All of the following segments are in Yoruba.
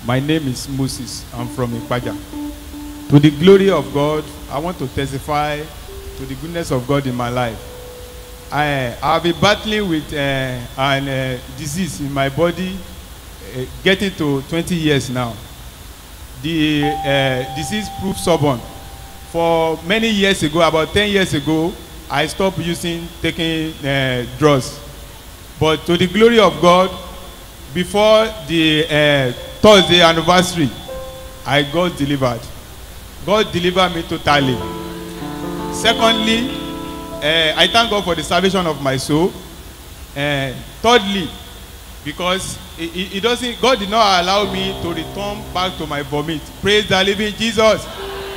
My name is Moses. I'm from Ipaja. To the glory of God, I want to testify to the goodness of God in my life. I I've been battling with uh, an uh, disease in my body, uh, getting to 20 years now. The uh, disease proved stubborn. For many years ago, about 10 years ago, I stopped using taking uh, drugs. But to the glory of God, before the uh, Thursday anniversary, I got delivered. God delivered me totally. Secondly, uh, I thank God for the salvation of my soul. Uh, thirdly, because it, it, it doesn't, God did not allow me to return back to my vomit. Praise the living Jesus.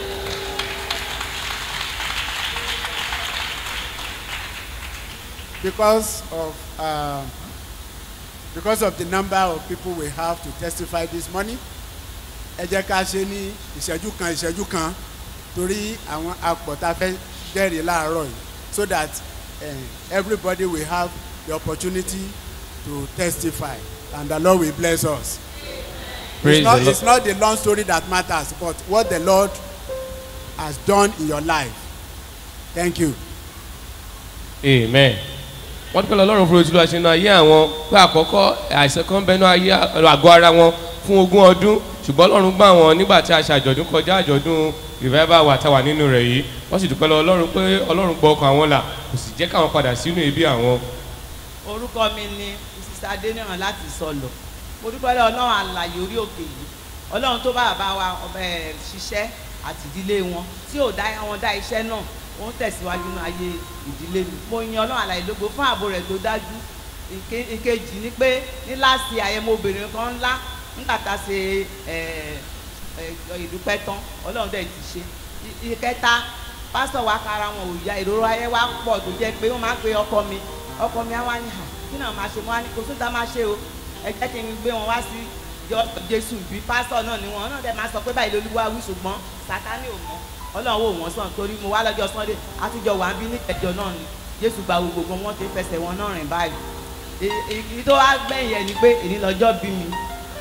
because of uh, because of the number of people we have to testify this morning ẹ jẹ́ ká ṣe ní ìṣẹ́jú kan ìṣẹ́jú kan torí àwọn apọ̀ta fẹ́ jẹ́rìí láàárọ̀ yìí so that uh, everybody will have the opportunity to testify and the lord will bless us. Praise it's, not, the Lord. it's not the long story that matters but what the lord has done in your life thank you. amen wọ́n dúpẹ́ lọ́rùn fún ojú àṣẹ náà ayé àwọn pé àkọ́kọ́ àìsàn kan bẹnu ayé àgọ́ ara wọn fún ogún ọdún ṣùgbọ́n ọlọ́run gbà wọn nígbà tí a ṣe àjọ̀dún kọjá àjọ̀dún revival wà táwà nínú rẹ̀ yìí wọ́n sì dúpẹ́ lọ ọlọ́run pé ọlọ́run gbọ́ ọkàn àwọn là kò sì jẹ́ káwọn padà sínú ibi àwọn. orúkọ mi ni mrs adeniran láti sọlọ mo dúpẹ́ lọ́wọ́ ọlọ́run àlàyé orí òkè yìí ọlọ́run tó bá bàbá wa ẹ̀ ṣiṣẹ́ àti ìdílé wọn tí ò dá wọn dá iṣẹ́ náà ó ń tẹ̀síwájú nínú ayé ìdílé mi mo yan ọlọ́run àlàyé lógo fún ààbò rẹ̀ tó dájú Ìke- ìkejì ni pé ní láti àyẹ̀mọ obìnrin kan ńlá nígbà tá a ṣe ẹ̀, ẹ̀, ìdúpẹ́ tán ọlọ́run dẹ̀ ti ṣe I- ìkẹta pásítọ̀ wa kára wọn ò ya ìrora ayé wa pọ̀ tó jẹ́ pé wọ́n máa ń pe ọkọ mi ọkọ mi á wá ní hà kí náà máa ṣe mo wá ní kò sódà máa ṣe o ẹ jẹ́ kí n gbé wọn wá sí jọ- jésù bí pásítọ̀ náà ni wọn náà dẹ̀ máa sọ pé báyìí lolúwa wí ṣùgbọ́n sátánì ò mọ̀ ọlọ́run wò wọ́n sàn torí mo wá lọ́jọ́ sunday àtijọ́ wà ń bí ní ẹ̀jọ̀ náà ni jésù gba gbogbo wọn ti fẹsẹ̀ wọn náà rìn báyìí Èyí- èyí tó wá gbẹ̀yìn ẹ̀ ni pé èyí lọ́jọ́ bí mi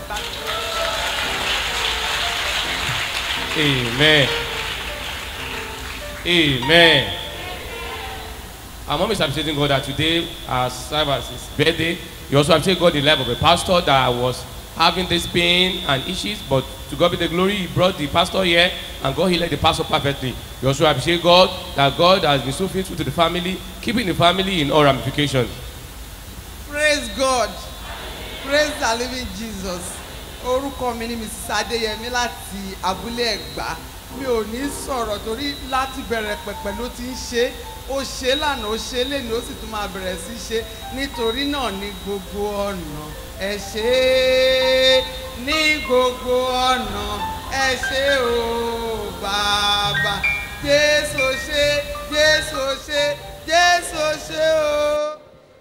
amen amen our mom is appreciating God that today as serve as his birthday he also appreciate God in the life of a pastor that was having this pain and issues but to God be the glory he brought the pastor here and God healed the pastor perfectly he also appreciate God that God has been so faithful to the family keeping the family in all ramifications praise god praise the living jesus orúkọ mi ni mrs adeyemi láti abúlé ẹgbà mi ò ní sọ̀rọ̀ torí láti bẹ̀rẹ̀ pẹ̀pẹ̀ ló ti ń ṣe ó ṣe lánàá ó ṣe lẹ́nu ó sì tún máa bẹ̀rẹ̀ sí ṣe nítorí náà ní gbogbo ọ̀nà ẹ ṣe é ní gbogbo ọ̀nà ẹ ṣe o bàbá jésù ṣe jésù ṣe jésù ṣe o.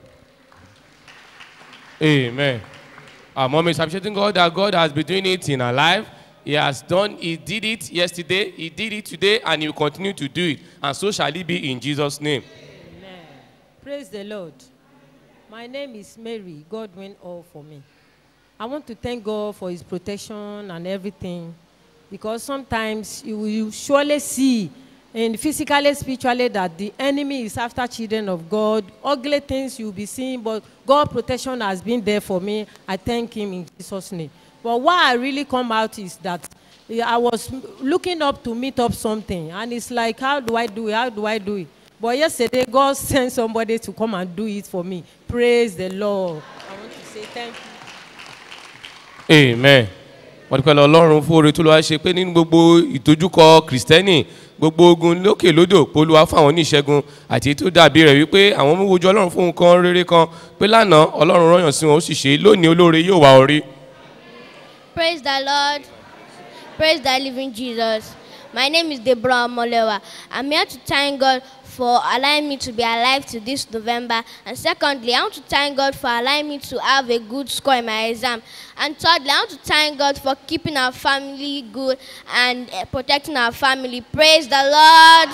Amen. Our mom is appreciating God that God has been doing it in her life. He has done, He did it yesterday, He did it today, and He will continue to do it. And so shall it be in Jesus' name. Amen. Praise the Lord. My name is Mary. God went all for me. I want to thank God for His protection and everything because sometimes you will surely see and physically, spiritually, that the enemy is after children of God. Ugly things you'll be seeing, but God protection has been there for me. I thank Him in Jesus' name. But what I really come out is that eh, I was looking up to meet up something, and it's like, how do I do it? How do I do it? But yesterday, God sent somebody to come and do it for me. Praise the Lord. I want to say thank you. Amen. Wọ́n dúpẹ́ lọ Ọlọ́run fún oore tó lọ́wọ́ ṣe pé nínú gbogbo ìdojúkọ Kìrìsìtẹ́nì gbogbo ogun lókè lódò polúwa fún àwọn oníṣègùn àti èyí tó dàbí rẹ̀ wípé àwọn mú wojú Ọlọ́run fún nǹkan rere kan pé lánàá Ọlọ́run rọ̀yàn sí wọn ó sì ṣe é lónìí olóore yóò wá orí. Praise the Lord. Praise the living Jesus. My name is Deborah Molewa. I'm here to thank God for allowing me to be alive to this November. And secondly, I want to thank God for allowing me to have a good score in my exam. And thirdly, I want to thank God for keeping our family good and uh, protecting our family. Praise the Lord.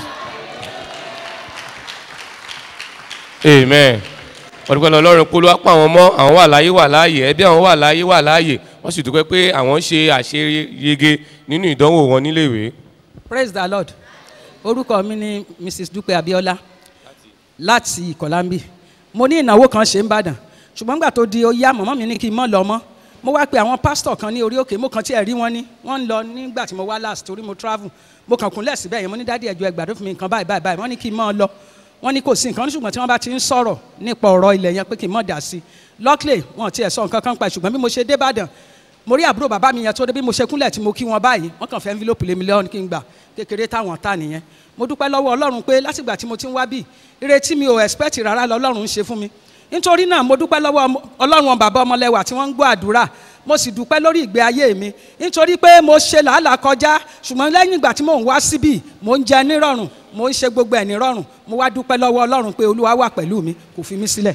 amen wọ́n dúpẹ́ lọ Ọlọ́run polúwa pa àwọn mọ́ àwọn wà láyé wà láàyè ẹbí àwọn wà láyé wà láàyè wọ́n sì dúpẹ́ pé àwọn ṣe àṣeyege nínú ìdánwò wọn níléèwé. praise the lord orúkọ mi ni mrs dúpẹ́ abiola láti ìkọ̀lámbì mo ní ìnáwó kan ṣe ń bàdàn ṣùgbọ́n nígbà tó di ó yá mọ̀mọ́ mi ní kí n mọ́ lọ mọ́ mo wá pe àwọn pásítọ̀ kan ní orí òkè mo kàn tiẹ̀ rí wọn ní wọ́n ń lọ nígbà tí mo wá last torí mo travel mo kàn kúnlẹ̀ síbẹ̀ yẹn mo ní dádì ẹ̀jọ̀ ẹgbàdo fún mi nǹkan báyìí báyìí báyìí wọ́n ní kí n mọ́ lọ wọ́n ní kò sí nǹkan ṣùgbọ́n tí wọ́n bá ti ń sọ̀rọ̀ nípa ọ̀rọ̀ ilẹ̀ yẹn pé kí n mọ̀ dà sí i luckily wọn tiẹ̀ sọ nǹkan kan pa ṣùgbọ́n bí mo ṣe dé Ìbàdàn mo rí àbúrò bàbá mi yẹn tó dé bí mo ṣe kúnlẹ̀ tí mo kí wọn báyìí wọ́n kàn fẹ́ envelope lé mi lọ́wọ́ ní kí n gbà kékeré táwọn ta nìyẹn mo dúpẹ́ lọ́wọ́ Ọlọ́run pé látìgbà tí mo ti ń wá bí ìrètí mi ò expect rárá lọ Ọlọ́run ń ṣe fún mi nítorí náà mo dúpẹ́ lọ́wọ́ ọmọ- Ọlọ́run bàbá ọmọlẹ́wà tí wọ́n ń gbọ́ àdúrà mo sì dúpẹ́ lórí ìgbé ayé mi nítorí pé mo ṣe làálàá kọjá ṣùgbọ́n lẹ́yìn ìgbà tí mò ń wá síbí mo ń jẹ nírọ̀rùn mo ń ṣe gbogbo ẹ̀ nírọ̀rùn mo wá dúpẹ́ lọ́wọ́ Ọlọ́run pé Olúwa wà pẹ̀lú mi kò fi mí sílẹ̀.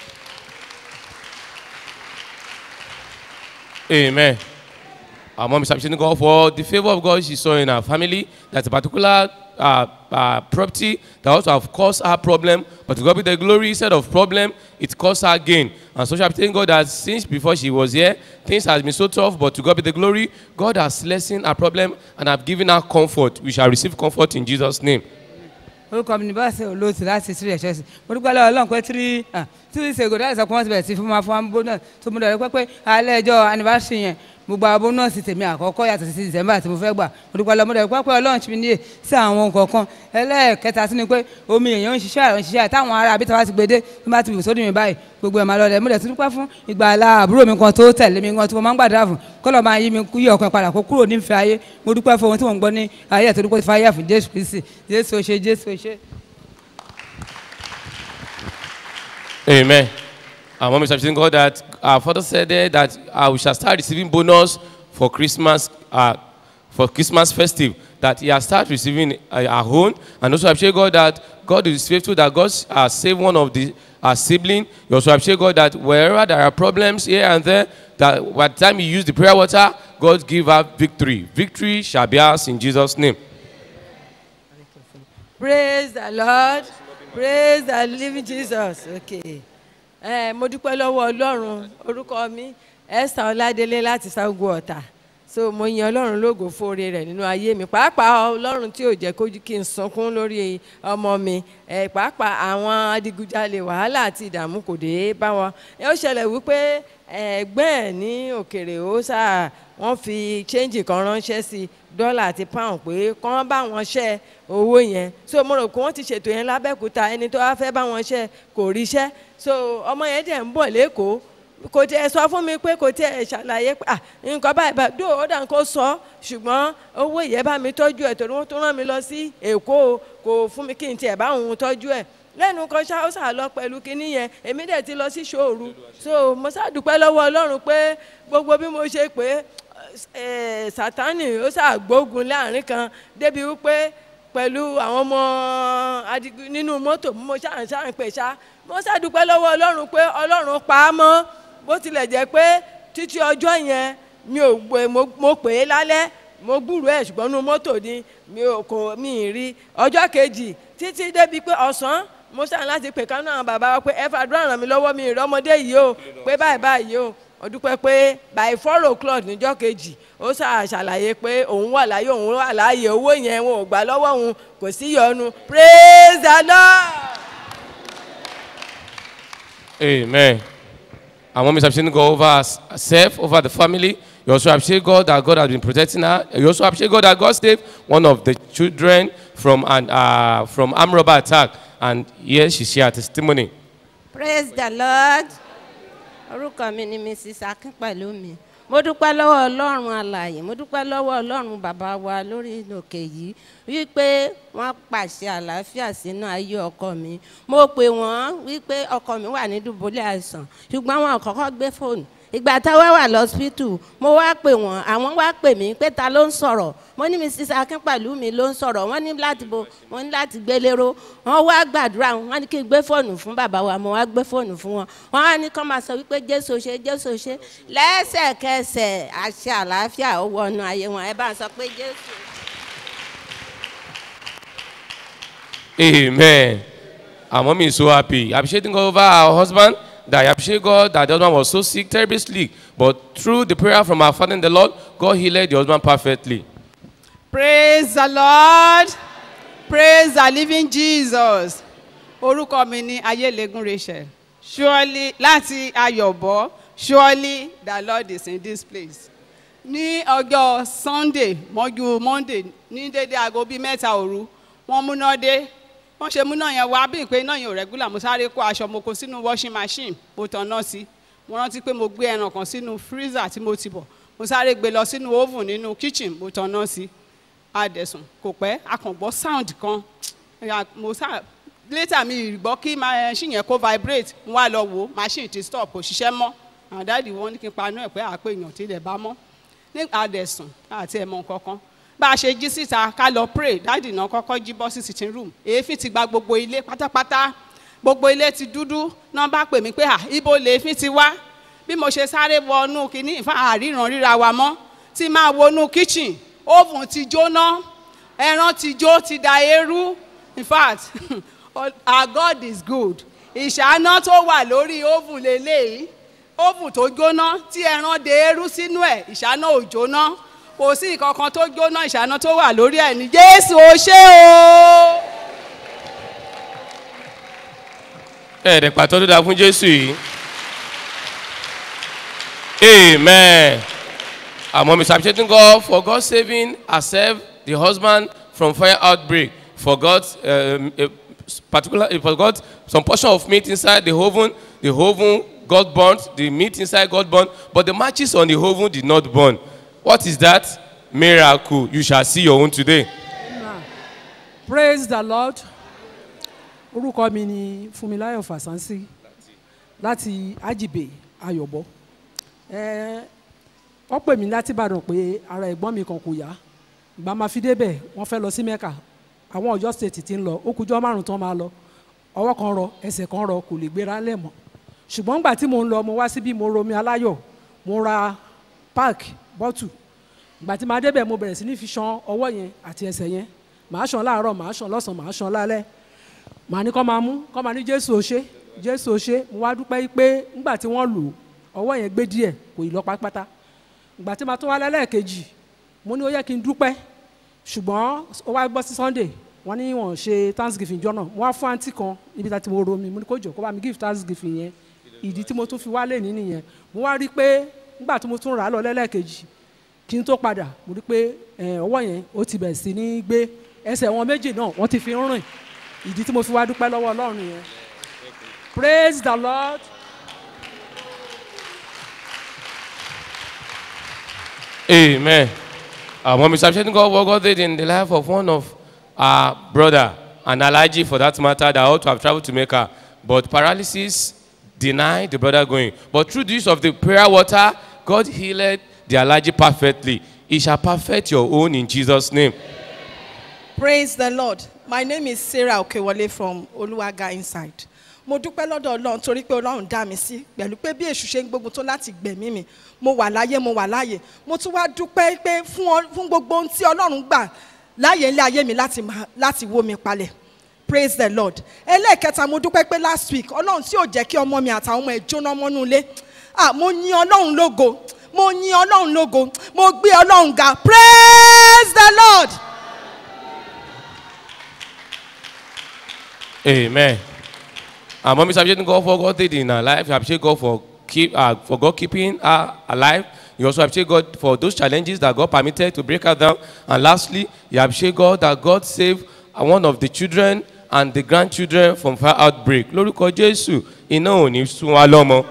Amen. Our mom is appreciating God for the favor of God she saw in her family. That's a particular uh, uh, property that also have caused her problem, but to God be the glory instead of problem, it caused her gain. And so she appreciating God that since before she was here, things has been so tough, but to God be the glory, God has lessened her problem and have given her comfort. We shall receive comfort in Jesus' name. orúkọ mi ní báṣẹ olóòtú láti three ẹ̀ṣẹ́ mo dúpẹ́ lọ́wọ́ ọlọ́run pé three ah, three ṣègò dáhùn sọ pé wọ́n ti bẹ̀rẹ̀ sí fún wa fún wa bónus tó mo dọ̀rẹ́ pé pé alẹ́ ẹjọ́ anniversary yẹn mo gba bónus tèmi àkọ́kọ́ yàtọ̀ sí december tí mo fẹ́ gbà mo dúpẹ́ lọ́wọ́ mo dọ̀rẹ́ pé pé ọlọ́run ti mi níyè sí àwọn kọ̀ọ̀kan ẹlẹ́ẹ̀kẹta sí ni pé omi èèyàn ń ṣiṣẹ́ àrùn ṣiṣẹ́ táwọn ará àbí tàwa ti gbé dé tó bá ti bù sódì mi báyìí gbogbo ẹ̀ máa lọ rẹ̀ mo dẹ̀ tún dúpẹ́ fún ìgbàlá àbúrò mi kan tó tẹ̀lé mi kan tí mo máa ń gbàdúrà fún kọ́lọ̀ máa yí mi kú yí ọkàn padà kó kúrò nífẹ̀ẹ́ ayé mo dúpẹ́ fún ohun tí mo ń gbọ́ ní ayé ẹ̀ tó dúpẹ́ fún ayé ẹ̀ fún jésù kristi jésù ó ṣe jésù ó ṣe. Amen. Our mom is appreciating God that our father said there that uh, we shall start receiving bonus for Christmas, uh, for Christmas festive. That he has started receiving uh, our own, and also appreciate God that God is faithful. That God uh, saved one of the our sibling. You also appreciate God that wherever there are problems here and there, that by the time you use the prayer water, God give her victory. Victory shall be ours in Jesus' name. praise the lord praise the living jesus okay ẹ mo dúpẹ́ lọ́wọ́ ọlọ́run orúkọ mi esther ọládélé láti ságo ọ̀tà so mo yan ọlọ́run lógo fóore rẹ̀ nínú ayé mi pàápàá ọlọ́run tí ò jẹ́ kójú kí n sunkún lórí ọmọ mi ẹ pàápàá àwọn adigunjalè wàhálà àti ìdààmú kò dé bá wọn ẹ ó ṣẹlẹ̀ wípé ẹgbẹ́ ẹ̀ ní òkèrè ó sáà wọ́n fi change kan ránṣẹ́ sí dọ́là àti pound pé kán bá wọn ṣẹ́ owó yẹn so mo rò pé wọ́n ti ṣètò yẹn lábẹ́kúta ẹni tó wá fẹ́ bá wọn ṣẹ́ kò ríṣẹ́ so ọmọ yẹn dẹ̀ ń bọ̀ lẹ́kọ̀ọ́ kò tiẹ̀ sọ fún mi pé kò tiẹ̀ ṣàlàyé pé ah nǹkan báyìí báyìí dó ó dàn kó sọ ṣùgbọ́n owó ìyẹn bá mi tọ́jú ẹ̀ torí wọ́n tún rán mi lọ sí èkó kò fún mi kí n tiẹ̀ bá òun tọ́jú ẹ̀ lẹ́nu kan ṣá ó ṣà lọ pẹ̀lú kinní yẹn èmi dẹ̀ ti lọ sí ṣòru so mo ṣàdúpẹ́ lọ́wọ́ ọlọ́run pé gbogbo bí mo ṣe pé ẹ sátánì ó ṣàgbógun láàrin kan débi wípé pẹ̀lú àwọn ọmọ adigun nínú mọ́tò mo ṣáà ṣáà pè ṣá mo ṣàdúpẹ́ lọ́wọ́ ọlọ́run pé ọlọ́run pa á mọ́ bó tilẹ̀ jẹ́ pé títí ọjọ́ yẹn mi ò gbé mo pè é lálẹ́ mo gbúrò ẹ̀ ṣùgbọ́n nínú mọ́tò ni mi ò kò mi ì rí ọjọ́ kejì títí débi pé ọ̀sán mo ṣáà láti pè kánú àwọn bàbá wa pé ẹ fàdúrà ràn mí lọ́wọ́ mi ìrọ́mọdé yìí o pé báyìí báyìí o ó dúpẹ́ pé by four o'clock níjọ́ kejì ó ṣàlàyé pé òun wà láyé òun wà láàyè owó yẹn wọn ò gbà lọ́wọ́ òun kò sí yọnu praise the lord. Amen. Our mom is appreciating God over herself, over the family. You also appreciate God that God has been protecting her. You also appreciate God that God saved one of the children from an uh, from armed robber attack. And here she shared testimony. praise the lord orúkọ mi ni mrs akínpẹ̀lúmi mo dúpẹ́ lọ́wọ́ ọlọ́run alàyè mo dúpẹ́ lọ́wọ́ ọlọ́run bàbá wa lórí òkè yìí wípé wọ́n pàṣẹ àlàáfíà sínú ayé ọkọ mi mo pè wọ́n wípé ọkọ mi wà ní dùbúlẹ̀ àìsàn ṣùgbọ́n wọn kọ́kọ́ gbé fóònù ìgbà táwa wà lọ́sípítù mo wá pè wọ́n àwọn wá pè mí pé ta ló ń sọ̀rọ̀ mo ní mrs akínpẹ̀lúmi ló ń sọ̀rọ̀ wọ́n ní láti bo wọ́n ní láti gbé lérò wọ́n wá gbàdúrà wọ́n ní kí n gbé fóònù fún bàbá wa mo wá gbé fóònù fún wọn wọ́n á ní kọ́ máa sọ wípé jésù ṣe jésù ṣe lẹ́sẹ̀kẹsẹ̀ àṣẹ àlàáfíà ó wọnú ayé wọn ẹ bá ń sọ pé jésù. Amen. Our mom is so happy. Appreciating God over her husband that I appreciate God that the husband was so sick, terribly sick. But through the prayer from our Father in the Lord, God healed the husband perfectly. praise the lord praise the living jesus orúkọ mi ní ayélegun rachel surely láti ayọ̀bọ surely the lord is in this place ní ọjọ́ sunday mọ́jú monday ní dédé aago bíi mẹ́ta òru wọ́n múná dé wọ́n ṣe múná yẹn wá bí ìpè náà yẹn ò rẹ́gúlà mo sáré kó aṣọ mo kó sínú washing machine mo tàn náà sí mo rántí pé mo gbé ẹran kan sínú freezer tí mo ti bọ̀ mo sáré gbé lọ sínú oven nínú kitchen mo tàn náà sí adẹ̀sùn kò pẹ́ akàngbọ́ sound kan Ya, mo sá later mi gbọ́ kí machine yẹn kó vibrate mo wá lọ wò ó machine ti stop kò ṣiṣẹ́ mọ́ àwọn dáàdi wọn ní kí n paná ẹ̀ pé àpé èèyàn ti lẹ̀ bá mọ́ ní adẹ̀sùn àti ẹ̀mọ kankan bá a ṣe jí síta ká lọ pray dáàdi náà kọ́kọ́ jí bọ́ sí sitting room èéfín ti gba gbogbo ilé pátápátá gbogbo ilé ti dúdú náà bá pè mí pé à ibo lèéfín ti wá bí mo ṣe sáré wọnú kínní ìfá àríran ríra wa mọ́ tí máa wọnú kitchen oven ti jóná ẹran ti jó ti da eérú in fact our god is good ìṣáná tó wà lórí oven lélẹ́yìí oven tó jóná tí ẹran de eérú sínú ẹ̀ ìṣáná ò jóná kò sí ìkankan tó jóná ìṣáná tó wà lórí ẹ̀ ní jésù ó ṣe o. ẹ̀ẹ́dẹ̀ pàtó tó dáa fún jésù yìí amen àmọ́ mr appreciating god for god saving herself the husband from fire outbreak for god um, a particular for god some portion of meat inside the oven the oven got burnt the meat inside got burnt but the matches on the oven did not burn what is that miracle you shall see your own today. praise the lord orúkọ mi ni funmilayo fasansi láti ajibe ayọ̀bọ ẹ wọ́n pè mí láti ìbàdàn pé ara ẹ̀gbọ́n mi kan kò yá ìgbà máa fi débẹ̀ wọ́n fẹ́ lọ sí mẹ́kà àwọn ọ̀yọ́ state ti ń lọ ó kújọ́ márùn tán máa lọ ọwọ́ kan rọ ẹsẹ̀ kan rọ kò lè gbéra lẹ̀ mọ́ ṣùgbọ́n nígbà tí mo ń lọ mo wá síbí mo romi aláyọ̀ mo ra park bọ́tù ìgbà tí máa débẹ̀ mo bẹ̀rẹ̀ sí ní fi ṣan ọwọ́ yẹn àti ẹsẹ̀ yẹn màá ṣan láàárọ̀ màá ṣan lọ́sàn-án màá ṣan lálẹ́ màá ní kọ́ máa mú kọ́ máa ní jésù òṣè jésù òṣè mo wá dúpẹ́ pé nígbà tí wọ́n lò ọwọ́ yẹn gbé díẹ̀ kò ì lọ pátápátá ìgbà tí màá tún wá lẹ́lẹ́ẹ̀kejì mo ní ó yẹ kí n dúpẹ́ ṣùgbọ́n ó wá gbọ́ sí sunday wọ́n ní wọ́n ṣe thanksgiving jọ́nà mo wá fún àǹtí kan níbi tá ti mo ro mi mo ní kó jọ kó bá mi give thanksgiving yẹn ìdí tí mo tún fi wá lè ní nìyẹn mo wá rí i pé nígbà tí mo tún rà á lọ lẹ́lẹ́ẹ̀kejì kí n tó padà mo rí i pé ọwọ́ yẹn ó ti bẹ̀rẹ̀ sí ní gbé ẹsẹ̀ wọn méjì náà wọ́n ti fi ń rìn ìdí tí mo fi wá dúpẹ́ lọ́wọ́ ọlọ́run yẹn praise the lord. Amen. Uh, when Mr. Appreciating God, what God did in the life of one of our brother, and Alaji for that matter, that ought to have traveled to Mecca, but paralysis denied the brother going. But through the use of the prayer water, God healed the Alaji perfectly. He shall perfect your own in Jesus' name. praise the lord my name is sarah okewole from oluwaga inside mo dúpẹ́ lọ́dọ̀ ọlọ́run torí pé ọlọ́run dá mi sí pẹ̀lú pé bí èṣù ṣe ń gbógun tó láti gbẹ̀mí mi mo wà láyé mo wà láyé mo tún wá dúpẹ́ pé fún ọ- fún gbogbo ohun tí ọlọ́run gbà láyé ilé ayé mi láti máa- láti wó mi palẹ̀ praise the lord ẹlẹ́ẹ̀kẹta mo dúpẹ́ pé last week ọlọ́run tí ò jẹ́ kí ọmọ mi àtàwọn ọmọ ẹ̀ jóná mọ́nú ilé ah mo yin ọlọ́run lógo mo yin ọlọ́run lógo mo gbé ọlọ́run ga praise the lord. Amen. And when Mr. Appreciating God for God did in our life, you appreciate God for keep uh, for God keeping her alive. You also appreciate God for those challenges that God permitted to break her down. And lastly, you appreciate God that God saved uh, one of the children and the grandchildren from fire outbreak. Lórúkọ Jésù, iná ò ní sún wa lọ́mọ.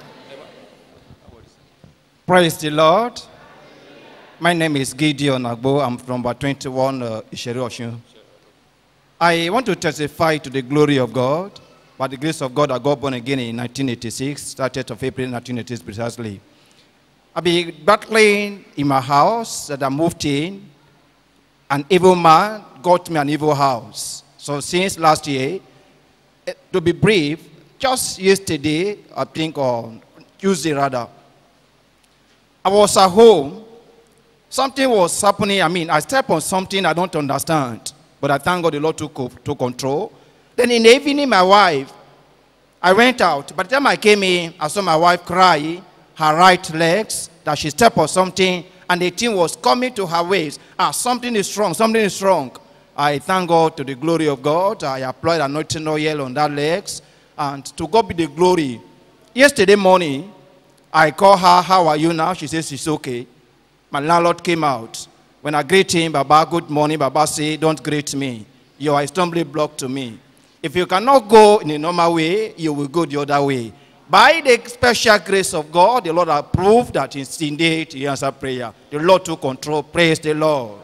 Praise the Lord. My name is Gideon Agbo. I'm from about 21 uh, Isheru Oshun. I want to testify to the glory of God. By the grace of God, I got born again in 1986, 30th of April 1986 precisely. I've been battling in my house that I moved in. An evil man got me an evil house. So since last year, eh, to be brief, just yesterday, I think on Tuesday rather, I was at home. Something was happening. I mean, I stepped on something I don't understand. But I thank God the Lord took, o- took control. Then in the evening, my wife I went out. By the time I came in, I saw my wife cry, her right legs, that she stepped on something, and the thing was coming to her waist. Ah, something is wrong, something is wrong. I thank God to the glory of God. I applied anointing oil on that legs, and to God be the glory. Yesterday morning, I called her, How are you now? She says she's okay. My landlord came out. When I greet him, Baba, good morning, Baba say, Don't greet me. You are a stumbling block to me. If you cannot go in a normal way, you will go the other way. By the special grace of God, the Lord approved that it's indeed He answered prayer. The Lord took control. Praise the Lord.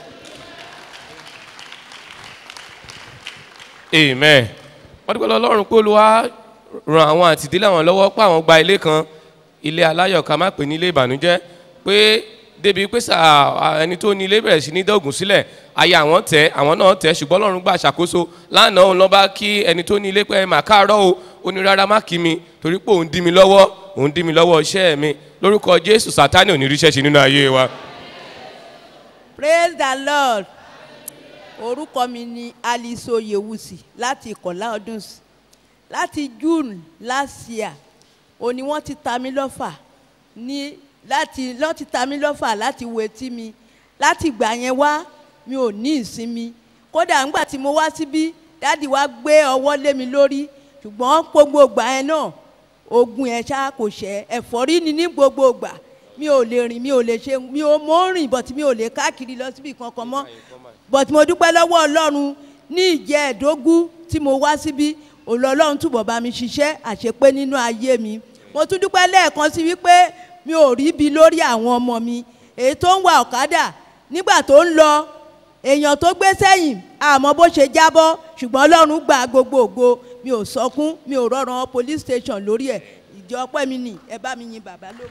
amen wọ́n dúpẹ́ lọ́lọ́run pé olúwa ran àwọn àtìdílé àwọn lọ́wọ́ pé àwọn gba ilé kan ilé aláyọ̀ ká má pè ní ilé ìbànújẹ́ pé débi pé sà ẹni tó ní ilé bẹ̀rẹ̀ sí ní dọ́gùn sílẹ̀ ayé àwọn tẹ̀ àwọn náà tẹ̀ ṣùgbọ́n ọlọ́run gbà ṣàkóso lánàá òun lọ́ba kí ẹni tó ní ilé pé mà káàárọ̀ o ó ní rárá má kí mi torí pé òun dí mi lọ́wọ́ òun dí mi lọ́wọ́ iṣẹ́ mi lórúkọ jésù sátánì ò ní ríṣẹ́ ṣe nínú ayé wa. praise the lord orúkọ mi ni alice oyewusi láti ìkọ̀lá ọdún sí láti june last year òní wọ́n ti ta mí lọ́fà ní láti lọ́ ti ta mí lọ́fà láti wo etí mi láti ìgbà yẹn wá mi ò ní ìsinmi kódà ńgbà tí mo wá síbí dáàdi wá gbé ọwọ́ lé mi lórí ṣùgbọ́n gbogbo ìgbà yẹn náà ogun ẹ̀ ṣá kò ṣẹ́ ẹ̀fọ́rí ni ní gbogbo ìgbà mi ò lè rìn mi ò lè ṣe mi ò mọ́ rìn bọ̀tí mi ò lè káàkiri lọ síbi kankan mọ́ but mo dúpẹ́ lọ́wọ́ ọlọ́run ní ìjẹ́ ẹ̀dógún tí mo wá síbí ọlọ́run túbọ̀ bá mi ṣiṣẹ́ àṣepé nínú ayé mi mo tún dúpẹ́ lẹ́ẹ̀kan sí wípé mi ò rí bi lórí àwọn ọmọ mi èyí tó ń wa ọ̀kadà nígbà tó ń lọ èèyàn tó gbé sẹ́yìn àmọ́ bó ṣe jábọ́ ṣùgbọ́n ọlọ́run gba gbogbo ògo mi ò sọkún mi ò rọrùn police station lórí ẹ̀ ìjọ ọpẹ́ mi nì ẹ bá mi yin bàbá lóko.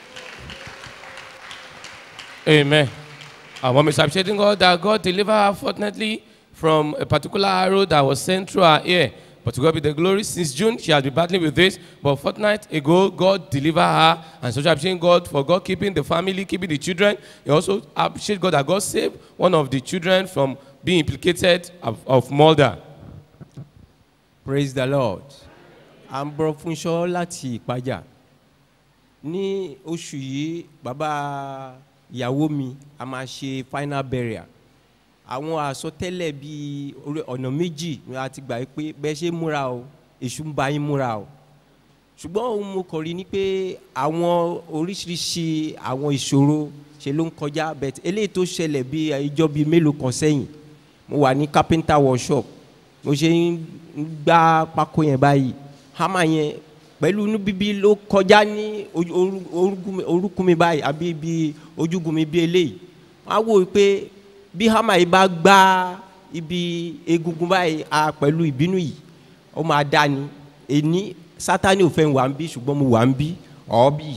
Amen. Our mom is appreciating God that God delivered her fortunately from a particular arrow that was sent through her ear. But to God be the glory. Since June, she has been battling with this. But fortnight ago, God delivered her. And so she appreciating God for God keeping the family, keeping the children. He also appreciate God that God saved one of the children from being implicated of, of murder. praise the lord à ń bọ́ fúnṣọ́ láti ìpájà ní oṣù yìí bàbá ìyàwó mi a máa ṣe final burial àwọn àsọtẹ́lẹ̀ bíi orí ọ̀nà méjì ni a ti gbà pé bẹ́ẹ̀ ṣe múra o èṣù ń bá yín múra o ṣùgbọ́n ohun mo kàn rí ni pé àwọn oríṣiríṣi àwọn ìṣòro ṣe ló ń kọjá bẹ́ẹ̀ eléyìí tó ṣẹlẹ̀ bíi ìjọ bíi mélòó kan sẹ́yìn mo wà ní carpenter workshop mo ṣe ń gbá pákó yẹn báyìí hámà yẹn pẹ̀lú inú bíbí ló kọjá ní ojú- orú- orúnkún mi- orúnkún mi báyìí àbí ibi ojúgun mi bí eléyìí wọ́n á wò ó pé bí hámà yìí bá gbá ibi egungun báyìí a pẹ̀lú ìbínú yìí ó máa dá ni èní sátani ò fẹ́ wà ń bí ṣùgbọ́n mo wà ń bí ọ̀ọ́bì.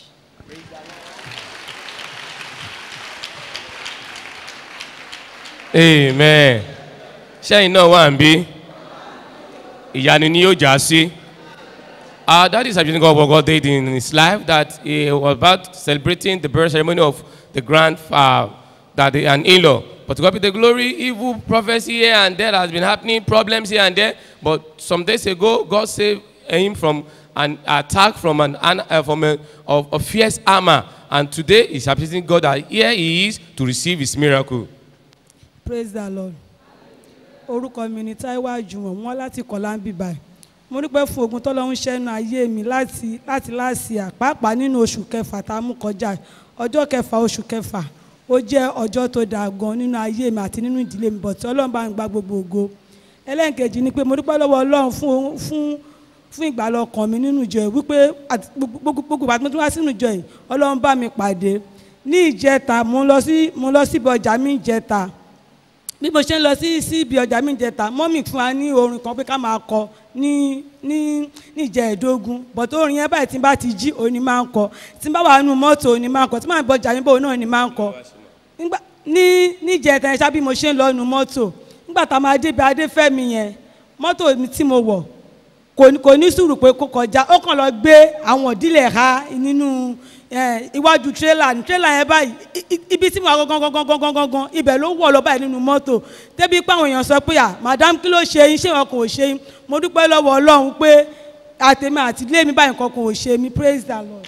Amen. Ṣẹ́yìn náà wà ń bí. Ìyanu ni yóò já sí. Our daddy is appreciating God what God did in his life that he was about celebrating the birth ceremony of the grandfather, that the, an in-law. But to God be the glory, evil prophecy here and there has been happening, problems here and there. But some days ago, God saved him from an attack from an, an uh, from a, of, a fierce armor. And today he's appreciating God that here he is to receive his miracle. praise the lord orúkọ mi ni taiwo àjùmọ̀ wọn láti kọ̀lá ń bì báyìí mo dúpẹ́ fún ogun tọ́lọ́ ń ṣẹ́nu ayé mi láti láti láṣìá pàápàá nínú oṣù kẹfà tá a mú kọjá yìí. ọjọ́ kẹfà oṣù kẹfà ó jẹ́ ọjọ́ tó dáa gan nínú ayé mi àti nínú ìdílé mi bọ̀tí ọlọ́run bá ń gba gbogbo ògo ẹlẹ́nkejì ni pé mo dúpẹ́ lọ́wọ́ ọlọ́run fún fún fún ìgbàlọ́ ọkàn mi nínú ìjọ yìí wípé àti gbogbo gbogbo àti mo tún wá sínú ìjọ yìí ọlọ́run bá mi pàdé ní ìjẹta mo lọ sí mo lọ síbi ọjà mi ìjẹta bí mo ṣe ń lọ sí sí ibi ọjà mi ìjẹta mọ́mì fún wa ní orin kan pé ká máa kọ ní ní níjẹ ẹ̀ẹ́dógún bọ̀tọ̀ orin yẹn báyìí tí n bá ti jí òní máa ń kọ tí n bá wà nínú mọ́tò òní máa ń kọ tí màá bọ ọjà mi bò náà ni máa ń kọ Nígbà- ní níjẹta ẹ̀ ṣá bí mo ṣe ń lọ nínú mọ́tò nígbà tá a máa débi adéfẹ́mi yẹn mọ́tò mi tí mo wọ̀ kò ní- kò ní sùúrù pé kó kọjá ó kàn lọ gbé àwọn ìdílé ha nínú eh, iwájú tírélà ní tírélà yẹn báyìí i- i- ibi tí mo wà gangan gangan gangan gangan ibẹ̀ ló wọ̀ lọ báyìí nínú mọ́tò débi pé àwọn èèyàn sọ pé à madam kí ló ṣe yín ṣé wọn kò ṣe yín mo dúpẹ́ lọ́wọ́ ọlọ́run pé àtẹ̀mí àti ilé mi báyìí nǹkan kan ò ṣe mí praise the lord.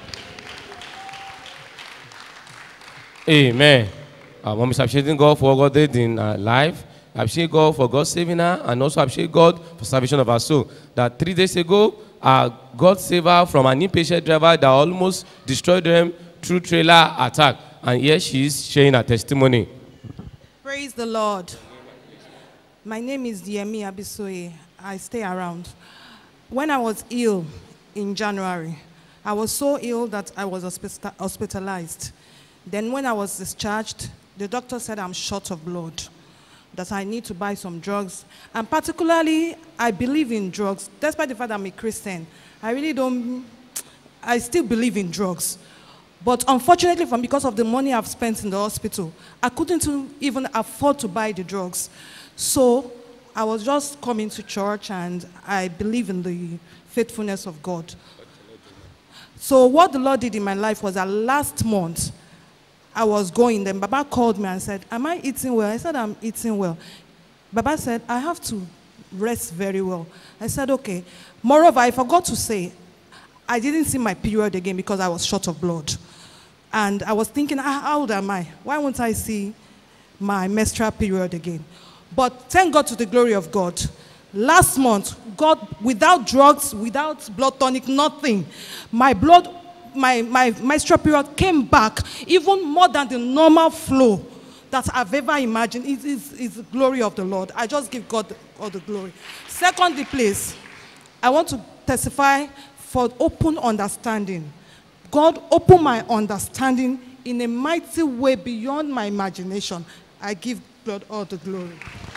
Amen. Our mom is appreciating God for what God did in her life. Appreciate God for God saving her and also appreciate God for salvation of her soul. That three days ago, uh, God saved her from an impatient driver that almost destroyed them through trailer attack. And here she is sharing her testimony. Praise the Lord. My name is Diemi Abisoye. I stay around. When I was ill in January, I was so ill that I was hospita- hospitalized. Then, when I was discharged, the doctor said I'm short of blood, that I need to buy some drugs. And particularly, I believe in drugs, despite the fact that I'm a Christian. I really don't, I still believe in drugs. But unfortunately, from because of the money I've spent in the hospital, I couldn't even afford to buy the drugs. So I was just coming to church and I believe in the faithfulness of God. So what the Lord did in my life was that last month I was going, then Baba called me and said, Am I eating well? I said, I'm eating well. Baba said, I have to rest very well. I said, okay. Moreover, I forgot to say, I didn't see my period again because I was short of blood. And I was thinking, ah, how old am I? Why won't I see my menstrual period again? But thank God to the glory of God. Last month, God, without drugs, without blood tonic, nothing, my blood, my, my menstrual period came back even more than the normal flow that I've ever imagined. It is it's the glory of the Lord. I just give God all the glory. Secondly, please, I want to testify for open understanding. God opened my understanding in a mighty way beyond my imagination. I give God all the glory.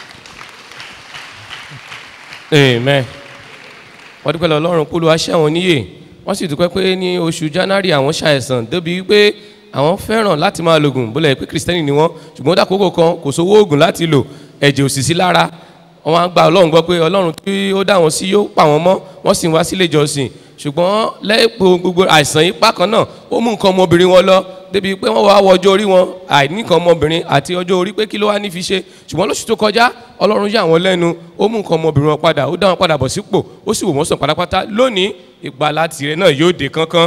Amen. wọ́n dúpẹ́ lọ ọlọ́run kó ló wá ṣe àwọn níyè wọ́n sì dúpẹ́ pé ní oṣù january àwọn ṣàìsàn débi wípé àwọn fẹ́ràn láti máa lo oògùn bólẹ̀ pé kristẹni ni wọ́n ṣùgbọ́n dàkókò kan kò sówó oògùn láti lò ẹ̀jẹ̀ ò sì sí lára wọ́n á gba ọlọ́run gbọ́ pé ọlọ́run tí ó dá wọn sí yóò pa wọ́n mọ́ wọ́n sì ń wá sílé ìjọsìn ṣùgbọ́n lẹ́pọ̀ gbogbo àìsàn yìí pákan náà ó mú nǹkan ọmọbìnrin wọn lọ débi pé wọ́n wá wọ ọjọ́ orí wọn àìní nǹkan ọmọbìnrin àti ọjọ́ orí pé kí ló wá ní fi ṣe ṣùgbọ́n lóṣù tó kọjá ọlọ́run yà wọ́n lẹ́nu ó mú nǹkan ọmọbìnrin wọn padà ó dá wọn padà bọ̀ sípò ó sì wò wọ́n sàn pátápátá lónìí ìgbàlá tirẹ̀ náà yóò dé kánkán.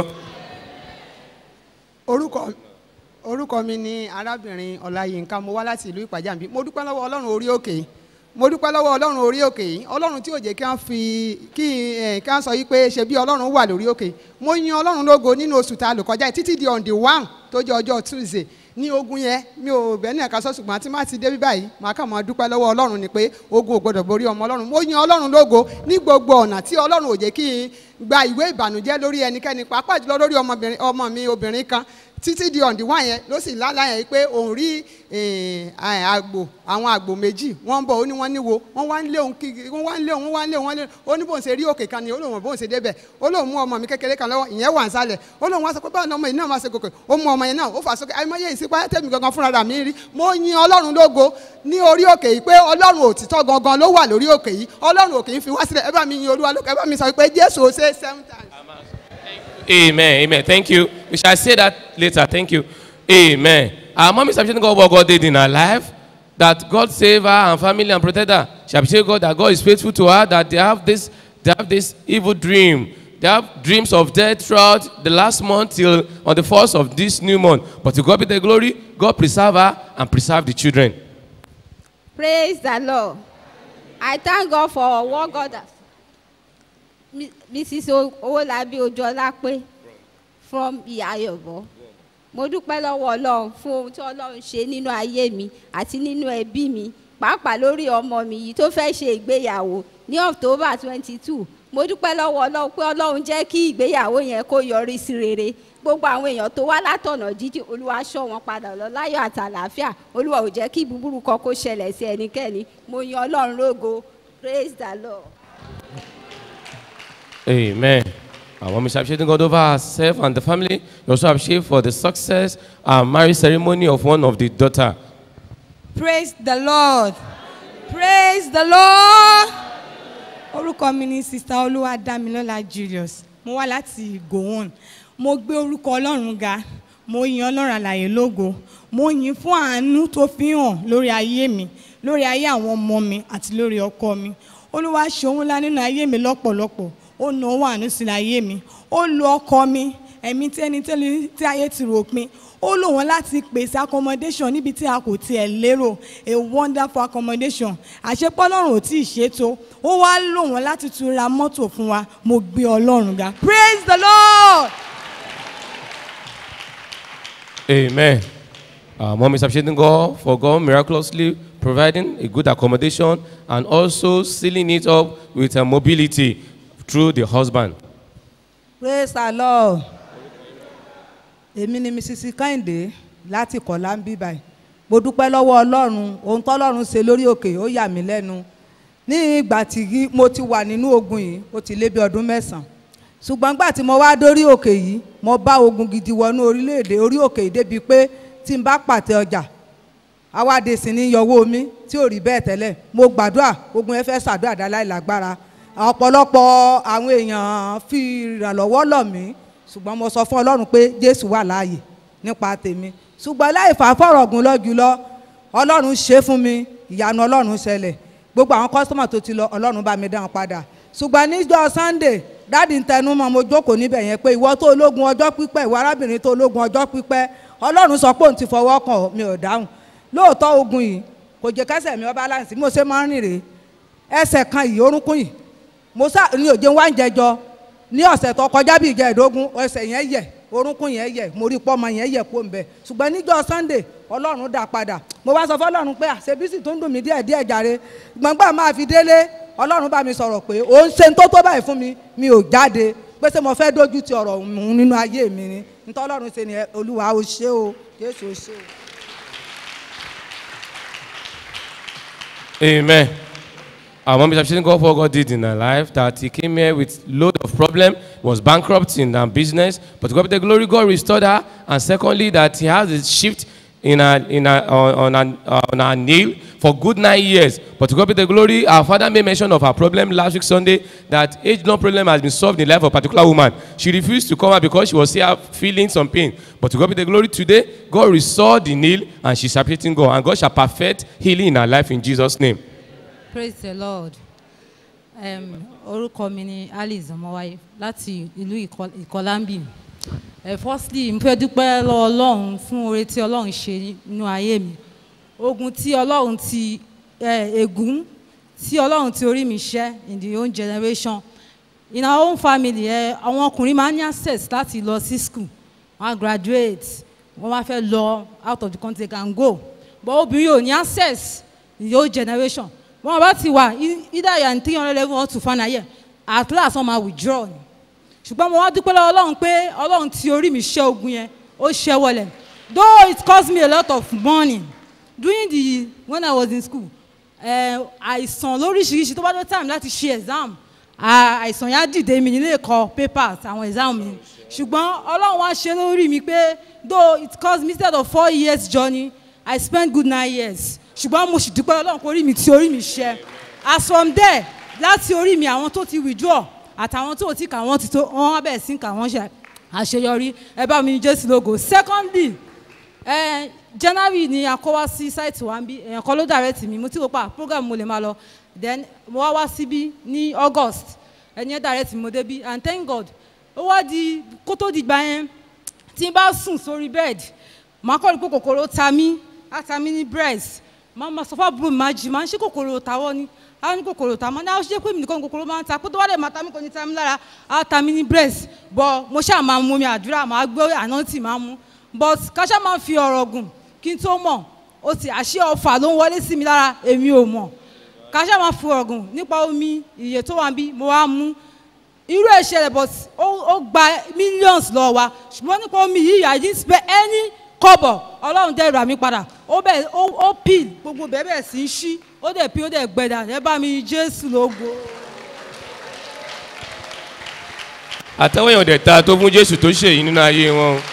orúkọ orúkọ mi ni arábìnrin ọláyínká mo wá láti ìlú ìpàjàmbí mo dúpẹ́ lọ́wọ́ ọlọ́run orí òkè yìí mo dúpẹ́ lọ́wọ́ ọlọ́run orí òkè yìí ọlọ́run tí ò jẹ́ kí wọ́n fi kí ẹ̀ kí wọ́n sọ yìí pé ṣe bí ọlọ́run wà lórí òkè mo yin ọlọ́run lógo nínú oṣù tá a lò kọjá yìí títí di on the one tó jẹ́ ọjọ́ tuesday ní ogun yẹn mi ò bẹ́ẹ̀ ní ẹ̀ka sọ ṣùgbọ́n àti má ti dé bí báyìí màá kàn máa dúpẹ́ lọ́wọ́ ọlọ́run ni pé ogun ò gbọdọ̀ borí ọmọ ọlọ́run mo yin ọlọ́run lógo ní gbogbo ọ̀nà tí ọlọ́run ò jẹ́ kí n gba ìwé ìbànújẹ́ lórí ẹnikẹ́ni pàápàá jùlọ lórí ọmọbìnrin ọmọ mi obìnrin kan títí di ọ̀ǹdí wá yẹn ló sì lálá yẹn pé òun rí àgbò àwọn àgbò méjì wọ́n ń bọ̀ ó ní wọ́n níwo wọ́n wá ń lé òun kí wọ́n wá ń lé òun wọ́n wá ń lé òun wọ́n lé ó ní bóun ṣe rí òkè kan ni ó lóun bóun ṣe débẹ̀ ó lóun mú ọmọ mi kékeré kan lọ́wọ́ ìyẹn wà ń sálẹ̀ ó lóun wá sọ pé báwọn ọmọ yìí náà máa ṣe gòkè ó mú ọmọ yẹn náà ó fà sókè àìmọye ìsípá tẹ̀mí gangan fúnra mi rí mo yin ọlọ́run lógo ní orí òkè yìí pé ọlọ́run òtítọ́ gangan ló wà lórí òkè yìí ọlọ́run òkè yìí fi wá sílẹ̀ ẹ bá mi yin olúwa lókè ẹ bá mi sọ pé jésù ó ṣe seven times. Amen. Amen. Thank you. We shall say that later. Thank you. Amen. Our mom is appreciating God what God did in her life. That God saved her and family and protected her. She appreciates God that God is faithful to her. That they have this, they have this evil dream. They have dreams of death throughout the last month till on the first of this new month. But to God be the glory. God preserve her and preserve the children. Praise the Lord. I thank God for what God has. Mi- Mrs. O- Owolabi Ojolape from Iyayobo. Mo dúpẹ́ lọ́wọ́ Ọlọ́run fún ohun tí Ọlọ́run ṣe nínú ayé mi àti nínú ẹbí mi pàápàá lórí ọmọ mi yìí tó fẹ́ ṣe ìgbéyàwó ní October twenty two. Mo dúpẹ́ lọ́wọ́ Ọlọ́run pé Ọlọ́run jẹ́ kí ìgbéyàwó yẹn kó yọrí sí rere. Gbogbo àwọn èèyàn tó wá látọ̀nà jíjìn Olúwa ṣọ́ wọn padà lọ láyọ̀ àti àlàáfíà. Olúwa ò jẹ́ kí búburú kan kó ṣẹlẹ̀ sí ẹnikẹ́ni. Mo yan Ọlọ́run lógo. Praise the Lord. Amen. Our mom is appreciating God over herself and the family. We also appreciate for the success and marriage ceremony of one of the daughter. praise the lord praise the lord orúkọ mi ni sista olúwadámilọ́lá julius mo wá láti gowon mo gbé orúkọ ọlọ́run ga mo yin ọlọ́run àlàyé lógo mo yin fún àánú tó fi hàn lórí ayé mi lórí ayé àwọn ọmọ mi àti lórí ọkọ mi olúwa ṣe ohun ńlá nínú ayé mi lọ́pọ̀lọpọ̀ ó nà ó wà nísìnyí ayé mi ó lo ọkọ mi ẹ̀mí tí ẹni tẹ́lẹ̀ tí ayé ti rò pin ó lò wọ́n láti pèsè accommodation níbi tí a kò tiẹ̀ lérò a wonderful accommodation àṣepọ̀ ọlọ́run ò tí ì ṣètò ó wá lò wọ́n láti tún ra mọ́tò fún wa mo gbé ọlọ́run ga praise the lord. Amen. Uh, mom is appreciating God for God miraculously providing a good accommodation and also sealing it up with a mobility through the husband. praise the lord èmi ni mrs kẹ́hìndé láti kọ̀lá ń bí báyìí mo dúpẹ́ lọ́wọ́ ọlọ́run ohun tọ́lọ́run ṣe lórí òkè ó yà mí lẹ́nu ní ìgbà tí mo ti wà nínú ogun yìí ó ti lé bí ọdún mẹ́sàn-án ṣùgbọ́n gbà tí mo wá dórí òkè yìí mo bá ogun gidi wọnú orílẹ̀-èdè orí òkè yìí débi pé tí n bá pàtẹ ọjà awáde sì ní yọwọ́ mi tí ò rí bẹ́ẹ̀ tẹ́lẹ̀ mo gbàdúrà ogun yẹn fẹ́ ṣàdúrà dá láì lágbára ọ̀pọ̀lọpọ̀ àwọn èèyàn fi ìrànlọ́wọ́ lọ̀ mí ṣùgbọ́n mo sọ fún ọlọ́run pé jésù wà láàyè nípa tèmi ṣùgbọ́n láì fà fọ̀rọ̀ gùn lọ jùlọ ọlọ́run ṣe fún mi ìyanu ọlọ́run ṣẹlẹ̀ gbogbo àwọn kọ́sítọ́mà tó ti lọ ọlọ́run bá mi dá wọn padà ṣùgbọ́n níjọ́ sunday dáàdì ń tẹnu mọ́ mo jókòó níbẹ̀ yẹn pé ìwọ tó ológun ọjọ́ pípẹ́ ìwọ arábìnrin tó ológun ọjọ́ pípẹ́ ọlọ́run sọ pé òun ti fọwọ́ kàn ọ́, mi ò dáhùn lóòótọ́ ogun yìí kò jẹ́ kẹsẹ̀ mi ọba láǹsì mo ṣe máa ń rìn rèé ẹsẹ̀ kan yìí orúnkún yìí mo sá ní òjò wá ń jẹjọ ní ọ̀sẹ̀ tó kọjá bí ìjẹ́ẹ̀dógún ẹsẹ̀ yẹn yẹ̀ orúnkún yẹn yẹ̀ mo rí pọ́mọ yẹn yẹ̀ kó ń bẹ̀ ṣùgbọ́n níjọ́ sunday ọlọ́run dá padà mo wá sọ fọlọ́run pé àṣebísì tó ń dùn mí díẹ̀ díẹ̀ jàre gbọ̀ngbà máa fi délé ọlọ́run bá mi sọ̀rọ̀ pé ó ń ṣe tó tó báyìí fún mi mi ò jáde pé ṣé mo fẹ́ dójú ti ọ̀rọ̀ òun nínú ayé mi ni nítorí ọlọ́run ṣe ni ẹ, olúwa ó ṣe o jésù ó ṣe o. Amen. Our mom is appreciating God for what God did in her life, that he came here with load of problem, was bankrupt in her business, but to God be the glory, God restored her. And secondly, that he has a shift in her, in her, on, on, her, uh, on her nail for good nine years. But to God be the glory, our father made mention of her problem last week Sunday, that age long problem has been solved in the life of a particular woman. She refused to come out because she was still feeling some pain. But to God be the glory today, God restored the nail and she's appreciating God. And God shall perfect healing in her life in Jesus' name. praise the lord um, orúkọ mi ni alice ọmọwáyé láti ìlú Ìkọ- ìkọlámbì ẹ firstly mo fẹ́ dúpẹ́ lọ́wọ́ ọlọ́run fún oore tí ọlọ́run ṣe nínú ayé mi ogun tí ọlọ́run ti ẹ, ègún tí ọlọ́run ti orí mi ṣẹ́ in the own generation in our own family ẹ àwọn ọkùnrin máa ń ní access láti lọ sí school wọ́n á graduate wọ́n wá fẹ́ lọ out of the country they can go but obìnrin ò ní access in the old generation wọn bá ti wà e- either you are in three hundred level or two fan ayẹ at last wọn máa withdraw ni ṣùgbọ́n mo wá dúpẹ́ lọ́wọ́ ọlọ́run pé ọlọ́run ti orí mi ṣẹ́ ogun yẹn ó ṣẹ́ wọlẹ̀ though it cost me a lot of money during the when i was in school eh, àìsàn lóríṣiríṣi tó bá dé time láti ṣe exam à- àìsàn yẹn á dìde mi nílé ẹ̀kọ́ papers àwọn exam mi ṣùgbọ́n ọlọ́run wá ṣe lórí mi pé though it cost me instead of four years journey i spent good nine years ṣùgbọ́n mo sì dúpẹ́ ọlọ́run kó orí mi tí orí mi ṣe as from there láti orí mi àwọn tó ti withdraw àtàwọn tó ti kà wọ́n ti tó wọ́n wá bẹ̀rẹ̀ sí kà wọ́n ṣe àṣeyọrí ẹ bá mi ní jésù lógo secondly ẹ january ni a kọ́ wá sí site wa ń bí èèyàn kan ló direct mi mo ti wò pa program mo lè máa lọ then mo wá wá síbí ní august ẹni ẹ direct mi mo débí and thank god ó wá di kó tó di gbà yẹn tí n bá sùn sórí bed màá kọ́ ni pé kòkòrò ta mí á ta mí ní breast màá ma sọ fún àbúrò mi máa jì máa ń ṣe kòkòrò tàwọ́ ni á ní kòkòrò tà mọ́ ní àwọn ṣe pé mi nìkan ni kòkòrò máa ń ta kó tó wá dẹ̀ máa ta mí kò ní ta mí lára á ta mí ní breast but mo ṣáà máa mú mi àdúrà máa gbé ànántì máa mú but káṣá máa fi ọ̀rọ̀ gùn kí n tó mọ̀ ó ti àṣẹ ọfà ló ń wọlé sí mi lára èmi ò mọ̀ káṣá máa fi ọ̀rọ̀ gùn nípa omi iye tó wà ń bí mo wá mú irú ẹ̀ ṣẹlẹ̀ but ó ó gba millions lọ wa ṣùgbọ́n nípa omi yìí i didn't spend any kọ́bọ̀ ọlọ́run dẹ̀ rà mí padà ó bẹ̀ ó ó peel gbogbo bẹ́ẹ̀ bẹ́ẹ̀ sí í ṣí ó dẹ̀ peel ó dẹ̀ gbẹ̀dà ẹ bá mi jésù lógo. àtẹwọ́ yẹn ò dẹ̀ ta tó fún jésù tó ṣe yìí nínú ayé wọn o.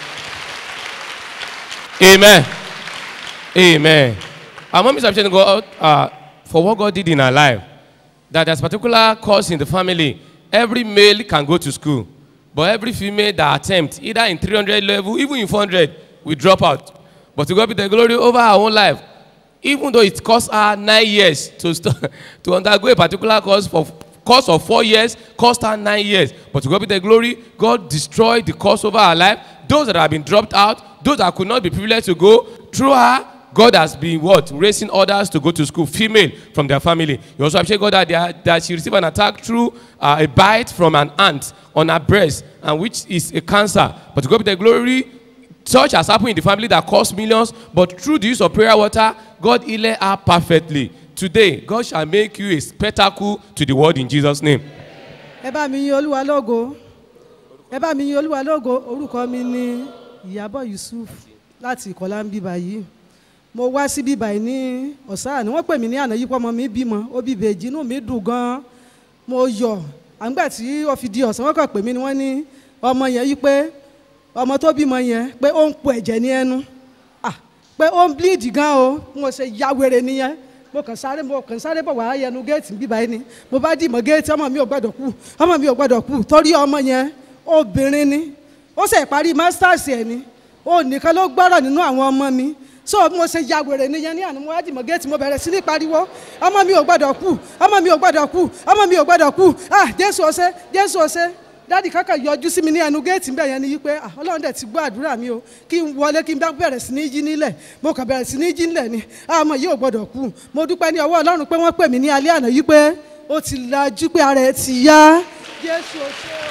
amen amen our mom is appreciating God uh, for what God did in her life that there's particular cause in the family every male can go to school but every female that attempt either in 300 level even in 400 will drop out but to God be the glory over her own life even though it cost her nine years to st- to undergo a particular course for course of four years cost her nine years. But to God be the glory, God destroyed the course over her life. Those that have been dropped out, those that could not be privileged to go, through her, God has been what? Raising others to go to school, female from their family. You also appreciate God that, they are, that she received an attack through uh, a bite from an ant on her breast, and which is a cancer. But to God be the glory, such has happened in the family that cost millions, but through the use of prayer water, God healed her perfectly. Today, God shall make you a spectacle to the world in Jesus' name. ẹ bá mi yin olúwa lógo ẹ bá mi yin olúwa lógo orúkọ mi ni ìyàbọ̀ yusuf láti ìkọlá ń bíbá yìí mo wá sí bíbá yìí ní ọ̀sán àná wọ́n pè mí ní àná yìí pọ́ ọmọ mi bímọ ó bí bèjì inú mi dùn gan-an mo yọ̀ àgbà tí ó fi di ọ̀sán wọ́n kàn pè mí ni wọ́n ní ọmọ yẹn yìí pé ọmọ tó bímọ yẹn pé ó ń po ẹ̀jẹ̀ ní ẹnu ah pé ó ń bleed gan o mo ṣe ya wèrè nìyẹn mo kàn sáré mo kàn sáré bọ̀ wá yẹnu géètì bíbá yìí ni mo bá dì mọ́ géètì ọmọ mi ò gbọ́dọ̀ kú ọmọ mi ò gbọ́dọ̀ kú torí ọmọ yẹn obìnrin ni ó ṣe parí masters ẹ̀ ni ó nìkan ló gbọ́rọ̀ nínú àwọn ọmọ mi so mo ṣe ya wèrè nìyẹn ní àná mo wá dì mọ́ géètì mo bẹ̀rẹ̀ sí ní pariwo ọmọ mi ò gbọ́dọ̀ kú ọmọ mi ò gbọ́dọ̀ kú ọmọ mi ò gbọ́dọ̀ kú ah jésù ọsẹ jésù ọsẹ dáàdì kankan yọjú sí mi ní ẹnu géètì ńbẹ yẹn ni yí pé ah ọlọ́run dẹ̀ ti gbọ́ àdúrà mi o kí n wọlé kí n bá bẹ̀rẹ̀ sí ní yí nílẹ̀ mo kàn bẹ̀rẹ̀ sí ní yí nílẹ̀ ni ah ọmọ yìí ò gbọ́dọ̀ kú mo dúpẹ́ ní ọwọ́ ọlọ́run pé wọ́n pè mí ní alẹ́ àná yí pé ó ti lajú pé ara ẹ̀ ti yá jésù ọsẹ o.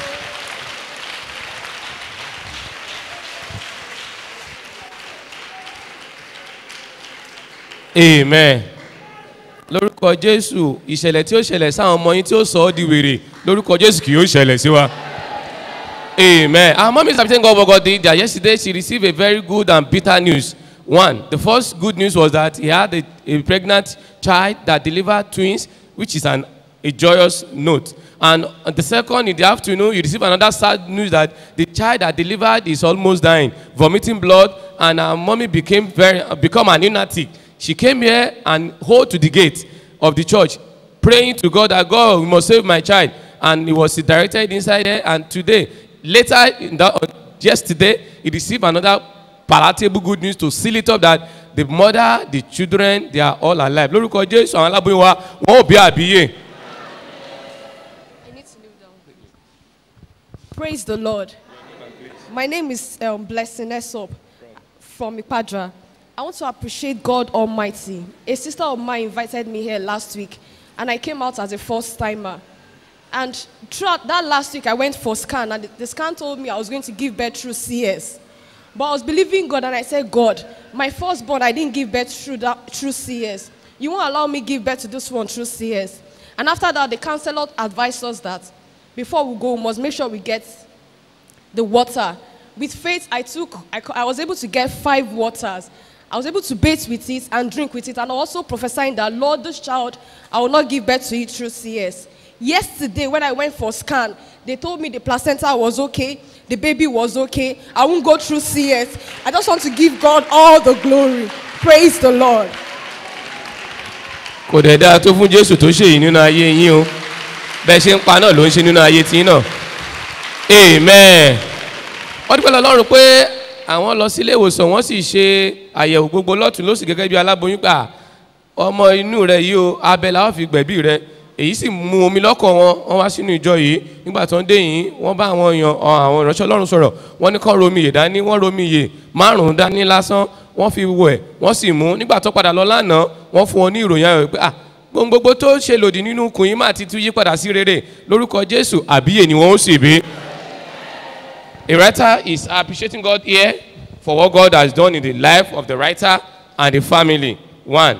amen lórúkọ jésù ìṣẹ̀lẹ̀ tí ó ṣẹlẹ̀ sáwọn ọmọ yín tí ó sọ ọ́ di wèrè lórúkọ jésù kì yóò ṣẹlẹ̀ sí wa amen our mom is appreciating God for God did that yesterday she received a very good and bitter news one the first good news was that he had a, a pregnant child that delivered twins which is an a joyous note and the second in the afternoon you receive another sad news that the child that delivered is almost dying vomiting blood and her mommy became very become an lunatic she came here and hold to the gate of the church praying to god that god you must save my child and he was directed inside there and today later in that, uh, yesterday he received another palatable good news to seal it up that the mother the children they are all alive lórúkọ jésù àwọn aláboyún wa wọn ò bí àbíyè. Praise the Lord. My name is um, Blessing Esop from Ipadra. I want to appreciate God Almighty. A sister of mine invited me here last week, and I came out as a first timer. And throughout that last week, I went for scan, and the, the scan told me I was going to give birth through CS. But I was believing God, and I said, God, my firstborn, I didn't give birth through that through CS. You won't allow me give birth to this one through CS. And after that, the counselor advised us that before we go, we must make sure we get the water. With faith, I took, I, co- I was able to get five waters. I was able to bathe with it and drink with it, and also prophesying that, Lord, this child, I will not give birth to it through CS. Yesterday, when I went for scan, they told me the placenta was okay, the baby was okay. I won't go through CS. I just want to give God all the glory. Praise the Lord. kò dẹ̀ dáa tó fún jésù tó ṣe yìí nínú ayé yín o bẹ́ẹ̀ ṣe ń pa náà ló ń ṣe nínú ayé tí náà amen wọ́n dúpẹ́ lọ́rùn pé àwọn lọ sílé ìwòsàn wọ́n sì ṣe àyẹ̀wò gbogbo lọ́tún lọ́sì gẹ́gẹ́ bí aláboyún pa ọmọ inú rẹ yìí o abẹ làwọn fi gbẹ̀bí rẹ èyí sì mú omi lọ́kàn wọn wọ́n wá sínú ìjọ yìí nígbà tó ń dé yìí wọ́n bá àwọn èèyàn ọ, àwọn ìránṣẹ́ ọlọ́run sọ̀rọ̀ wọ́n ní kán romi yè dání wọ́n romi yè márùn-ún dání lásán wọ́n fi wẹ̀ wọ́n sì mú nígbà tó padà lọ lánàá wọ́n fún wọn ní ìròyìn ayọ̀ pé ah gbogbo gbogbo tó ṣe lòdì nínú kùn yín máa ti tún yí padà sí rere lórúkọ jésù àbíyè ni wọ́n ó sì bí. A writer is appreciating God here for what God has done in the life of the writer and the family. One.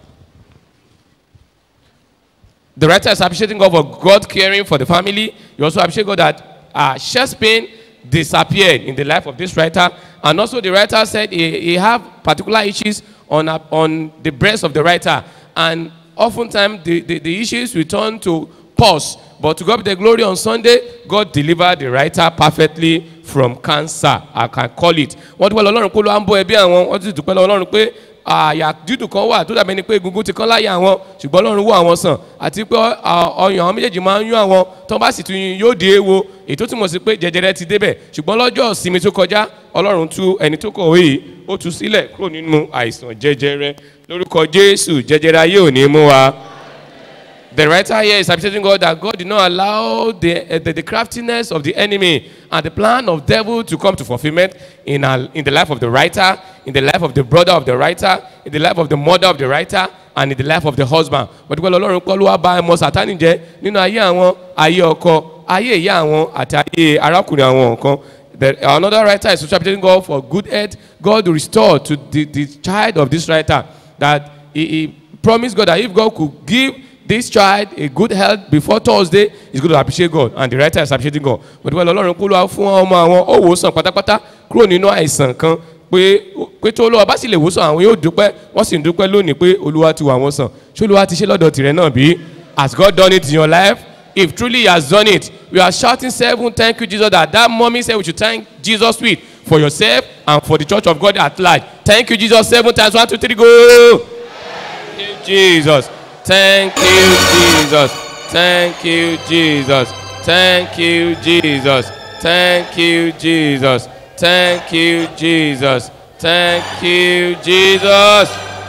The writer is appreciating God for God caring for the family. You also appreciate God that uh, chest pain disappeared in the life of this writer. And also the writer said he, he have particular issues on, uh, on the breast of the writer. And oftentimes the, the, the issues return to pause. But to God be the glory on Sunday, God delivered the writer perfectly from cancer. I can call it. Wọ́n dúpẹ́ lọ Ọlọ́run pé ló ń bọ́ ẹbí àwọn, wọ́n ti dúpẹ́ lọ Ọlọ́run pé àyà dídùn kan wà tó dàbí ẹni pé egungun ti kán láyà àwọn ṣùgbọ́n Ọlọ́run wò àwọn sàn àti pé ọ- ọyàn àwọn méjèèjì máa ń yún àwọn tó bá sì tún yún yóò di èèwo èyí tó túmọ̀ sí pé jẹjẹrẹ ti débẹ̀ ṣùgbọ́n lọ́jọ́ ìsinmi tó kọjá Ọlọ́run tú ẹni tó kọ̀wé yìí ó tú sílẹ̀ kúrò nínú àìsàn jẹjẹrẹ lórúkọ Jésù jẹjẹrẹ ayé ò ní mú wa The writer here is appreciating God that God did not allow the, uh, the, the craftiness of the enemy and the plan of devil to come to fulfillment in, our, in the life of the writer, in the life of the brother of the writer, in the life of the mother of the writer, and in the life of the husband. But well, Ọlọ́run kọ́ ló wá bá ẹmọ Sátánì jẹ́ nínú ayé àwọn, ayé ọkọ, ayé ìyá àwọn àti ayé arákùnrin àwọn nǹkan. The, another writer is appreciating God for good health. God will restore to the, the child of this writer that he, he promised God that if God could give this child a good health before Thursday, he's going to appreciate God. And the writer is appreciating God. But well, Ọlọ́run kó ló wá fún ọmọ àwọn ó wò ó sàn pátápátá kúrò nínú àìsàn kan pé pé tó olúwa bá sì lè wò sàn àwọn yóò dúpẹ́ wọ́n sì ń dúpẹ́ lónìí pé olúwa ti wà wọ́n sàn. Ṣé olúwa ti ṣe lọ́dọ̀ tìrẹ náà bí? Has God done it in your life? If truly he has done it, we are shouting seven thank you Jesus that that mommy said we should thank Jesus with for yourself and for the church of God at large. Thank you Jesus seven times one two three go. Thank you Jesus. Thank you Jesus. Thank you Jesus. Thank you Jesus. Thank you Jesus. Thank you Jesus. Thank you Jesus.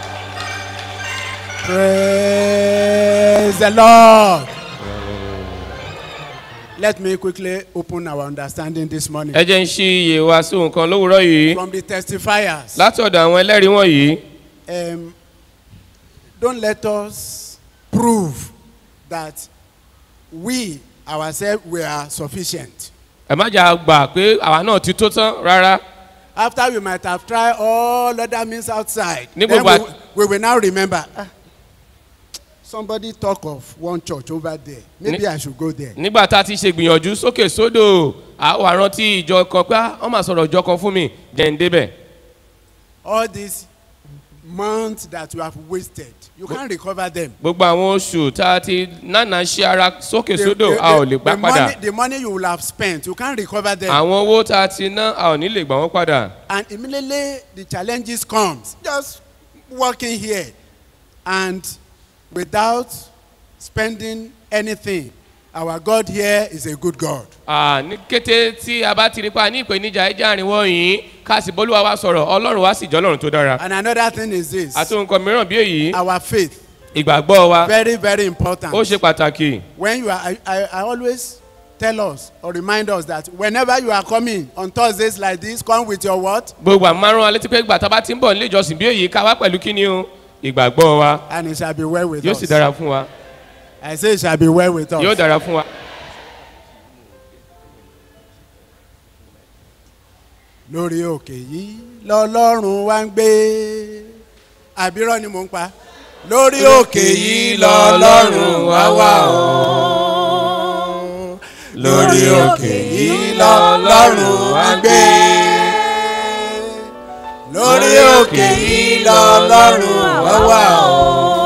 Praise the Lord. Let me quickly open our understanding this morning. ẹ jẹ́ ń ṣí iye wa sí nǹkan lówùúrọ̀ yìí From the testifiers, láti ọ̀dọ̀ àwọn ẹlẹ́rìí wọ̀nyí um, don't let us prove that we ourselves were sufficient. ẹ má jà gbà pé àwa náà ti tó tán rárá After we might have tried all other means outside, Ní then gbogbo we, we will now remember. "Ah, somebody talk of one church over there. Maybe Ní- I should go there. nígbà tá a ti ṣe gbìyànjú sókè sódò àwọn àrántí ìjọ kan pé "Ah, wọ́n máa sọ̀rọ̀ ìjọ kan fún mi jẹ́ ń débẹ̀ All these months that you have wasted, you can't recover them. gbogbo àwọn oṣù tá a ti nánà ṣe ara sókè The- sódò the- a ò lè gbà the padà money- The money you will have spent, you can't recover them. àwọn owó tá a ti ná a ò ní lè gbà wọ́n padà and immediately the challenges comes just working here and without spending anything our god here is a good god Ah, ní kété tí a bá ti rí pa ní ìpèníjà ẹja àrìnwó yìí ká sì bólúwa wa sọ̀rọ̀ ọlọ́run wa sì jọ́ ọlọ́run tó dára and another thing is this àti nǹkan mìíràn bí èyí our faith ìgbàgbọ́ wa very very important ó ṣe pàtàkì when you are I, I, I always tell us or remind us that whenever you are coming on thursdays like this come with your what gbogbo àmárùn alétí pé gbà tá a bá ti ń bọ̀ nílé ìjọsìn bí èyí ká wá pẹ̀lú kíni o ìgbàgbọ́ wa and it shall be well with yóò us sì dára fún wa i say it shall be well with us yóò dára fún wa. lórí òkè yìí lọlọ́run wá ń gbé àbírọ́ ni mò ń pa lórí òkè yìí lọlọ́run wá wà ó lórí òkè yìí lọlọ́run wá ń gbé lórí òkè yìí lọlọ́run wá wà ó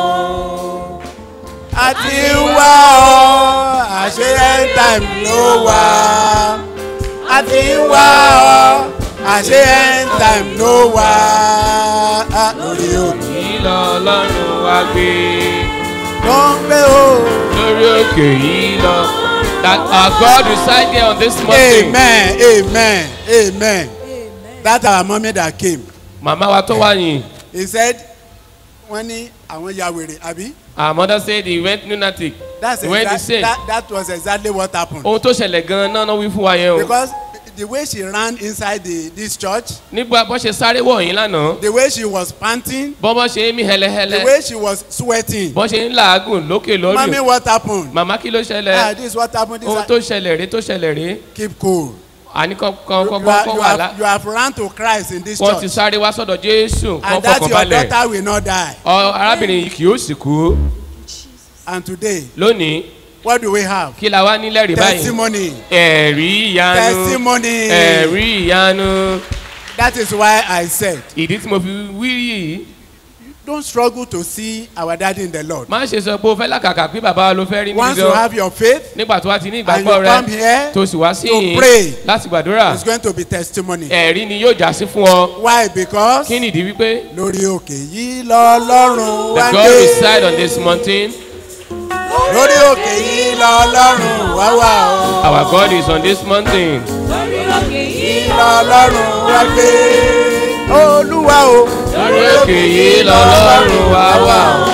àti wá ọ àṣẹ end time ló wà àti wá ọ àṣẹ end time ló wà lórí òkè yìí lọ ọlọ́run wa gbé ló ń gbé o. lórí òkè yìí lọ that our God reside there on this mountain. amen amen amen that our mommy that came màmá wa tó wá yìí he said wọ́n ní àwọn ya wèrè àbí. our mother said he went lunatic that's he went exact, insane that, that was exactly what happened. ohun tó ṣẹlẹ̀ gan-an náà náà wí fún wa yẹn o. because the way she ran inside the this church nígbà bó ṣe sáré wọ̀nyí lánàá the way she was panting bọ́ bọ́ ṣe ń mí the hẹlẹhẹlẹ way she was sweating bọ́ ṣe ń làágùn lókè lórí mami what happened màmá kí ló ah ṣẹlẹ̀ this what happened this ohun ha- tó ṣẹlẹ̀ rèé tó ṣẹlẹ̀ rèé keep cool àní kan kan you, kan you, are, kan you, wà lá have, you have run to christ in this wọ́n ti church sáré wá sọ́dọ̀ jésù kan and that fọkàn your balẹ̀ daughter will not die ọ arábìnrin yìí kì yóò sì kú and today lónìí what do we have kí la wá nílẹ̀ rí báyìí testimony ẹ̀rí ìyanu testimony ẹ̀rí ìyanu that is why i said ìdí tí mo fi wí yìí don't struggle to see our daddy in the lord má ṣe sọ pé o fẹ́ làkàkà pé bàbá wa ló fẹ́ rí once níbi you have your faith nígbà tó wá ti ní and ìgbàgbọ́ you come rẹ here tó sì wá sí to yìí pray láti gbàdúrà it's going to be testimony ẹ̀rí ni yóò já sí fún ọ why because kí nìdí wípé lórí òkè yìí lọ́lọ́run the wá God gbé reside on this mountain lórí òkè yìí lọ́lọ́run wá wà ó our God is on this mountain lórí òkè yìí lọ́lọ́run wá gbé olúwa o lórí òkè yìí lọ́lọ́run wá wà ó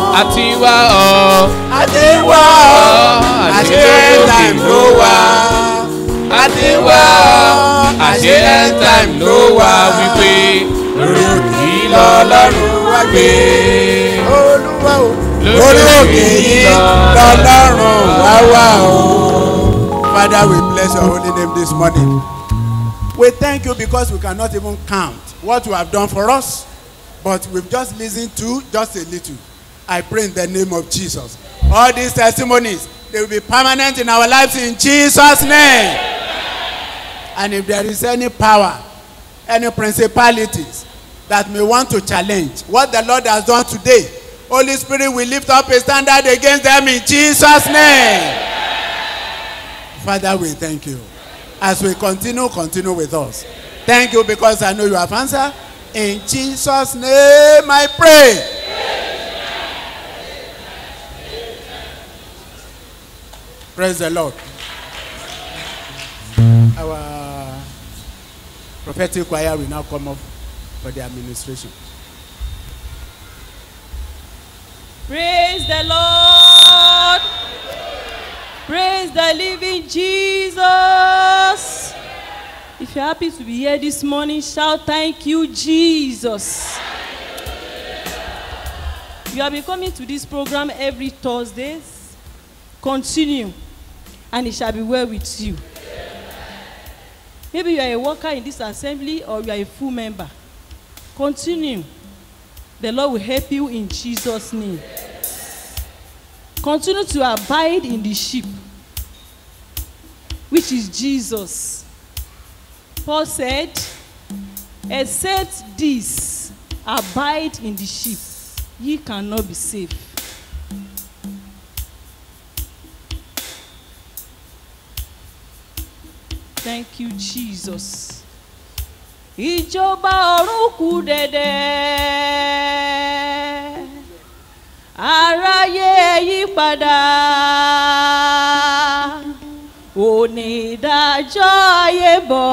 àti wá ọ. àti wá ọ àṣẹ time ló wá àti wá ọ àṣẹ end time ló wá wípé lórí òkè lọ́lọ́run wá gbé. olúwa o lórí òkè yìí lọ́lọ́run wá wá o. Father, we bless your holy name this morning. We thank you because we cannot even count what you have done for us, but we've just listened to just a little. I pray in the name of Jesus. All these testimonies, they will be permanent in our lives in Jesus' name. And if there is any power, any principalities that may want to challenge what the Lord has done today, Holy Spirit will lift up a standard against them in Jesus' name. Father, we thank you. As we continue, continue with us. Thank you because I know you have answered. In Jesus' name I pray. Praise the Lord. Our prophetic choir will now come up for the administration. Praise the Lord. Praise the living Jesus. If you're happy to be here this morning, shout thank you, Jesus. You have been coming to this program every Thursdays. Continue, and it shall be well with you. Maybe you are a worker in this assembly or you are a full member. Continue. The Lord will help you in Jesus' name. Continue to abide in the sheep, which is Jesus. Paul said, Except this, abide in the sheep, ye cannot be saved. Thank you, Jesus. Ìjọba ọ̀run kù dẹ̀dẹ̀. Aráyé ẹ yí padà. Onídàájọ́ ayé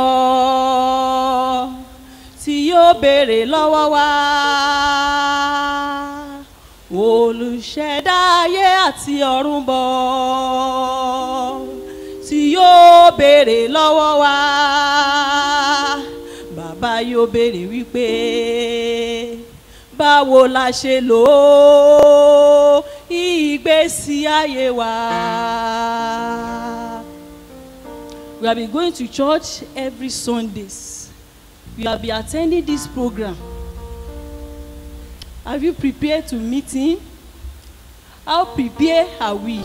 bọ̀ tí yóò béèrè lọ́wọ́ wa. Olùṣẹ̀dá ayé àti ọ̀run bọ̀ tí yóò béèrè lọ́wọ́ wa. Bàbá yóò béèrè wípé báwo la ṣe lò ó ìgbésí ayé wa. We have been going to church every Sundays. We have been attending this program. Have you prepared to meet him? How prepared are we?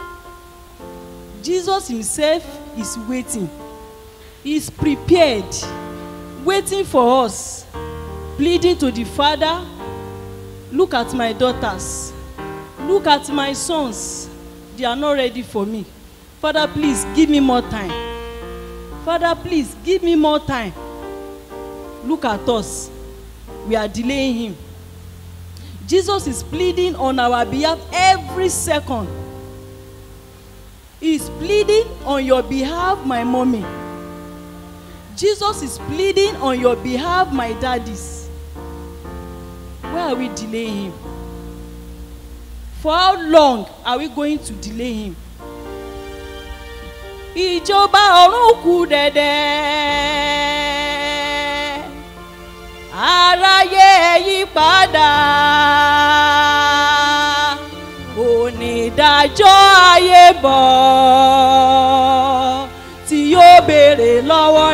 Jesus himself is waiting. He is prepared, waiting for us, pleading to the Father, look at my daughters, look at my sons. They are not ready for me. Father, please give me more time. Father, please give me more time. Look at us. We are delaying him. Jesus is pleading on our behalf every second. He is pleading on your behalf, my mommy. Jesus is pleading on your behalf, my daddies. Why are we delaying him? For how long are we going to delay him? Ìjọba ọ̀run kù dẹ̀dẹ̀. Aráyé ẹ yí padà. Onídàájọ́ ayé bọ̀ tí yóò béèrè lọ́wọ́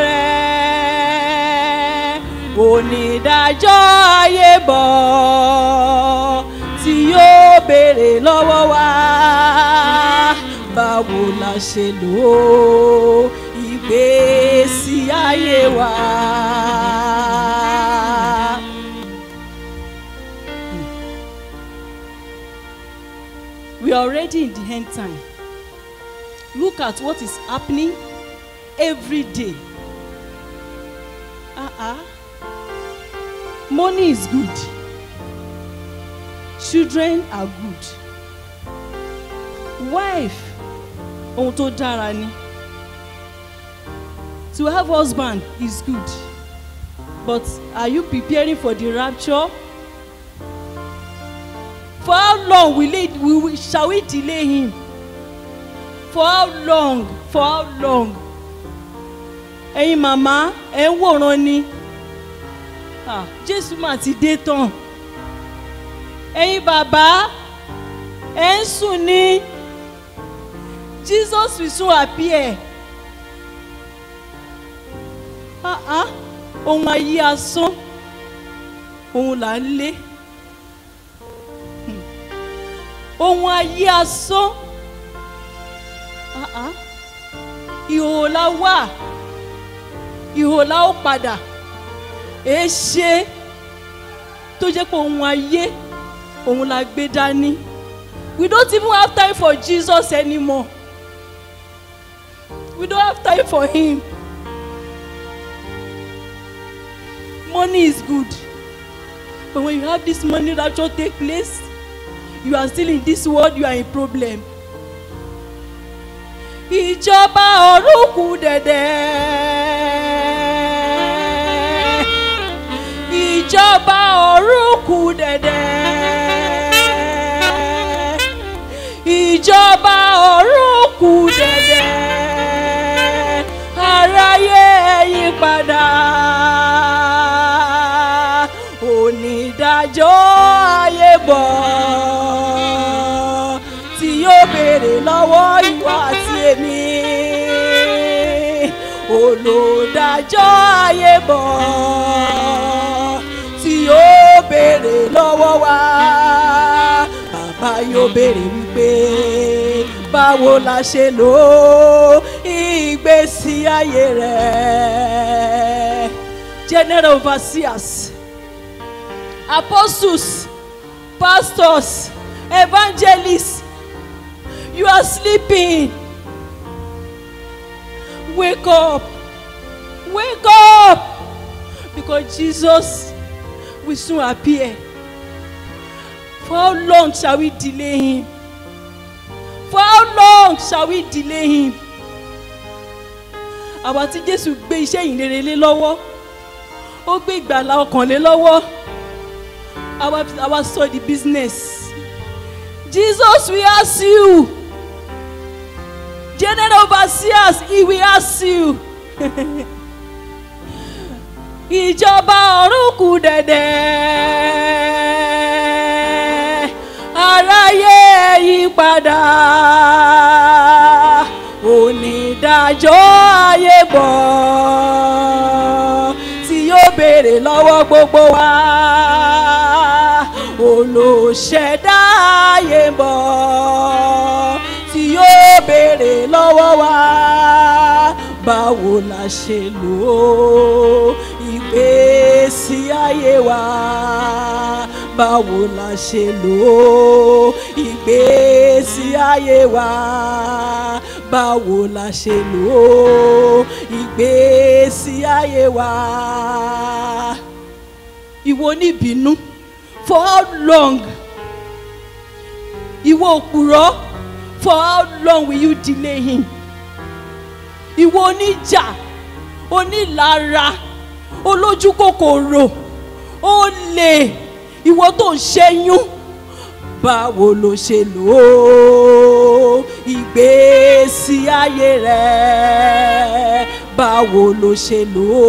rẹ̀. Onídàájọ́ ayé bọ̀ tí yóò béèrè lọ́wọ́ wa. Báwo la ṣe lò ó ìgbésí ayé wa? We are already in the end time. Look at what is happening every day. Uh-uh. Money is good. Children are good. Wife, ohun tó dára ni. To have husband is good. But are you preparing for the rapture? For how long will it, we, we, shall we delay him? For how long? For how long? Ẹyin màmá ẹ̀ ń wòran ni. Ah, Jésù mà ti dé tán. Ẹyin bàbá ẹ̀ ń sùn ni. Jesus will soon appear. Ah ah, ohun ayé asán, òun là ń lé. Hmm. Ohun ayé asán. Ah ah, ìhòòhò la wà, ìhòòhò la ó padà. Èé ṣe tó jẹ́ pé ohun ayé òun la gbé dání. We don't even have time for Jesus anymore. We don't have time for him. Money is good. But when you have this money rapture take place, you are still in this world, you are in problem. Ìjọba ọ̀run kù dẹ̀dẹ̀. Ìjọba ọ̀run kù dẹ̀dẹ̀. Ìjọba ọ̀run kù dẹ̀dẹ̀. Aráyé yí padà. Onídàájọ́ ayé bọ̀. Tí yóò béèrè lọ́wọ́ ìwà àti èmi. Olùdájọ́ ayé bọ̀. Tí yóò béèrè lọ́wọ́ wa. Bàbá yóò béèrè wípé báwo la ṣe lò ó ìgbésí ayé rẹ̀. General overseers, apostles, pastors, evangelists, you are sleeping. Wake up. Wake up. Because Jesus will soon appear. For how long shall we delay him? For how long shall we delay him? Àwa tí Jésù gbé iṣẹ́ ìrere lé lọ́wọ́, ó gbé ìgbàlá ọkàn lé lọ́wọ́, àwa àwa sọ the business. Jesus will ask you. General overseers, he will ask you. Ìjọba ọ̀run kù dẹ̀dẹ̀. Aráyé yí padà. Onídàájọ́ ayé bọ̀. Tí yóò béèrè lọ́wọ́ gbogbo wa. Olùṣẹ̀dá ayé bọ̀ tí yóò béèrè lọ́wọ́ wa báwo la ṣe lò ó ìgbésí ayé wa báwo la ṣe lò ó ìgbésí ayé wa báwo la ṣe lò ó ìgbésí ayé wa ìwọ oníbínú for how long ìwọ òpùrọ́ for how long will you delay him ìwọ oníjà onílara olójú kòkòrò olè ìwọ tó ń ṣẹ́yún báwo ló ṣe lò ó ìgbésí ayé rẹ báwo ló ṣe lò ó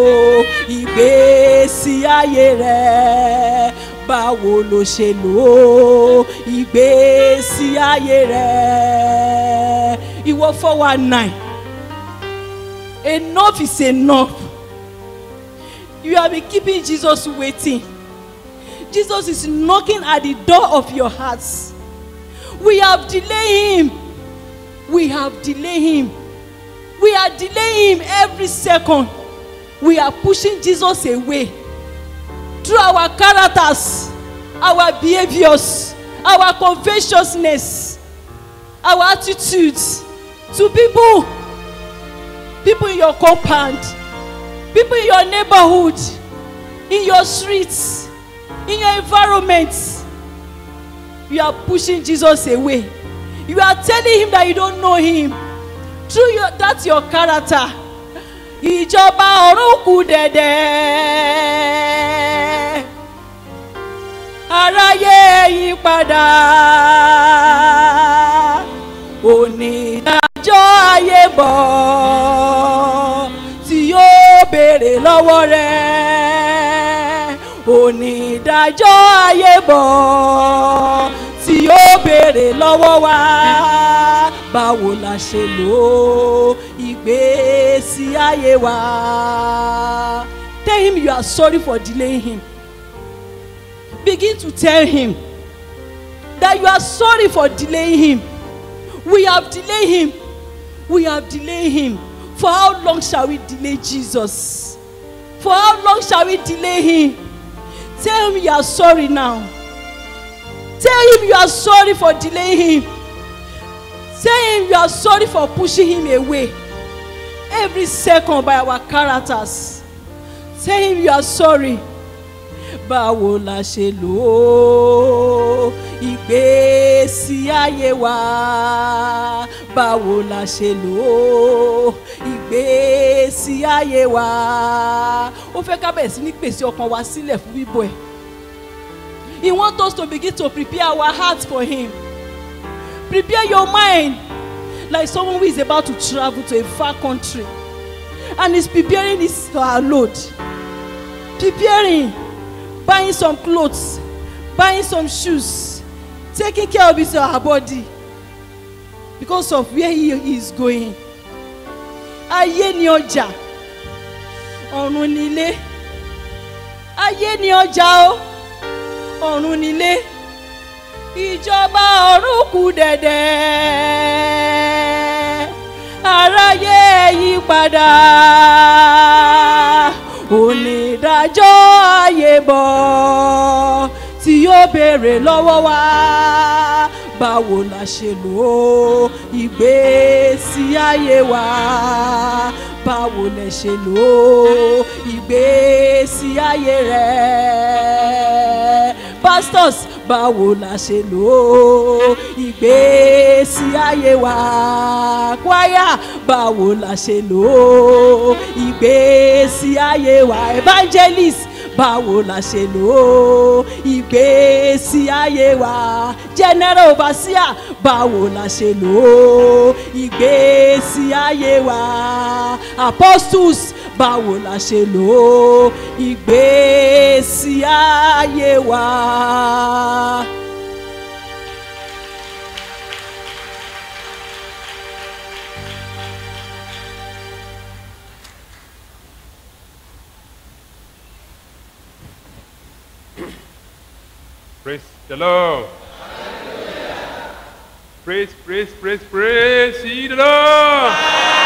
ìgbésí ayé rẹ báwo ló ṣe lò ó ìgbésí ayé rẹ ìwọ four one nine enough is enough you have been keeping jesus waiting jesus is knocking at the door of your hearts we have delayed him we have delayed him we are delaying him every second we are pushing jesus away through our characters our behaviours our covetousness our attitudes to people people in your compound people in your neighborhood in your streets in your environment you are pushing jesus away you are telling him that you don't know him through your that your character ìjọba ọ̀run kù dẹ̀dẹ̀ aráyé yí padà onídàájọ́ ayé bọ̀ tí yóò béèrè lọ́wọ́ rẹ̀ onídàájọ́ ayé bọ̀ tí yóò béèrè lọ́wọ́ wa báwo la ṣe lò ìgbésí ayé wa. Tell him you are sorry for delaying him. Begin to tell him that you are sorry for delaying him. We have delayed him. We have delayed him. For how long shall we delay Jesus? For how long shall we delay him? Tell him you are sorry now. Tell him you are sorry for delaying him. Tell him you are sorry for pushing him away every second by our characters. Tell him you are sorry. Báwo la ṣe lò ó ìgbésí ayé wa? Báwo la ṣe lò ó ìgbésí ayé wa? Ó fẹ́ ká bẹ̀rẹ̀ sí ní pèsè ọkàn wa sílẹ̀ fún bíbọ̀ ẹ̀. He want us to begin to prepare our hearts for him. Prepare your mind like someone who is about to travel to a far country and is preparing his uh, load. Preparing, buying some clothes, buying some shoes, taking care of his uh, body because of where he is going. Ayé ni ọjà, ọ̀run ni ilé. Ayé ni ọjà o, ọ̀run ni ilé. Ìjọba ọ̀run kù dẹ̀dẹ̀. Aráyé yí padà. Onídàájọ́ ayé bọ̀ tí yóò béèrè lọ́wọ́ wa. Báwo la ṣe lò ó ìgbésí ayé wa? Báwo lẹ ṣe lò ó ìgbésí ayé rẹ̀? Pastors báwo la ṣe lò ó ìgbésí ayé wa? Choir báwo la ṣe lò ó ìgbésí ayé wa? Evangelist báwo la ṣe lò ó ìgbésí ayé wa? General overseer báwo la ṣe lò ó ìgbésí ayé wa? Apostles báwo la ṣe lò ó ìgbésí ayé wa. Praise the Lord. Praise, praise, praise, praise ye the Lord.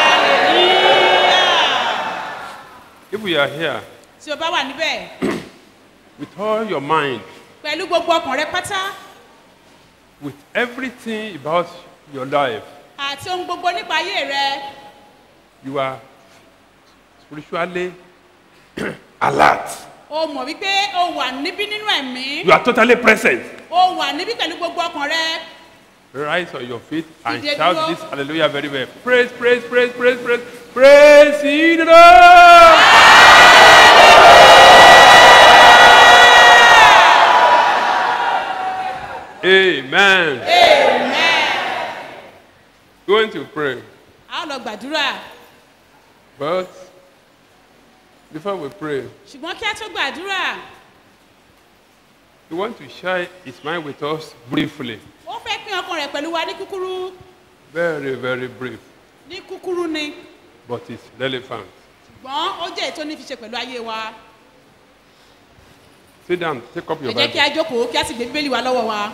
If we are here tí o bá wà níbẹ̀ with all your mind, pẹ̀lú gbogbo ọkàn rẹ pátá with everything about your life, àti ohun gbogbo nípa ayé rẹ you are spiritually alert. o mọ̀ wípé o wà níbí nínú ẹ̀mí You are totally present. o wà níbí pẹ̀lú gbogbo ọkàn rẹ Rise on your feet and Dìde shout dúró. this hallelujah very well. Praise, praise, praise, praise, praise, praise ye the Lord. Amen. amen. Going to pray. a ó lọ gbàdúrà But before we pray, ṣùgbọ́n kí a tó gbàdúrà we want to share his mind with us briefly. ó fẹ́ pín ọkàn rẹ̀ pẹ̀lú wa ní kúkúrú Very, very brief. ní kúkúrú ni But it's relevant. ṣùgbọ́n ó jẹ́ ètò ní fi ṣe pẹ̀lú ayé wa Sit down, take up ẹ your jẹ́ kí a Bible. jókòó kí a sì gbé bíbélì wa lọ́wọ́ wa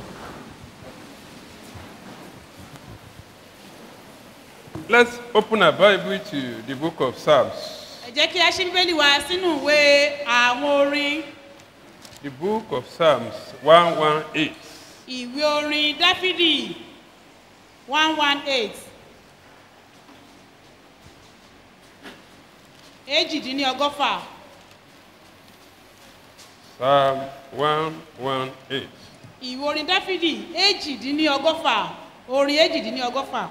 Let's open our Bible to the book of Psalms. ẹ jẹ́ kí a ṣí bíbélì wa sínú ìwé àwọn orin The book of Psalms 118. ìwé orin dáfídì one one eight èjìdínlọ́gọ́fà Psalm 118. ìwé orin dáfídì èjìdínlọ́gọ́fà orin èjìdínlọ́gọ́fà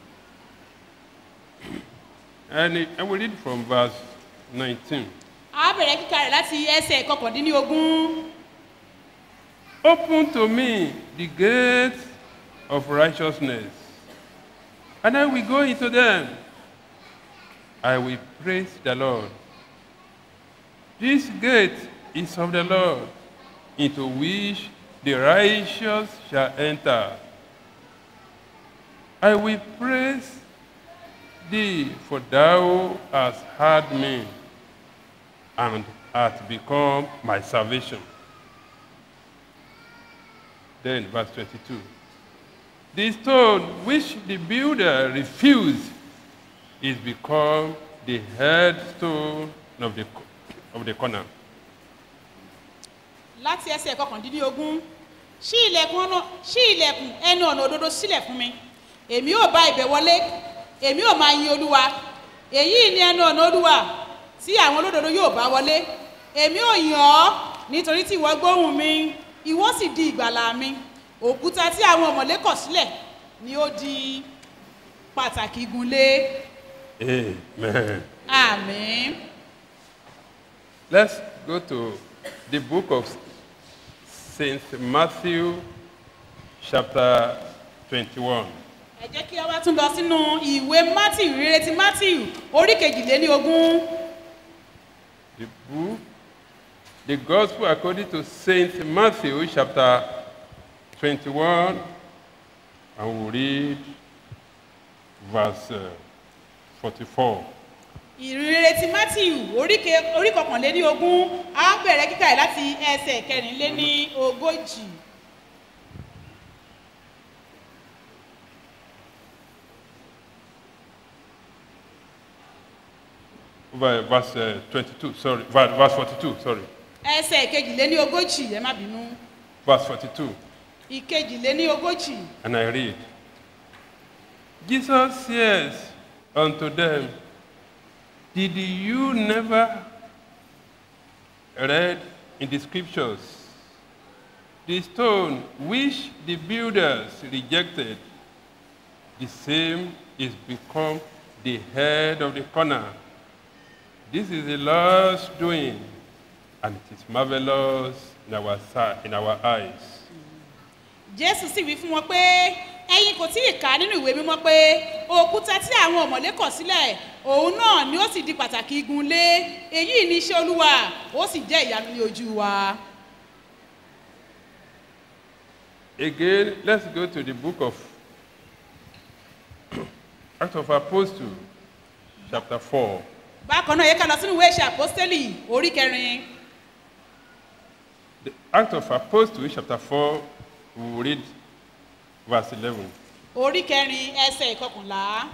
And I will read from verse 19. a bẹ̀rẹ̀ kíkà rẹ̀ láti ẹsẹ̀ kọkàndínlógún Open to me the gates of righteousness, and I will go into them. I will praise the Lord. This gate is of the Lord, into which the righteous shall enter. I will praise thee, for thou hast heard me, and hast become my salvation. Then, verse 22. The stone which the builder refused is become the headstone of the, of the corner. láti ẹsẹ̀ kọkàndínlógún ṣí ilẹ̀kùn ọ̀nà ṣí ilẹ̀kùn ẹnu ọ̀nà òdodo sílẹ̀ fún mi èmi ò bá ibẹ̀ wọlé èmi ò máa yin olúwa èyí ni ẹnu ọ̀nà olúwa tí àwọn olódodo yóò bá wọlé èmi ò yàn ọ́ nítorí tí ìwọ gbóhùn mi ìwọ sì di ìgbàlà mi òkúta tí àwọn ọ̀mọ̀lé kọ̀ sílẹ̀ ni ó di pàtàkì igunlé Amen. àmín. Let's go to the book of Saint Matthew, chapter 21. ẹ jẹ́ kí a wá tún lọ sínú ìwé matthew rere ti matthew orí kejìléní ogún The book, the Gospel according to Saint Matthew, chapter 21, and we'll read verse uh, 44. ìrere ti matthew orí ke- orí kọkànléní ogún a bẹ̀rẹ̀ kíkà ẹ̀ láti ẹsẹ̀ kẹrìnléní ogójì. Ver- Verse uh, 22, sorry, ver- verse 42, sorry. ẹsẹ̀ kejìléní ogójì ẹ má bínú Verse 42. ìkejìléní ogójì. And I read, Jesus says unto them, Did you never read in the scriptures the stone which the builders rejected, the same is become the head of the corner. This is the Lord's doing, and it is marvelous in our, si- in our eyes. jésù sì wí fún wọn pé ẹyin kò tí ì kà á nínú ìwé mímọ́ pé òkúta tí àwọn ọ̀mọ̀lé kọ̀ sílẹ̀ òun náà ni ó sì di pàtàkì igun lé èyí ni iṣẹ́ olúwa ó sì jẹ́ ìyanu ní ojú wa. Again, let's go to the book of Acts of Apostles, chapter 4. bákan náà yẹ ká lọ sínú ìwé ìṣe àpọ́stélì orí kẹrin The Acts of Apostles, chapter 4, we will read verse 11. orí kẹrin ẹsẹ̀ ìkọkànlá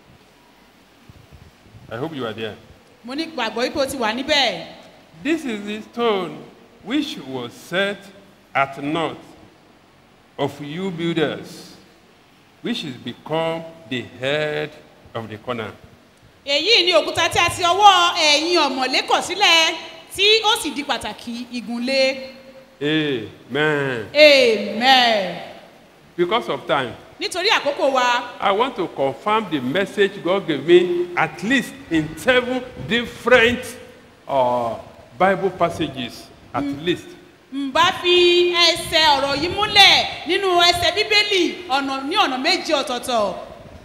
I hope you are there. mo ní gbàgbọ́ wípé o ti wà níbẹ̀. This is the stone which was set at naught of you builders, which is become the head of the corner. èyí ni òkúta tí a ti ọwọ́ ẹ̀yin ọ̀mọ̀lé kọ̀ sílẹ̀ tí ó sì di pàtàkì igunlé Amen. amen. Because of time, nítorí àkókò wa I want to confirm the message God gave me at least in seven different uh, Bible passages, at least. n bá fi ẹsẹ̀ ọ̀rọ̀ yìí múlẹ̀ nínú ẹsẹ̀ bíbélì ọ̀nà ní ọ̀nà méje ọ̀tọ̀ọ̀tọ̀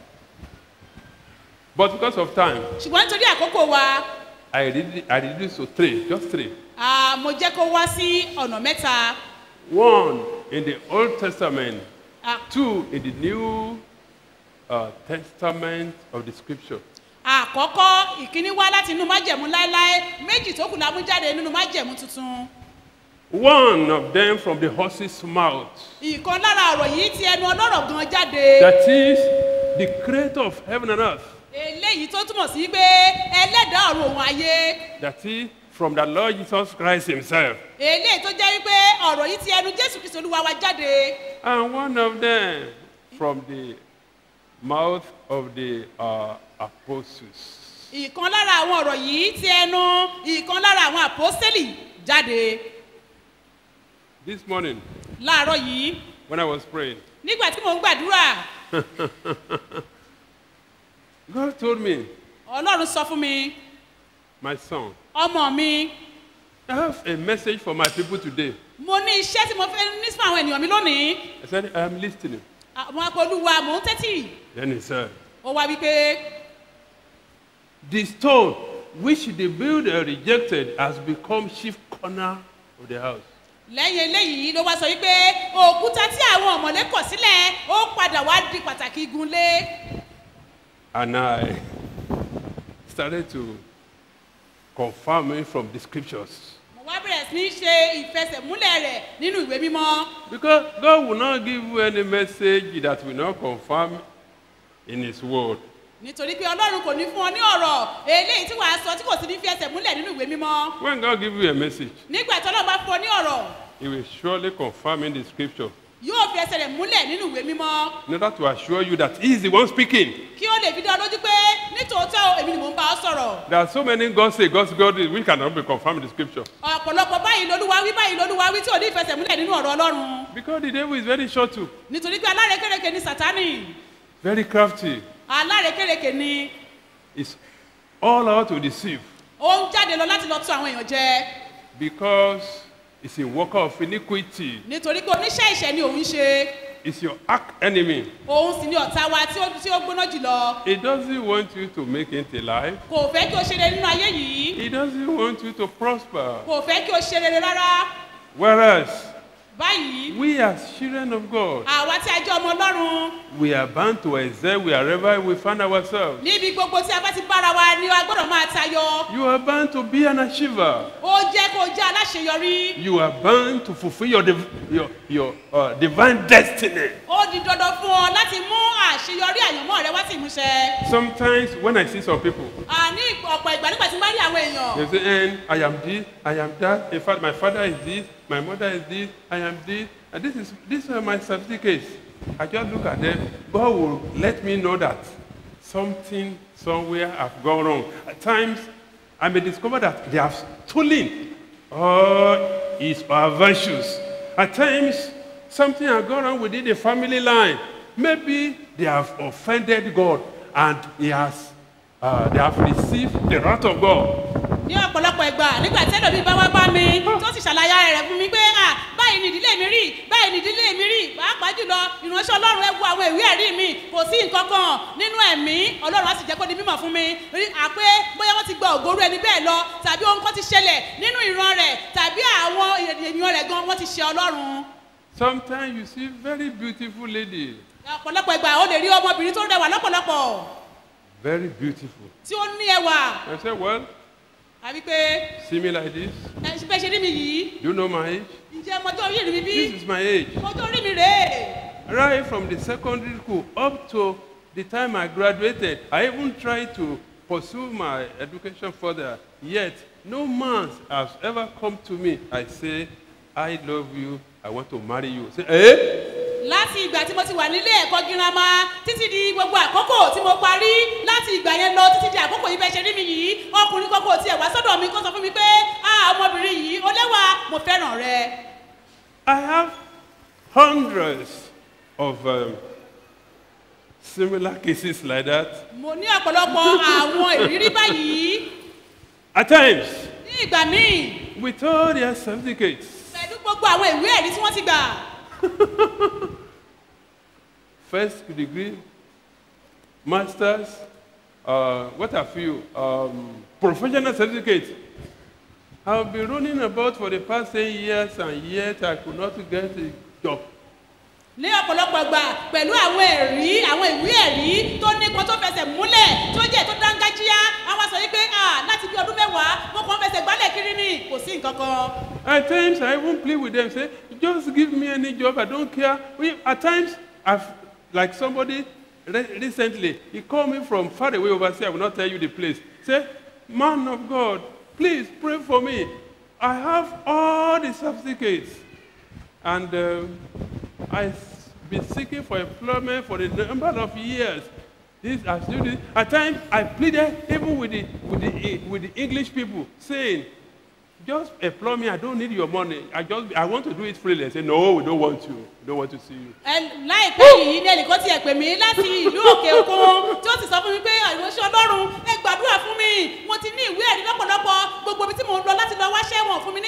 But because of time, ṣùgbọ́n nítorí àkókò wa I read, I reduced to three, just three. ah, mo jẹ́ kó wá sí ọ̀nà mẹ́ta One in the Old Testament, Ah. two in the New uh, Testament of the Scripture. àkọ́kọ́ ìkíní wá láti inú májẹ̀mú láéláé méjì tó kù la mú jáde nínú májẹ̀mú tuntun One of them from the horse's mouth. ìkan lára ọ̀rọ̀ yìí ti ẹnu ọlọ́rọ̀ gan jáde That is the creator of heaven and earth. eléyìí tó túmọ̀ sí pé ẹlẹ́dàá ọ̀run òun ayé That is from the Lord Jesus Christ himself. eléyìí tó jẹ́ wípé ọ̀rọ̀ yìí ti ẹnu jésù kristu olúwa wa jáde And one of them from the mouth of the uh, apostles. ìkan lára àwọn ọ̀rọ̀ yìí ti ẹnu ìkan lára àwọn àpọ́sẹ́lì jáde This morning, láàárọ̀ yìí when I was praying, nígbà tí mò ń gbàdúrà God told me, ọlọ́run sọ fún mi my son, ọmọ mi I have a message for my people today. mo ní iṣẹ́ tí mo fẹ́ ní fún àwọn ènìyàn mi lónìí I said, I am listening. àwọn apolúwa mò ń tẹ́tì Then he said, ó wá wípé The stone which the builder rejected has become chief corner of the house. lẹ́yìn eléyìí ló wá sọ wípé òkúta tí àwọn ọ̀mọ̀lé kọ̀ sílẹ̀ ó padà wá di pàtàkì igunlé And I started to confirm it from the scriptures. mo wá bẹ̀rẹ̀ sí ní ṣe ìfẹsẹ̀múlẹ̀ rẹ̀ nínú ìwé mímọ́ Because God will not give you any message that will not confirm in His word. nítorí pé ọlọ́run kò ní fún ọ ní ọ̀rọ̀ eléyìí tí wàá sọ tí kò sí ní fi ẹsẹ̀ múlẹ̀ nínú ìwé mímọ́ When God gives you a message, nígbà tí ọlọ́run bá fún ọ ní ọ̀rọ̀ He will surely confirm in the scripture yóò fi ẹsẹ̀ rẹ̀ múlẹ̀ nínú ìwé mímọ́ in order to assure you that He is the one speaking. kí ó lè fi dá ọ lójú pé nítòótọ́ èmi ni mò ń bá ọ sọ̀rọ̀ There are so many God say, God's God is, which cannot be confirmed in the scripture. ọ̀pọ̀lọpọ̀ báyìí lolúwa wí báyìí lolúwa wí tí ò ní ìfẹsẹ̀múlẹ̀ nínú ọ̀rọ̀ ọlọ́run Because the devil is very short too, nítorí pé alárekérekè ni sátánì very crafty. alárekérekè ni It's all out to deceive ó ń jáde lọ láti lọ tún àwọn èèyàn jẹ because it's a worker of iniquity. nítorí pé oníṣẹ́ ìṣẹ́ ni òun ṣe It's your arch enemy. òun sì ni ọ̀tá wa tí ó tí ó gbóná jùlọ He doesn't want you to make it alive. kò fẹ́ kí o ṣe rere nínú ayé yìí He doesn't want you to prosper. kò fẹ́ kí o ṣe rere rárá Whereas báyìí we as children of God, àwa tí a jẹ́ ọmọ ọlọ́run we are bound to excel wherever we find ourselves. níbi gbogbo tí a bá ti bára wa ni a gbọ́dọ̀ máa tayọ You are bound to be an achiever. ó jẹ́ kó o jẹ́ aláṣeyọrí You are bound to fulfill your, div- your, your uh, divine destiny. ó di dandan fún ọ láti mú àṣeyọrí àyànmọ́ rẹ wá sí ìmúṣẹ Sometimes when I see some people, àní ọ̀pọ̀ ìgbà nígbà tí n bá rí àwọn èèyàn they say, and I am this, I am that. In fact, my father is this, my mother is this, I am this, and this is these are my certificates. I just look at them. God will let me know that something somewhere have gone wrong. At times, I may discover that they have stolen all his or her virtues. At times, something has gone wrong within the family line. Maybe they have offended God and he has, uh, they have received the wrath of God. ní ọ̀pọ̀lọpọ̀ ìgbà nígbà tí ẹlòmíì bá wá bá mi tó sì ṣàlàyé ara rẹ̀ fún mi pé à báyìí ni ìdílé mi rí báyìí ni ìdílé mi rí pàápàá jùlọ ìránṣẹ́ ọlọ́run ẹ wo àwọn ìwé ẹ̀rí mi kò sí nǹkan kan nínú ẹ̀mí ọlọ́run á sì jẹ́ kó di mímọ̀ fún mi rí àpé bóyá wọ́n ti gba ògóró ẹni bẹ́ẹ̀ lọ tàbí ohun kan ti ṣẹlẹ̀ nínú ìran rẹ̀ tàbí àwọn ènìyàn rẹ̀ gan wọ́n ti ṣe ọlọ́run Sometimes you see very beautiful lady, ọ̀pọ̀lọpọ̀ ìgbà ó lè rí ọmọbìnrin tó rẹwà lọ́pọ̀lọpọ̀ very beautiful. tí ó ní ẹwà I say, well, àbí pé see me like this. ẹ ṣe bẹ́ẹ̀ ṣe rí mi yìí Do you know my age? ǹjẹ́ ọmọdé orí mi bí This is my age. ọmọdé orí mi rèé. Right from the secondary school up to the time I graduated, I even tried to pursue my education further. Yet, no man has ever come to me. I say, I love you. I want to marry you. Say, eh? láti ìgbà tí mo ti wà nílé ẹ̀kọ́ girama títí di gbogbo àkókò tí mo parí láti ìgbà yẹn lọ títí di àkókò yìí bẹ́ẹ̀ ṣe rí mi yìí ọkùnrin kọ́kọ́ tiẹ̀ wá sọ́dọ̀ mi kó sọ fún mi pé a ọmọbìnrin yìí ó lẹ́wà mo fẹ́ràn rẹ. I have hundreds of um, similar cases like that. mo ní ọ̀pọ̀lọpọ̀ àwọn ìrírí báyìí At times, ní ìgbà míì with all their certificates, pẹ̀lú gbogbo àwọn ìwé ẹ̀rí tí wọ́n ti gbà first degree, masters, uh, what have you, um, professional certificate. I've been running about for the past 10 years and yet I could not get a job. ní ọ̀pọ̀lọpọ̀ ìgbà pẹ̀lú àwọn ẹ̀rí àwọn ìwé ẹ̀rí tó nípọn tó fẹsẹ̀ múlẹ̀ tó jẹ́ tó dángájíá àwọn sọ yìí pé ah láti bí ọdún mẹ́wàá mo kàn fẹsẹ̀ gbálẹ̀ kiri ni kò sí nǹkan kan. At times, I even plead with them, say, just give me any job, I don't care. We, at times, I've, like somebody re- recently, he called me from far away overseas, I will not tell you the place. Say, man of God, please pray for me. I have all the certificates. And uh, I've been seeking for employment for a number of years. This, I still do this. At times, I pleaded even with the, with, the, with the English people, saying, just employ me. I don't need your money. I just I want to do it freely. I say, no, we don't want you. We don't want to see you. Ẹ- láìpẹ́ yìí ní ẹnìkan tiẹ̀ pè mí láti ìlú òkè òkun tí ó sì sọ fún mi pé ìránṣẹ́ ọlọ́run ẹ gbàdúrà fún mi mo ti ní ìwé ẹ̀rí lọ́pọ̀lọpọ̀ gbogbo ibi tí mò ń lọ láti lọ wáṣẹ́ wọn fún mi ní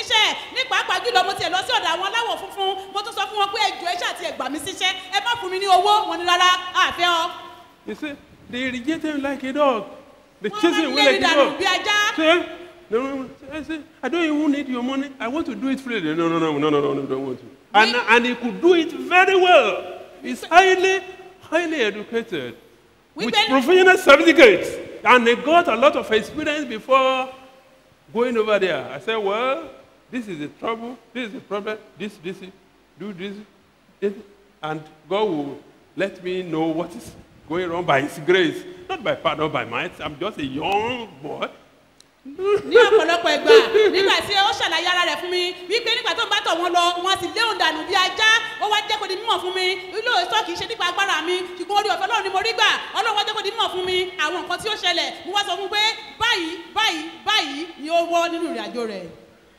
owó wọn ni rárá àfẹ́ ọ. You see, they reject him like a dog. They chase him away lé like mi a dànù dog. bí ajá. Say, no, no, no. I say, I don't even need your money. I want to do it freely. No, no, no, no, no, no, no, don't want to. And, and he could do it very well. He's highly, highly educated with professional certificates. And he got a lot of experience before going over there. I said, well, this is the trouble. This is the problem. This, this, do this. this. And God will let me know what is going on by His grace. Not by power, not by might. I'm just a young boy. ní ọ̀pọ̀lọpọ̀ ìgbà nígbà tí ó ṣàlàyé ara rẹ̀ fún mi wípé nígbà tó ń bá tọ̀ wọ́n lọ wọn sì léhùn dànù bí ajá ó wá jẹ́ kó di mímọ̀ fún mi lóòótọ́ kì í ṣe nípa agbára mi ṣùgbọ́n orí ọ̀fẹ́ ọlọ́run ni mo rí gbà ọlọ́run wá jẹ́ kó di mímọ̀ fún mi àwọn nǹkan tí ó ṣẹlẹ̀ mo wá sọ fún un pé báyìí báyìí báyìí ni ó wọ́ nínú ìrìn àjò rẹ̀.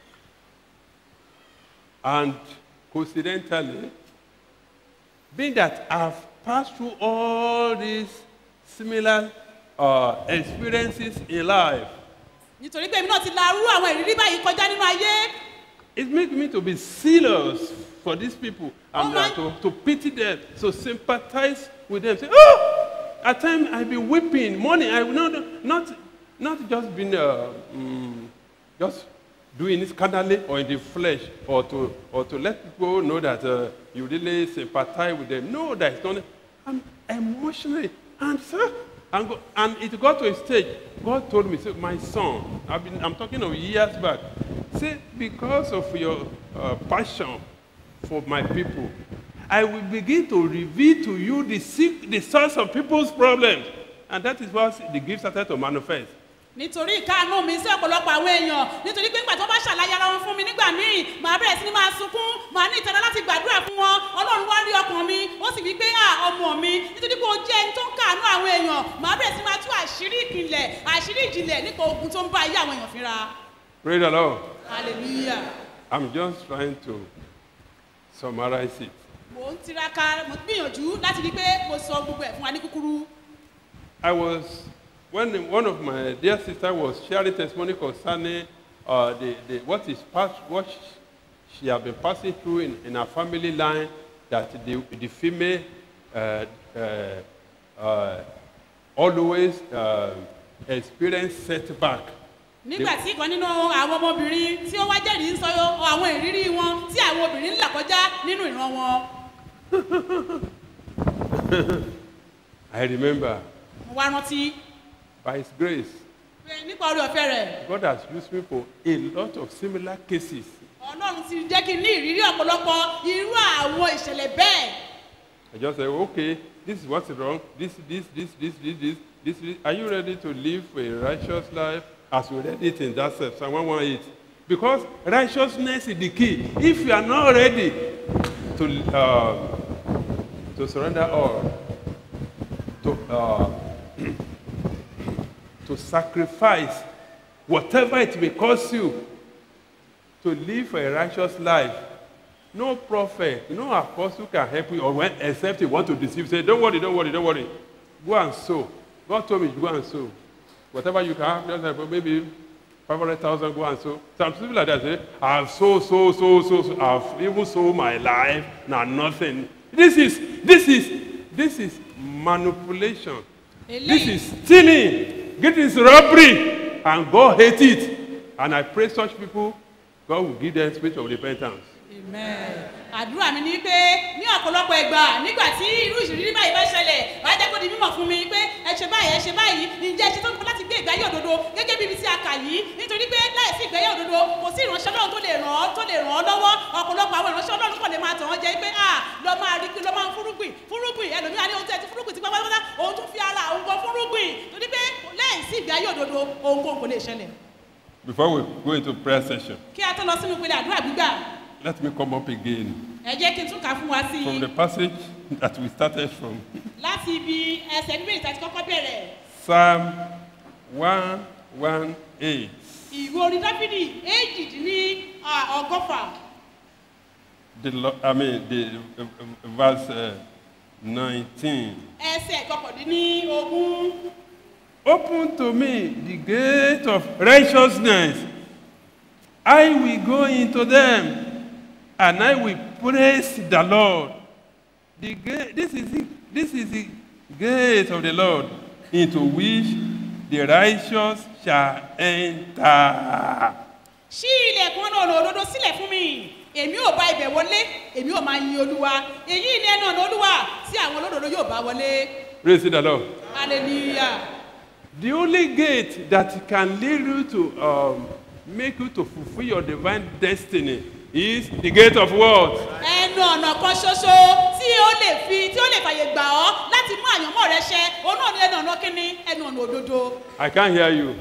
And coincidentally, being that I've passed through all these similar uh, experiences in life, nítorí pé èmi náà ti la rú àwọn ìrírí báyìí kọjá nínú ayé it makes me to be serious for these people and uh, to, to pity them, to sympathize with them. Say, oh, at times I be weeping, morning. I will not, not, not just being uh, mm, just doing it carnally or in the flesh, or to, or to let people know that uh, you really sympathize with them. No, that is not. I'm emotionally, and sir, and, go, and it got to a stage. God told me, say, my son, I've been, I'm talking of years back. Say, because of your uh, passion for my people, I will begin to reveal to you the, sick, the source of people's problems. And that is what the gift started to manifest. nítorí ìkáàánú mi sí ọ̀pọ̀lọpọ̀ àwọn èèyàn nítorí pé nígbà tó bá ṣàlàyé ara wọn fún mi nígbà míì màá bẹ̀rẹ̀ sí ni máa sunkún màá ní ìtara láti gbàdúrà fún wọn ọlọ́run wá rí ọkàn mi ó sì wí pé à ọmọ mi nítorí pé o jẹ́ ẹni tó ń káàánú àwọn èèyàn màá bẹ̀rẹ̀ sí máa tú àṣírí ìkìlẹ̀ àṣírí ìjìnlẹ̀ nípa ogun tó ń bá ayé àwọn èèyàn fínra Praise the Lord. hallelujah I'm just trying to summarize it. mò ń tiraka mò ń gbìyànjú láti rí pé mo sọ gbogbo ẹ̀ fún wa ní kúkúrú I was, when one of my dear sister was sharing testimony concerning uh, the, the, what is past, what she, she had been passing through in, in her family line, that the, the female uh, uh, uh, always uh, experience setback. nígbà tí ìkan nínú àwọn ọmọbìnrin tí ó wá jẹ́rìí ń sọ àwọn ìrírí wọn tí àwọn obìnrin ń là kọjá nínú ìran wọn I remember, mo wá rántí by His grace, pé nípa orí ọ̀fẹ́ rẹ̀ God has used me for a lot of similar cases. ọlọ́run ti jẹ́ kí n ní ìrírí ọ̀pọ̀lọpọ̀ irú àwọn ìṣẹ̀lẹ̀ bẹ́ẹ̀ I just say, okay, this is what's wrong. This, this, this, this, this, this, this, this. Are you ready to live a righteous life as we read it in that Psalm 118? Because righteousness is the key. If you are not ready to, uh, to surrender all, to, uh, to sacrifice whatever it may cost you to live a righteous life, no prophet, no apostle can help you or when, except you want to deceive. Say, don't worry, don't worry, don't worry. Go and sow. God told me, go and sow. Whatever you can have, just like maybe 500,000, go and sow. Some people like that say, I've sold, so, so, so, so. I've even sold my life, now nothing. This is, this is, this is manipulation. This is stealing. This is robbery. And God hates it. And I pray such people, God will give them spirit of repentance. àdúrà mi ni pé ní ọ̀pọ̀lọpọ̀ ẹgbà nígbà tí irú ìṣòrírí báyìí bá ṣẹlẹ̀ wàá jẹ́ kó di mímọ̀ fún mi pé ẹ ṣe báyìí ẹ ṣe báyìí ǹjẹ́ ẹ ṣe tó ń fún láti gbé ìgbáyé òdodo gẹ́gẹ́ bí ibi tí a kà yìí nítorí pé láìsí ìgbáyé òdodo kò sí ìránṣẹ́ ọlọ́run tó lè ràn ọ́ tó lè ràn ọ́ lọ́wọ́ ọ̀pọ̀lọpọ̀ àwọn ìránṣẹ́ ọlọ́run kò lè máa tàn wọ́n jẹ́ pé à lọ máa rí lọ máa ń fúrúgbìn fúrúgbìn ẹlòmíràn ní ohun tí ẹ ti fúrúgbìn ti pátápátá òun tún fi ara òun gan fúrúgbìn torí pé láìsí ìgbáyé òdodo òun kò kò lè ṣẹlẹ̀ Before we go into prayer session, kí a tó lọ sínú ìpele àdúrà gbígbà let me come up again ẹ jẹ́ kí n tún kà á fún wa sí i from the passage that we started from. láti ibi ẹsẹ̀ bíbélì tàbí kọ́kọ́ bẹ̀rẹ̀ Psalm 118. ìwé orin dáfídì èjìdínní à, ọgọ́fà The, lo- I mean, the uh, uh, verse uh, 19. ẹsẹ̀ kọkàndínní ogún Open to me the gate of righteousness. I will go into them and I will praise the Lord. The gate, this is the, this is the gate of the Lord into which the righteous shall enter. ṣí ilẹ̀kùn ọ̀nà ọ̀nà òdodo sílẹ̀ fún mi èmi ò bá ibẹ̀ wọlé èmi ò máa yin olúwa èyí ni ẹnu ọ̀nà olúwa tí àwọn olódodo yóò bá wọlé Praise the Lord. hallelujah. The only gate that can lead you to um, make you to fulfill your divine destiny is the gate of what? ẹnu ọ̀nà kan ṣoṣo tí ó lè fi tí ó lè fàyè gbà ọ́ láti mú àyànmọ́ rẹ ṣẹ òun náà ní ẹnu ọ̀nà kínní ẹnu ọ̀nà òdodo. I can't hear you.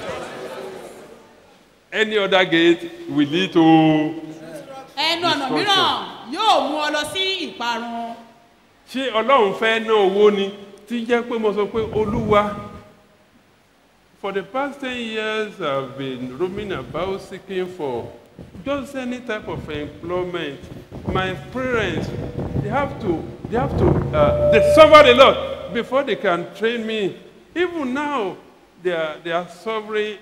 Any other gate will lead to. ẹnu ọ̀nà mìíràn yóò mú ọ lọ sí ìparun. ṣé ọlọ́run fẹ́ ná owó ni tí jẹ́ pé mo sọ pé olúwa for the past ten years i have been roaming about seeking for just any type of employment my parents they have to they have to uh, they suffer a lot before they can train me even now they are they are suffering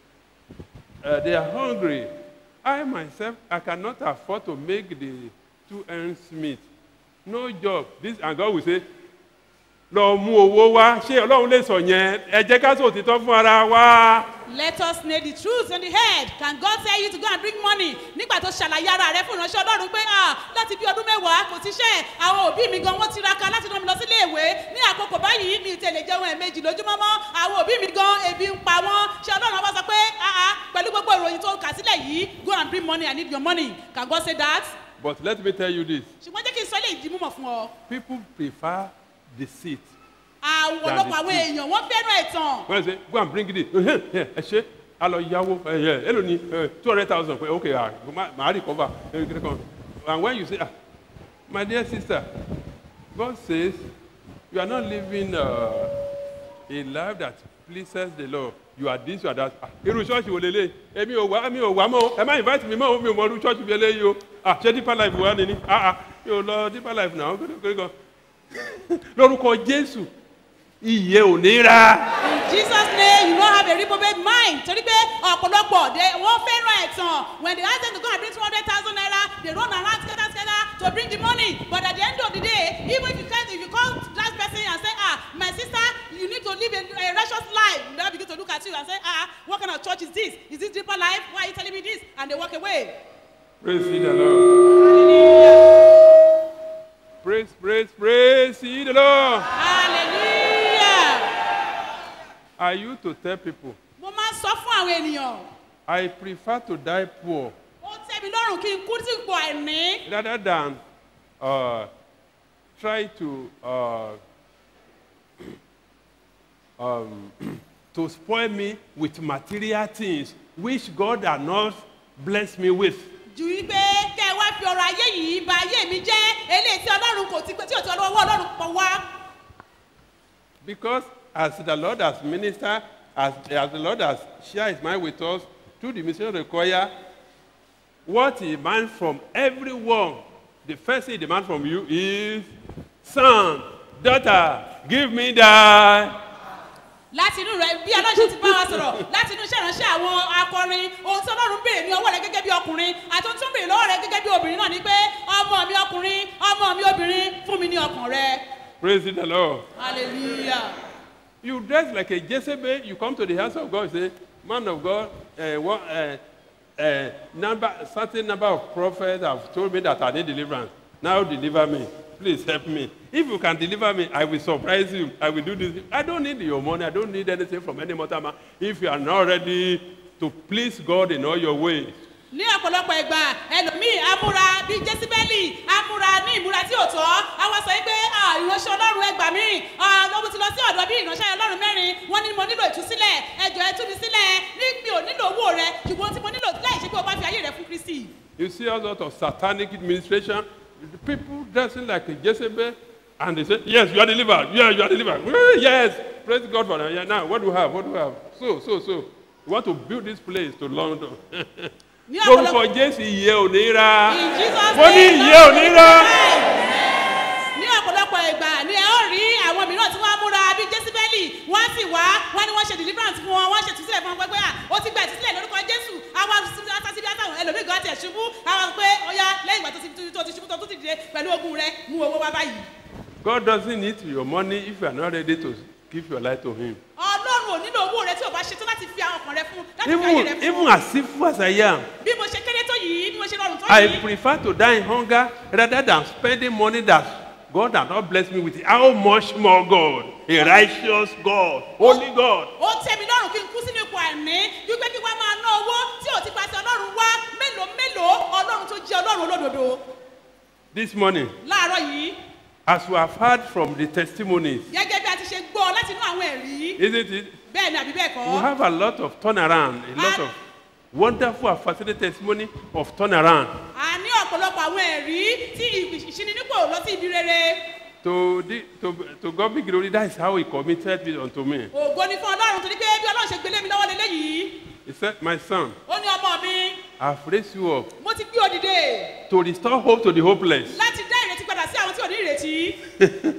uh, they are hungry i myself i cannot afford to make the two ends meet no job this and God will say lọ mú owó wá ṣé ọlọ́run lè sọ yẹn ẹ jẹ́ ká sọ òtítọ́ fún ara wa. let us know the truth on the head can God tell you to go and bring money nígbà tó ṣàlàyé ara rẹ fún ìránṣẹ́ ọlọ́run pé ah láti bí ọdún mẹ́wàá kò ti ṣe àwọn òbí mi gan wọ́n tiraka láti rán mi lọ sílé ìwé ní àkókò báyìí mi tẹ̀lé jẹun ẹ̀mejì lójúmọ́mọ́ àwọn òbí mi gan ebi ń pa wọ́n ṣé ọlọ́run bá sọ pé ah ah pẹ̀lú gbogbo ìròyìn tó kà sílẹ̀ yìí go and bring money I need your money can God say that but let me tell you this ṣùgbọ́n jẹ́ kí n sọ ilé ìdí múmọ̀ fún ọ people prefer deceit àwọn That is ọlọ́pàá àwọn true. èèyàn wọ́n fẹ́ràn ẹ̀tàn when i say go and bring it in ẹ ṣe a lọ yáwó ẹ ẹ èlò ní two hundred thousand pé okay ah ma- màá recover ẹ kiri kan and when you say ah my dear sister God says you are not living uh, a life that pleases the Lord you are this you are that ah irú ṣọ́ọ̀ṣì wo lélẹ̀ èmi ò wá mi ò wá mọ́ o ẹ má invite mi mọ́ o mi ò mọ irú ṣọ́ọ̀ṣì bí eléyìí o ah ṣé deeper life wà ní ni ah ah mi ò lọ deeper life náà kiri kiri kan lórúkọ Jésù iye ò ní ra. in jesus name you no have a reprobate mind torí pé ọ̀pọ̀lọpọ̀ de wọ́n fẹ́ràn ẹ̀tàn when they ask them to go and bring two hundred thousand naira they run around scatter scatter to bring the money but at the end of the day even if you tell if you call that person and say ah my sister you need to live a, a righteous life they now begin to look at you and say ah what kind of church is this is this deeper life why are you telling me this and they walk away. Praise ye the Lord. Praise, praise, praise ye the Lord. hallelujah. I used to tell people, mo máa ń sọ fún àwọn ènìyàn I prefer to die poor ó tẹ́ mi lọ́rùn kí n kú sí ipò àìní. rather than uh, try to uh, um, to spoil me with material things which God has not blessed me with. ju wípé kẹ́ ẹ wá fi ọrọ̀ ayé yìí ba ayé mi jẹ́ eléyìí tí ọlọ́run kò ti pé tí ò ti ọlọ́wọ́ ọlọ́run pọ̀ wá. Because as the Lord has ministered, as, as the Lord has shared his mind with us through the mission of the choir, what he demands from everyone, the first thing he demands from you is, son, daughter, give me that. láti inú rẹ bí ọlọ́run ṣe ti bá wa sọ̀rọ̀ láti inú iṣẹ́ ìránṣẹ́ àwọn akọrin ohun tí ọlọ́run béèrè ní ọwọ́ rẹ gẹ́gẹ́ bí ọkùnrin àti ohun tí ó béèrè lọ́wọ́ rẹ gẹ́gẹ́ bí obìnrin náà ni pé ọmọ mi ọkùnrin ọmọ mi obìnrin fún mi ní ọkàn rẹ Praise the Lord. hallelujah. You dress like a Jezebel, you come to the house of God, you say, Man of God, uh, what, uh, uh, number, certain number of prophets have told me that I need deliverance. Now deliver me. Please help me. If you can deliver me, I will surprise you. I will do this. I don't need your money. I don't need anything from any mortal man. If you are not ready to please God in all your ways, ní ọ̀pọ̀lọpọ̀ ìgbà ẹlòmíì amúra bíi jésìbẹ́lì amúra ní ìmúra tí ò tọ́ àwọn sọ pé "Ah, ìránṣẹ́ ọlọ́run ẹgbà mí ọmọ ti lọ sí ọ̀dọ̀ bí ìránṣẹ́ ọlọ́run mẹ́rin wọ́n ní mo nílò ìtúsílẹ̀ ẹjọ́ ẹ tú mi sílẹ̀ ní mi ò nílò owó rẹ ṣùgbọ́n tí mo nílò láì ṣe pé o bá fi ayé rẹ fún kristi. you see all sorts of satanic administration, the people dressing like a Jezebel, and they say, Yes, you are delivered. Yeah, you are delivered. "Eh, Yes, praise God for that. Yeah, now, what do you have? What do you have? So, so, so. We want to build this place to London. Ní lórúkọ ọ̀pọ̀lọpọ̀- jésù ìyẹ́ ò ní ra In Jesus' mo ní name, ìyẹ́ ò ní ra. ní ọ̀pọ̀lọpọ̀ ìgbà ni ẹ ó rí àwọn mìíràn tí wọ́n á múra bíi jésìbẹ́lì wọ́n á sì wá wọ́n ní wọ́n ṣe deliverance fún wọn wọ́n ṣe ìtúsílẹ̀ fún wọn pé pé à ó ti gba ìtúsílẹ̀ lórúkọ jésù àwọn asásíbí àtàwọn ẹlòmíì gan tiẹ̀ ṣubú àwọn pé ó yá lẹ́yìn ìgbà tó ti tó ti ṣubú tó tún ti dìde dìde pẹ̀lú ogun rẹ mú owó wá báyìí. God doesn't need your money if you are not ready to give your life to Him. ọlọ́run ò nílò owó rẹ tí o bá ṣetán láti fi àwọn ọkàn rẹ fún láti fi ayé rẹ Even, fún. even as simple as I am, bí mo ṣe kéré tó yìí bí mo ṣe rọrùn tó I yìí. prefer to die in hunger rather than spending money that God has not blessed me with. How much more God, a righteous God, holy God. ó tẹ́ mi lọ́rùn kí n kú sínú ipò àìní wípé kí wọ́n máa ná owó tí ò ti pàṣẹ ọlọ́run wá mélòó mélòó ọlọ́run tó jẹ́ ọlọ́run olódodo. This morning, láàárọ̀ yìí as we have heard from the testimonies, gẹ́gẹ́ bí a ti ṣe gbọ́ láti inú àwọn ẹ̀rí isn't it? bẹ́ẹ̀ ni àbí bẹ́ẹ̀ kọ́. We have a lot of turnaround, a lot of wonderful and fascinating testimony of turnaround. a ní ọ̀pọ̀lọpọ̀ àwọn ẹ̀rí tí ìṣininípò lọ sí ibi rere. To, the, to, to God be glory, that is how He committed it unto me. ògo ni fún ọlọ́run torí pé bí ọlọ́run ṣe gbélé mi lọ́wọ́ lélẹ́yìí He said, My son, ó ní ọmọ mi I've raised you up mo ti gbé òdìdè to restore hope to the hopeless. láti dá ìrètí padà sí àwọn tí ò ní ìrètí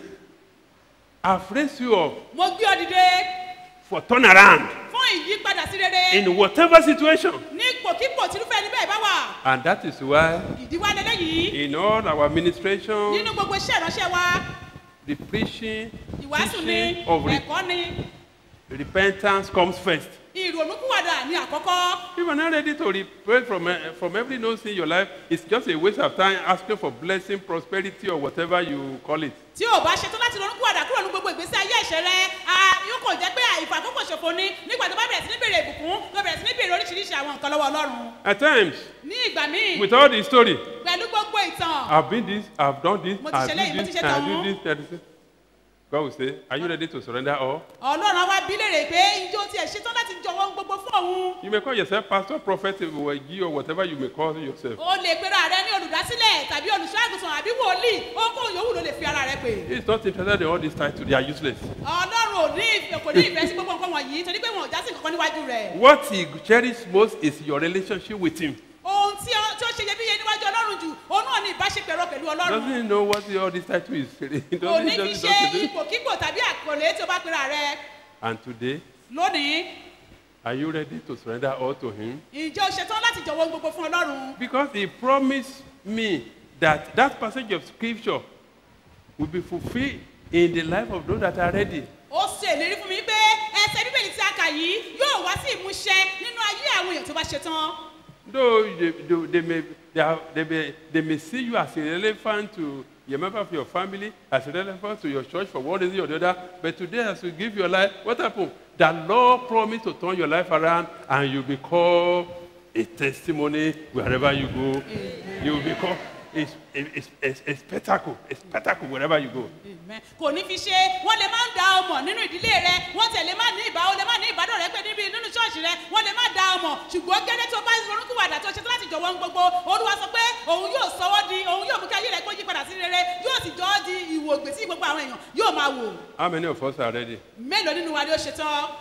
I've raised you up mo gbé òdìdè for turnaround fún ìyípadà sí rere in whatever situation. ní ipòkípò tìrúfẹ́ ẹni bẹ́ẹ̀ bá wà And that is why, ìdíwá lélẹ́yìí in all our administration, nínú gbogbo iṣẹ́ ìránṣẹ́ wa the preaching, ìwàásù ni teaching of re- ẹ̀kọ́ ni repentance comes first. ìrònúkúwàdà ní àkọ́kọ́ If you're not ready to repent from, uh, from every no sin in your life, it's just a waste of time asking for blessing, prosperity, or whatever you call it. tí o bá ṣetán láti ronúkúwàdà kúrò ní gbogbo ìgbésí ayé ẹ̀ṣẹ̀ rẹ a yóò kò jẹ́ pé ìfàkókò ṣòfò ni nígbà tó bá bẹ̀rẹ̀ sí ní bèrè ìbùkún tó bẹ̀rẹ̀ sí ní bèrè oríṣiríṣi àwọn nǹkan lọ́wọ́ ọlọ́run At times, ní ìgbà míì with all the story, pẹ̀lú gbogbo ìtàn I've been this, I've done this, Mo ti I've ṣe léyìí, mo done ti this, ṣe I've tọ̀hún. done this, I've done this. God will say, Are you ready to surrender all? ọlọ́run á wá bí léèrè pé ijó tiẹ̀ ṣetán láti jọ̀wọ́ ohun gbogbo fún òun You may call yourself pastor, prophet, Wagi, or whatever you may call yourself. o lè pera rẹ ní olùdásílẹ̀ tàbí olùṣọ́àgùtàn àbí wòlíì ohunkóhun yòówù ló lè fi ara rẹ pè He's not interested in all these titles, they are useless. ọlọ́run ò ní ìfẹ́ kò ní ìfẹ́ sí gbogbo nǹkan wọ̀nyí torí pé wọn ò já sí nǹkan níwájú rẹ̀ What he cherishes most is your relationship with him. ohun tí ó tí ó ṣe iyebíye níwájú ọlọ́run jù òun náà ní ìbáṣepẹ̀ rẹ pẹ̀lú ọlọ́run Doesn't he know what all this title is? He kò doesn't, ní fi doesn't, ṣe doesn't, ipòkípò tàbí àkọlé tí o bá pera rẹ And today, lónìí are you ready to surrender all to him? ìjọ ṣetán láti jọ̀wọ́ ohun gbogbo fún ọlọ́run Because he promised me that that passage of scripture will be fulfilled in the life of those that are ready. ó ṣe ìlérí fún mi pé ẹsẹ̀ bíbélì tí a kà yìí yóò wá sí ìmúṣẹ nínú ayé àwọn èèyàn tó bá ṣetán Though they, they, they, may, they, are, they, may, they may see you as irrelevant to a member of your family, as irrelevant to your church for one reason or the other, but today as you give your life, what happened? The Lord promised to turn your life around and you become a testimony wherever you go. You will become a, a, a, a, a spectacle, a spectacle wherever you go. Amen. kò ní fi ṣe wọ́n lè má da ọmọ nínú ìdílé rẹ wọ́n tẹ̀ lè má ní ìbá ó lè má ní ìbádọ́ rẹ pé níbi nínú ṣọ́ọ̀ṣì rẹ wọ́n lè má da ọmọ ṣùgbọ́n gẹ́gẹ́ tó bá ronúkúwàdà tó ṣe tó láti jọ̀wọ́ ohun gbogbo olúwa sọ pé òun yóò sọ wọ́n di òun yóò mú kí ayé rẹ kó yí padà sí rere yóò sì jọ ọ́ di ìwò gbèsè gbogbo àwọn èèyàn yóò máa wò How many of us are ready? mélòó nínú wa ni ó ṣe tán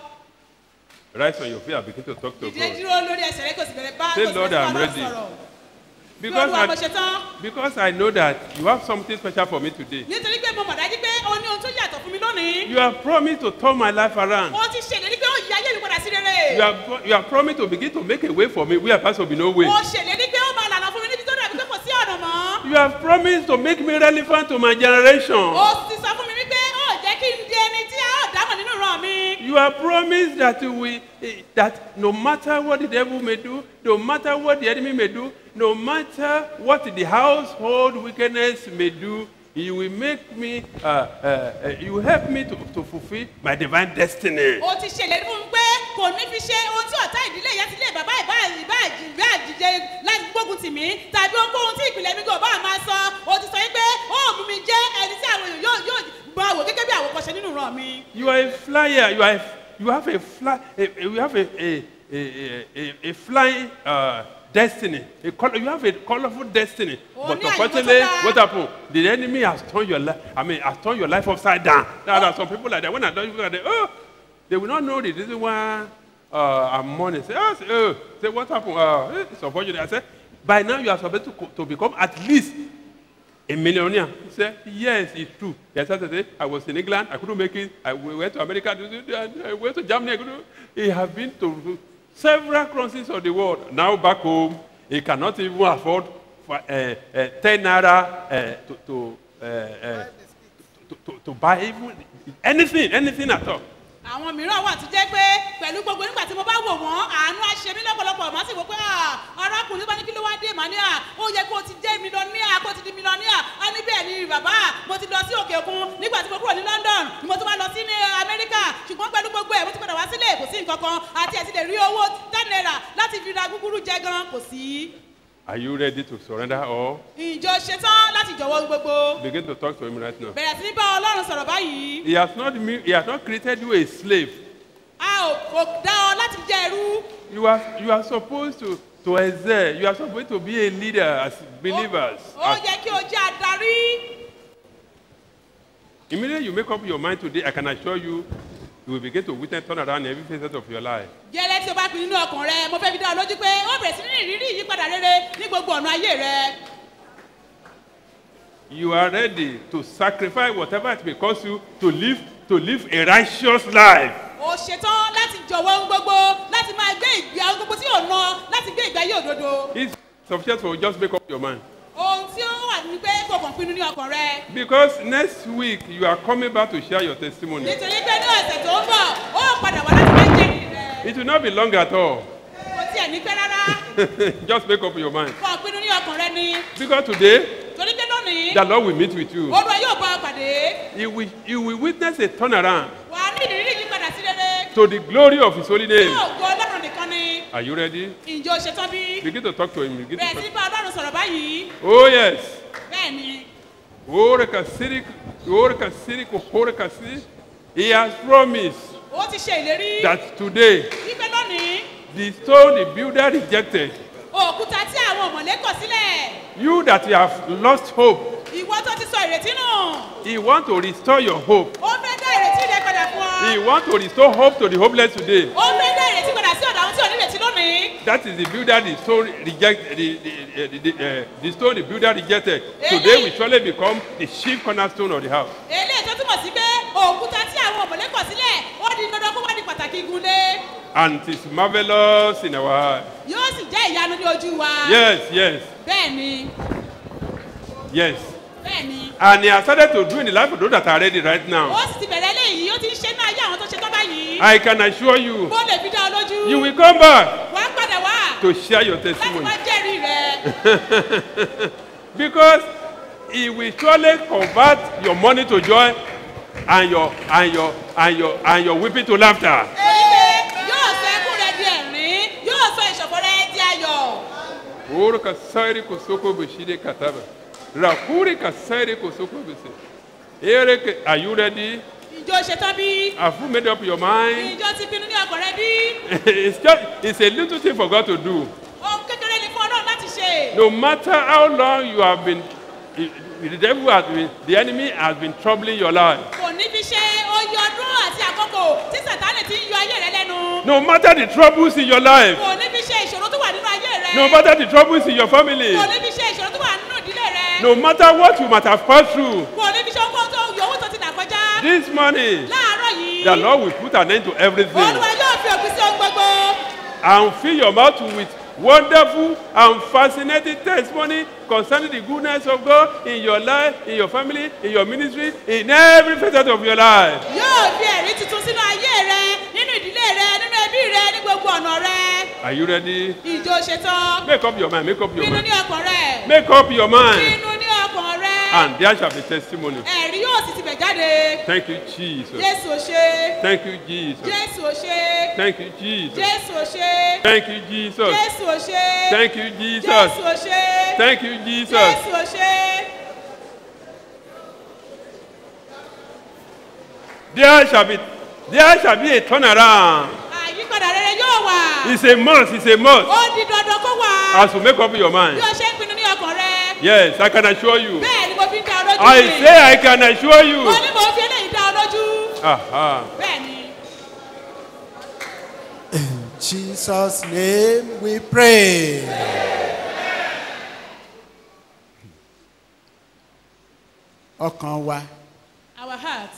Rise on your feet and begin to talk to ìdílé God. dúró lórí ẹsẹ̀ rẹ kò sì bẹ̀rẹ̀ bá Say, kò sì Lord, bẹ̀rẹ̀ I'm bá ready. sọ̀rọ̀ bí Because olúwa mo I, ṣe tán because I know that you have something special for me today. nítorí pé mo mọ̀ dájú pé o ní ohun tó yàtọ̀ fún mi lónìí You have promised to turn my life around. o ti ṣèlérí pé ó yí ayé mi padà sí rere You have, you have promised to begin to make a way for me where perhaps will be no way. o ṣèlérí pé ó máa lànà fún mi níbi tó dàbí pé kò sí ọ̀nà mọ́ You have promised to make me relevant to my generation. o sì sọ fún mi wípé ó jẹ́ kí n di ẹni tí a ó dámọ̀ nínú ìran mi You have promised that you will, eh, that no matter what the devil may do, no matter what the enemy may do, no matter what the household wickedness may do, you will make me, uh, uh, uh, you will help me to, to fulfill my divine destiny. o ti ṣèlérí fún mi pé kò ní fi ṣe ohun tí ọ̀tá ìdílé ìyá ti lé bàbá ìbá ìbá ìbá àjíjẹ láti gbógun tì mí tàbí ohunkóhun tí ìpìlẹ̀ mi kò bá máa sọ o ti sọ wípé ó mú mi jẹ́ ẹni tí àwọn èèyàn yóò yóò máa wò gẹ́gẹ́ bí àwòkọ́ṣe nínú ìran mi. You are a flyer. You are. A, you have a fly. A, a- you have a a a, a, a flying uh, destiny. A col- you have a colorful destiny. Oh, but ní àyíkọ́ tó unfortunately, dáa. what happened? The enemy has turned your life. I mean, has turned your life upside down. There are some people like that. When I don't look at them, oh, they will not know the reason why uh, I'm mourning. Say, oh, say, oh, say what happened? Uh, eh, it's unfortunate. I said, by now you are supposed to, co- to become at least a millionaire. He said, yes, it's true. He started to say, I was in England, I couldn't make it. I we went to America, I went to Germany. I couldn't. He has been to several countries of the world. Now back home, he cannot even afford fi- uh, uh, 10 naira uh, to, to, uh, uh, to, to, to buy even anything, anything at all. àwọn mìíràn wà tó jẹ́ pé pẹ̀lú gbogbo nígbà tí mo bá wò wọ́n àánú á ṣe mí lọ́pọ̀lọpọ̀ màá sì wò pé "Ah, arákùnrin bá ní kí ló wá dé màá ní à ó yẹ kó o ti jẹ́ mílíọ̀nìà kó o ti di mílíọ̀nìà á ní bẹ́ẹ̀ ni bàbá mo ti lọ sí òkè òkun nígbà tí mo kúrò ní london ni mo tún wá lọ sí ní amẹ́ríkà ṣùgbọ́n pẹ̀lú gbogbo ẹ̀ mo ti padà wá sílé kò sí nǹkan kan àti ẹ̀ ti lè rí owó ten naira láti fi ra gúgúrú jẹ gan kò sí. Are you ready to surrender all? ìjọ ṣetán láti jọ̀wọ́ gbogbo Begin to talk to him right now. bẹ̀rẹ̀ sí ní bá ọlọ́run sọ̀rọ̀ báyìí He has not, me- he has not created you a slave. a ò kò dá ọ láti jẹ́ ẹrú You are, you are supposed to, to excel. You are supposed to be a leader as believers. ó As- yẹ kí o jẹ́ adarí. immediately you make up your mind today, I can assure you, you will begin to witness turn around in every facet of your life. gẹ́lẹ́ tí o bá pinnu nínú ọkàn rẹ mo fẹ́ fi dá ọ lójú pé ó bẹ̀rẹ̀ sí ní ìrírí ìyípadà rere ní gbogbo ọ̀nà ayé rẹ. You are ready to sacrifice whatever it may cost you to live, to live a righteous life. o ṣetán láti jọ̀wọ́ ohun gbogbo láti máa gbé ìgbé ohun gbogbo tí ò ná láti gbé ìgbé ayé òdodo. It's sufficient for you just make up your mind. ohun tí ó wà ní pé kò kàn pinnu ní ọkàn rẹ. Because next week you are coming back to share your testimony. nítorí pé ní ọ̀sẹ̀ tó ń bọ̀ ó padà wá láti máa jẹ́rìí rẹ. It will not be long at all. kò tiẹ̀ ní pẹ́ rárá just make up your mind. kò pinnu ní ọkàn rẹ ni. Because today, torí pé lónìí the Lord will meet with you. olúwa yóò bá ọ pàdé. He will, he will witness a turnaround wà á ní ìrírí ìyípadà sí rere. to the glory of His holy name. yóò gbọ́ ọlọ́run nìkan ni. Are you ready? ǹjẹ́ o ṣetán bí? Begin to talk to Him. Begin to bẹ̀rẹ̀ sí talk. bá ọlọ́run sọ̀rọ̀ báyìí. Oh, yes. bẹ́ẹ̀ ni. Ore kasiri, ore kasiri, ore kasiri. He has promised ó ti ṣe ìlérí. that today, wípé lónìí the stone the builder rejected, òkúta tí àwọn ọ̀mọ̀lé kọ̀ sílẹ̀ you that you have lost hope, ìwọ tó ti sọ ìrètí nù He want to restore your hope. ó fẹ́ dá ìrètí rẹ padà fún ọ He want to restore hope to the hopeless today. ó fẹ́ dá ìrètí padà sí ọ̀dọ̀ àwọn tí ò ní ìrètí lónìí That is the builder the stone reject the the, the, the, uh, the stone the builder rejected. Today we surely become the chief cornerstone of the house. eléyìí tó túmọ̀ sí pé òkúta tí àwọn ọ̀mọ̀lé kọ̀ sílẹ̀ ó di dandan kó wá di pàtàkì igunlé And it is marvelous in our eyes. yóò sì jẹ́ ìyanu ní ojú wa Yes, yes, bẹ́ẹ̀ ni yes. bẹ́ẹ̀ ni And he has started to do in the life of those that are ready right ó now. sì ti bẹ̀rẹ̀ eléyìí ó ti ń ṣe ní ayé àwọn tó ṣe tán báyìí I can assure you, bó lè fi dá ọ lójú you will come back wá padà wá to share your láti testimony. wá jẹ́rìí rẹ. because he will surely convert your money to joy and your and your and your and your weeping to laughter. Wípé yóò sọ ẹkún rẹ di ẹ̀rín yóò sọ ìṣọ̀fọ̀ rẹ di ayọ̀. Oro kasairi kosoko beshide kataba. Rakuri kasairi kosoko bese. Ere ke- Are you ready? ìjọ ṣetán bí Have you made up your mind? ìjọ ti pinnu ní ọkàn rẹ bí it's just it's a little thing for God to do. ohun kékeré ni fún ọlọ́run láti ṣe. No matter how long you have been, the devil has been, the enemy has been troubling your life. kò ní fi ṣe oyè ọdún àti àkókò tí sàtánì ti ń yọ ayé rẹ lẹ́nu. No matter the troubles in your life, kò ní fi ṣe ìṣòro tó wà nínú ayé rẹ. no matter the troubles in your family, kò ní fi ṣe ìṣòro tó wà nínú ìdílé rẹ. no matter what you might have passed through, kò ní fi ṣe ohun tó yòówù tó ti dà kọjá. this morning, láàárọ̀ yìí the Lord will put an end to everything olúwa yóò fi òpin sí ohun gbogbo. and fill your mouth with wonderful and fascinating testimony concerning the goodness of God in your life, in your family, in your ministry, in every facet of your life. yóò fi ẹ̀rí tuntun sínú ayé rẹ nínú ìdílé rẹ nínú ẹbí rẹ ní gbogbo ọ̀nà rẹ. Are you ready? ìjọ ṣetán. Make up your mind, make up your pinnu mind. ní ọkàn rẹ. Make up your mind. pinnu ní ọkàn rẹ. And there shall be testimony. ẹ̀rí yóò sì ti bẹ̀ jáde. Thank you, Jesus. jésù ò ṣe. Thank you, Jesus. jésù ò ṣe. Thank you, Jesus. jésù ò ṣe. Thank you, Jesus. jésù ò ṣe. Thank you, Jesus. jésù ò ṣe. Thank you, Jesus. jésù ò ṣe. There shall be there shall be a turnaround. àyípadà rere yóò wà. It's a must, it's a must. ó di dandan kó wà. As you make up your mind. bí o ṣe ń pinnu ní ọkàn rẹ. Yes, I can assure you. bẹ́ẹ̀ ni mo fi ń dá ọ lójú. I ni. say I can assure you. mo ní mo fi eléyìí dá ọ lójú. Aha. bẹ́ẹ̀ ni. Jesus' name we pray. Ọkàn wa, our heart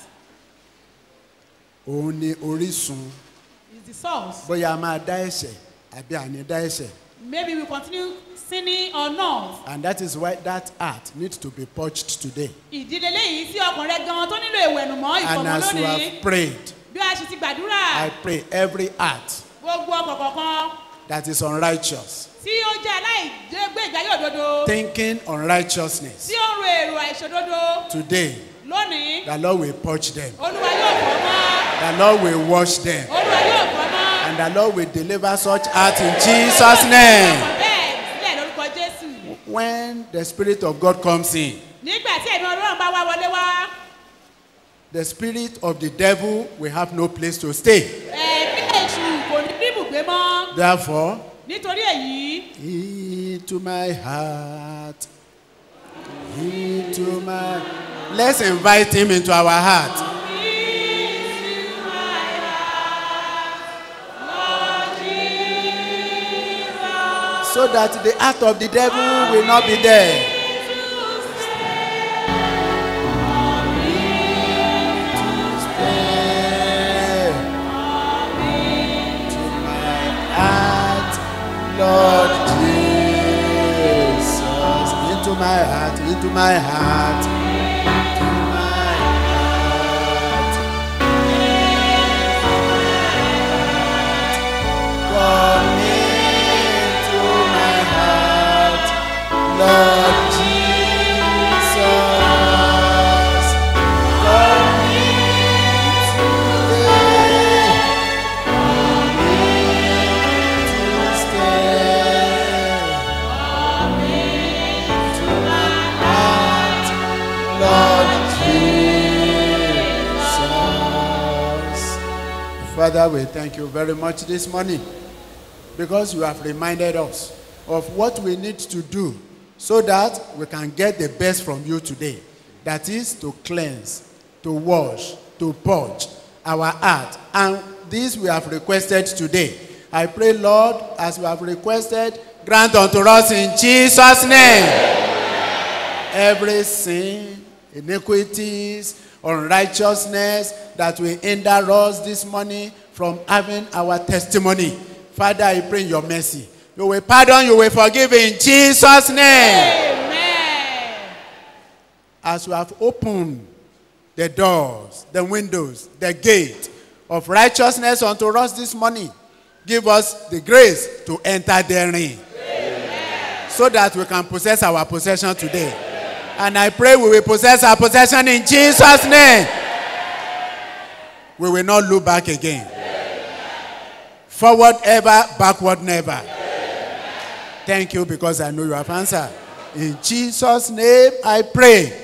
òun ni orísun. is the source. Bóyá a máa dá ẹ̀ṣẹ̀ àbí àní dá ẹ̀ṣẹ̀. maybe we continue sinning or not. And that is why that heart needs to be purged today. ìdílé léyìí tí ọkàn rẹ gan tó nílò ìwẹ̀nùmọ́ And ìfọ̀mọ́ as you lónìí have prayed, bí a ṣe ti gbàdúrà I pray every heart gbogbo ọkàn kọ̀ọ̀kan that is unrighteous, tí ó jẹ́ aláìgbé ìgbé ayé òdodo thinking unrighteousness, tí ó ń ro èrò àìṣòdodo today, lónìí the Lord will purge them. olúwa yóò fọ́ mọ́ The Lord will wash them. olúwa yóò fọ́ mọ́ And the Lord will deliver such heart in Jesus' name. bẹ́ẹ̀ sílẹ̀ lórúkọ jésù When the Spirit of God comes in, nígbà tí ẹ̀mí ọlọ́run bá wá wọlé wá the spirit of the devil will have no place to stay. ẹ̀mí èṣù kò ní bí ibùgbé mọ́ Therefore, nítorí èyí into my heart, into my. Let's invite him into our heart. So that the heart of the devil will not be there. heart, Lord Jesus, into my heart, into my heart, into my heart. Come into my heart, Lord Jesus. Come into today. Father, we thank you very much this morning because you have reminded us of what we need to do so that we can get the best from you today. That is to cleanse, to wash, to purge our heart. And this we have requested today. I pray, Lord, as we have requested, grant unto us in Jesus' name every sin, iniquities, unrighteousness that will hinder us this morning from having our testimony. Father, I pray in your mercy. You will pardon, you will forgive in Jesus' name. As you have opened the doors, the windows, the gate of righteousness unto us this morning, give us the grace to enter therein. So that we can possess our possession today. And I pray we will possess our possession in Jesus' name. We will not look back again. Forward ever, backward never. Thank you because I know you have answered. In Jesus' name I pray.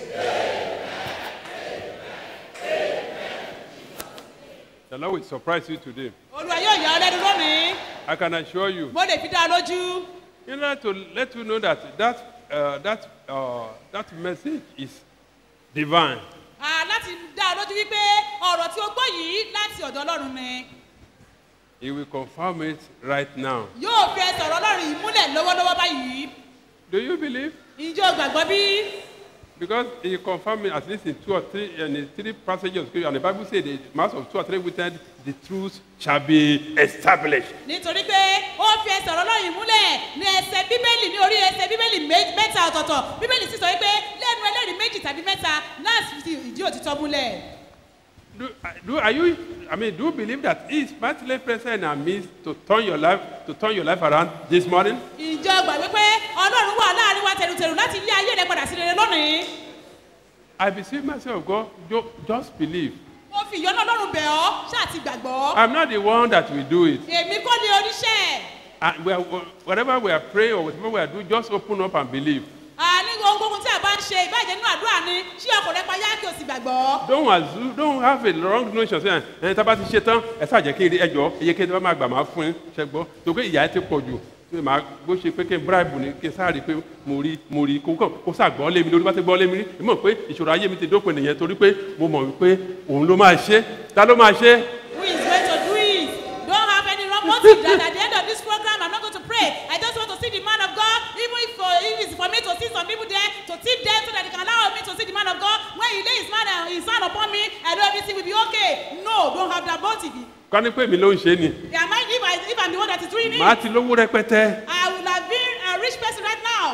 The Lord will surprise you today. olúwa yóò yà ọ́ lẹ́nu lónìí I can assure you. mo lè fi dá a lójú In order to let you know that that, uh, that, uh, that message is divine. Ah, láti dá a lójú wípé ọ̀rọ̀ tí o gbọ́ yìí láti ọ̀dọ̀ ọlọ́run ni He will confirm it right now. yóò fi ẹsẹ̀ ọ̀rọ̀ ọlọ́run yìí múlẹ̀ lọ́wọ́lọ́wọ́ báyìí Do you believe? ǹjẹ́ o gbàgbọ́ bí? Because he confirmed it at least in two or three, in the three passages of scripture, and the Bible said the mass of two or three witnesses, the truth shall be established. nítorí pé ó fi ẹsẹ̀ ọ̀rọ̀ ọlọ́run yìí múlẹ̀ ní ẹsẹ̀ bíbélì ní orí ẹsẹ̀ bíbélì mé- mẹ́ta ọ̀tọ̀ọ̀tọ̀ bíbélì sì sọ wípé lẹ́nu ẹlẹ́rìí méjì tàbí mẹ́ta láti fi ìdí òtítọ́ múlẹ̀. Do, do, are you, I mean, do you believe that he is mightily present in our midst to turn your life, to turn your life around this morning? ìjọ gbàgbé pé ọlọ́run wà láàrin wa tẹ̀rùtẹ̀rù láti yí ayé rẹ padà sí rere lónìí. I beseech myself, God, ju- just believe. mo fi ìyọ́nà ọlọ́run bẹ̀ ọ́ ṣáà ti gbàgbọ́. I'm not the one that will do it. èmi kọ́ ni oníṣẹ́ And we are, whatever we are praying or whatever we are doing, just open up and believe. àní ohunkóhun tí a bá ń ṣe ìbàjẹ́ nínú àdúrà ni ṣí ọkọ̀ rẹ payá kí o sì gbàgbọ́. Don't assume, don't have a wrong notion say ẹ tá a bá ti ṣe tán ẹ ṣáà jẹ́ kí ẹ jọ iye kí ẹ bá máa gbà máa fún ẹ ṣe gbọ́ tó pé ìyá ẹ ti pọ̀ jù tó máa bó ṣe pé kí n bribe ni kí n sáà rí i pé mo rí mo rí kó kàn kó sáà gbọ́ lé mi lórí bá ti gbọ́ lé mi rí èmi mọ̀ pé ìṣòro ayé mi ti dópin nìyẹn torí pé mo mọ̀ wípé òun ló máa ṣe ta ló máa ṣe who is going to do it don't have any wrong motive that at the end of this program i'm not going to pray i just want to see the man of god even if for if it's for me to see some people there to tip them so that they can allow me to see the man of god when he lay his man and his hand upon me i know everything will be okay no don't have that motive ká ní pé mi ló ń ṣe ni am i if i if i'm the one that is doing it màá ti lówó rẹpẹtẹ i will have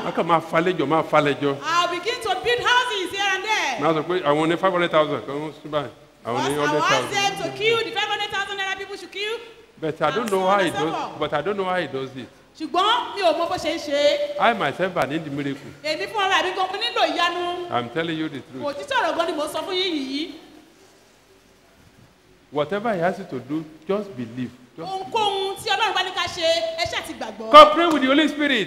wọ́n kàn máa falẹ́jọ máa falẹ́jọ. I'll begin to build houses here and there. máa sọ pé àwọn ní five hundred thousand kan ń sún báyìí àwọn ní I will hundred ask thousand. them to kill the 500,000 naira people should kill. but I don't know how he does but I don't know how he does it. ṣùgbọ́n mi ò mọ bó ṣe ń ṣe é. I myself I need the miracle. èmi fún ara mi gan mo nílò ìyanu. I'm telling you the truth. òtítọ́ ọ̀rọ̀ gan ni mo sọ fún yín yìí. Whatever he asks you to do, just believe. Just ohunkóhun tí ọlọ́run bá ní ká ṣe ẹ ṣáà ti gbàgbọ́. cooperate with the Holy Spirit.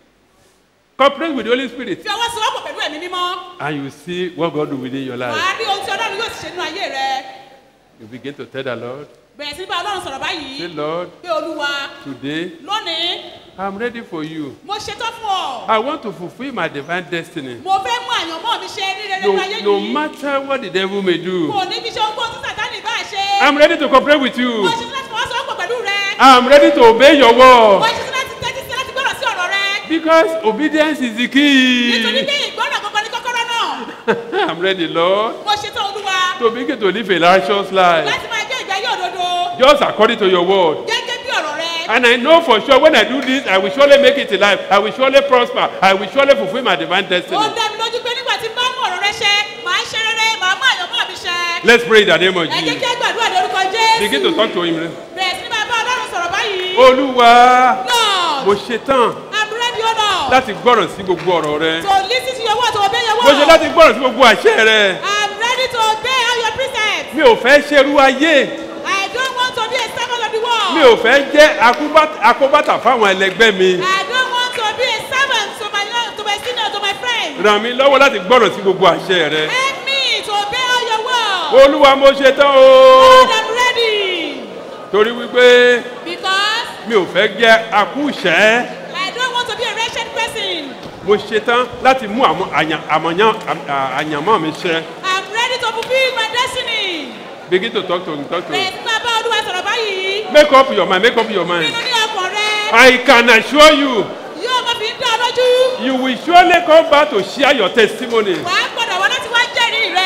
Cooperate with the Holy Spirit. fi ọwọ́ sowọ́pọ̀ pẹ̀lú ẹ̀mí mímọ́. And you see what God will within your life. wàá rí ohun tí ọlọ́run yóò ti ṣe nínú ayé rẹ. You begin to tell the Lord, bẹ̀rẹ̀ sí ní bá ọlọ́run sọ̀rọ̀ say, báyìí. Lord, pé olúwa today lónìí I'm ready for you. mo ṣetán fún ọ. I want to fulfill my divine destiny. mo fẹ́ mú àyànmọ́ mi ṣe ní rere No, nínú ayé no yìí. matter what the devil may do, kò ní fi ṣe ohunkóhun tí sàtánì bá ṣe. I'm ready to cooperate with mo you. ṣetán láti fọwọ́ sowọ́pọ̀ pẹ̀lú rẹ. I'm ready to obey your mo word. ṣetán láti tẹ́tí sí láti gbọ́dọ̀ sí ọ̀rọ̀ rẹ. Because obedience is the nítorí key. pé ìgbọ́dọ̀ kankan ní kọ́kọ́rọ́ náà. I'm ready, Lord, mo ṣetán olúwa to begin to live a righteous life. láti máa gbé ìgbé ayé òdodo. Just according to your word. gẹ́gẹ́ bí ọ̀rọ̀ rẹ. And I know for sure when I do this, I will surely make it in life. I will surely prosper. I will surely fulfill my divine ó destiny. dá mi lójú pé nígbà tí n bá mú ọ̀rọ̀ rẹ ṣẹ màá ṣe rere màá mú àyànmọ́ mi ṣẹ. Let's pray in the name of ẹ jẹ́ Jesus. kí ẹ gbàdúrà lórúkọ jésù. Begin to talk to him. bẹ̀rẹ̀ sí ní máa bá ọlọ́run sọ̀rọ̀ báyìí. Olúwa, Lord, mo ṣetán I'm ready, O Lord, láti gbọ́ràn sí gbogbo ọ̀rọ̀ rẹ. to listen to your word, to obey your Mo ṣe word. láti gbọ́ràn sí gbogbo àṣẹ rẹ. I'm ready to obey all your precepts. Mi ò fẹ́ ṣerú ayé. I don't want to be a servant of the world. Mi ò fẹ́ jẹ́ akúbá- akóbátà fáwọn ẹlẹgbẹ́ mi. I don't want to be a servant to my to my senior, to my friend. Ràn mí lọ́wọ́ láti gbọ́ràn sí gbogbo àṣẹ rẹ. Help me to obey all your word. Olúwa mo ṣetán o. Lord, I'm ready. Torí wípé Because mi ò fẹ́ jẹ́ akúṣẹ́. I don't want to be a wretched person. Mo ṣetán láti mú àmọ́- àyàn- àmọ̀yán- àm- à- àyànmọ́ mi ṣẹ. I'm ready to fulfill my destiny. Begin to talk to him, talk to Bẹ̀rẹ̀ him. sí máa bá olúwa sọ̀rọ̀ báyìí. Make up your mind, make up your mind. Pinnu ní ọkàn rẹ. I can assure you, Yóò máa fi ń dá ọ lójú. you will surely come back to share your testimony. Wàá gbọ́dọ̀ wá láti wá jẹ́rìí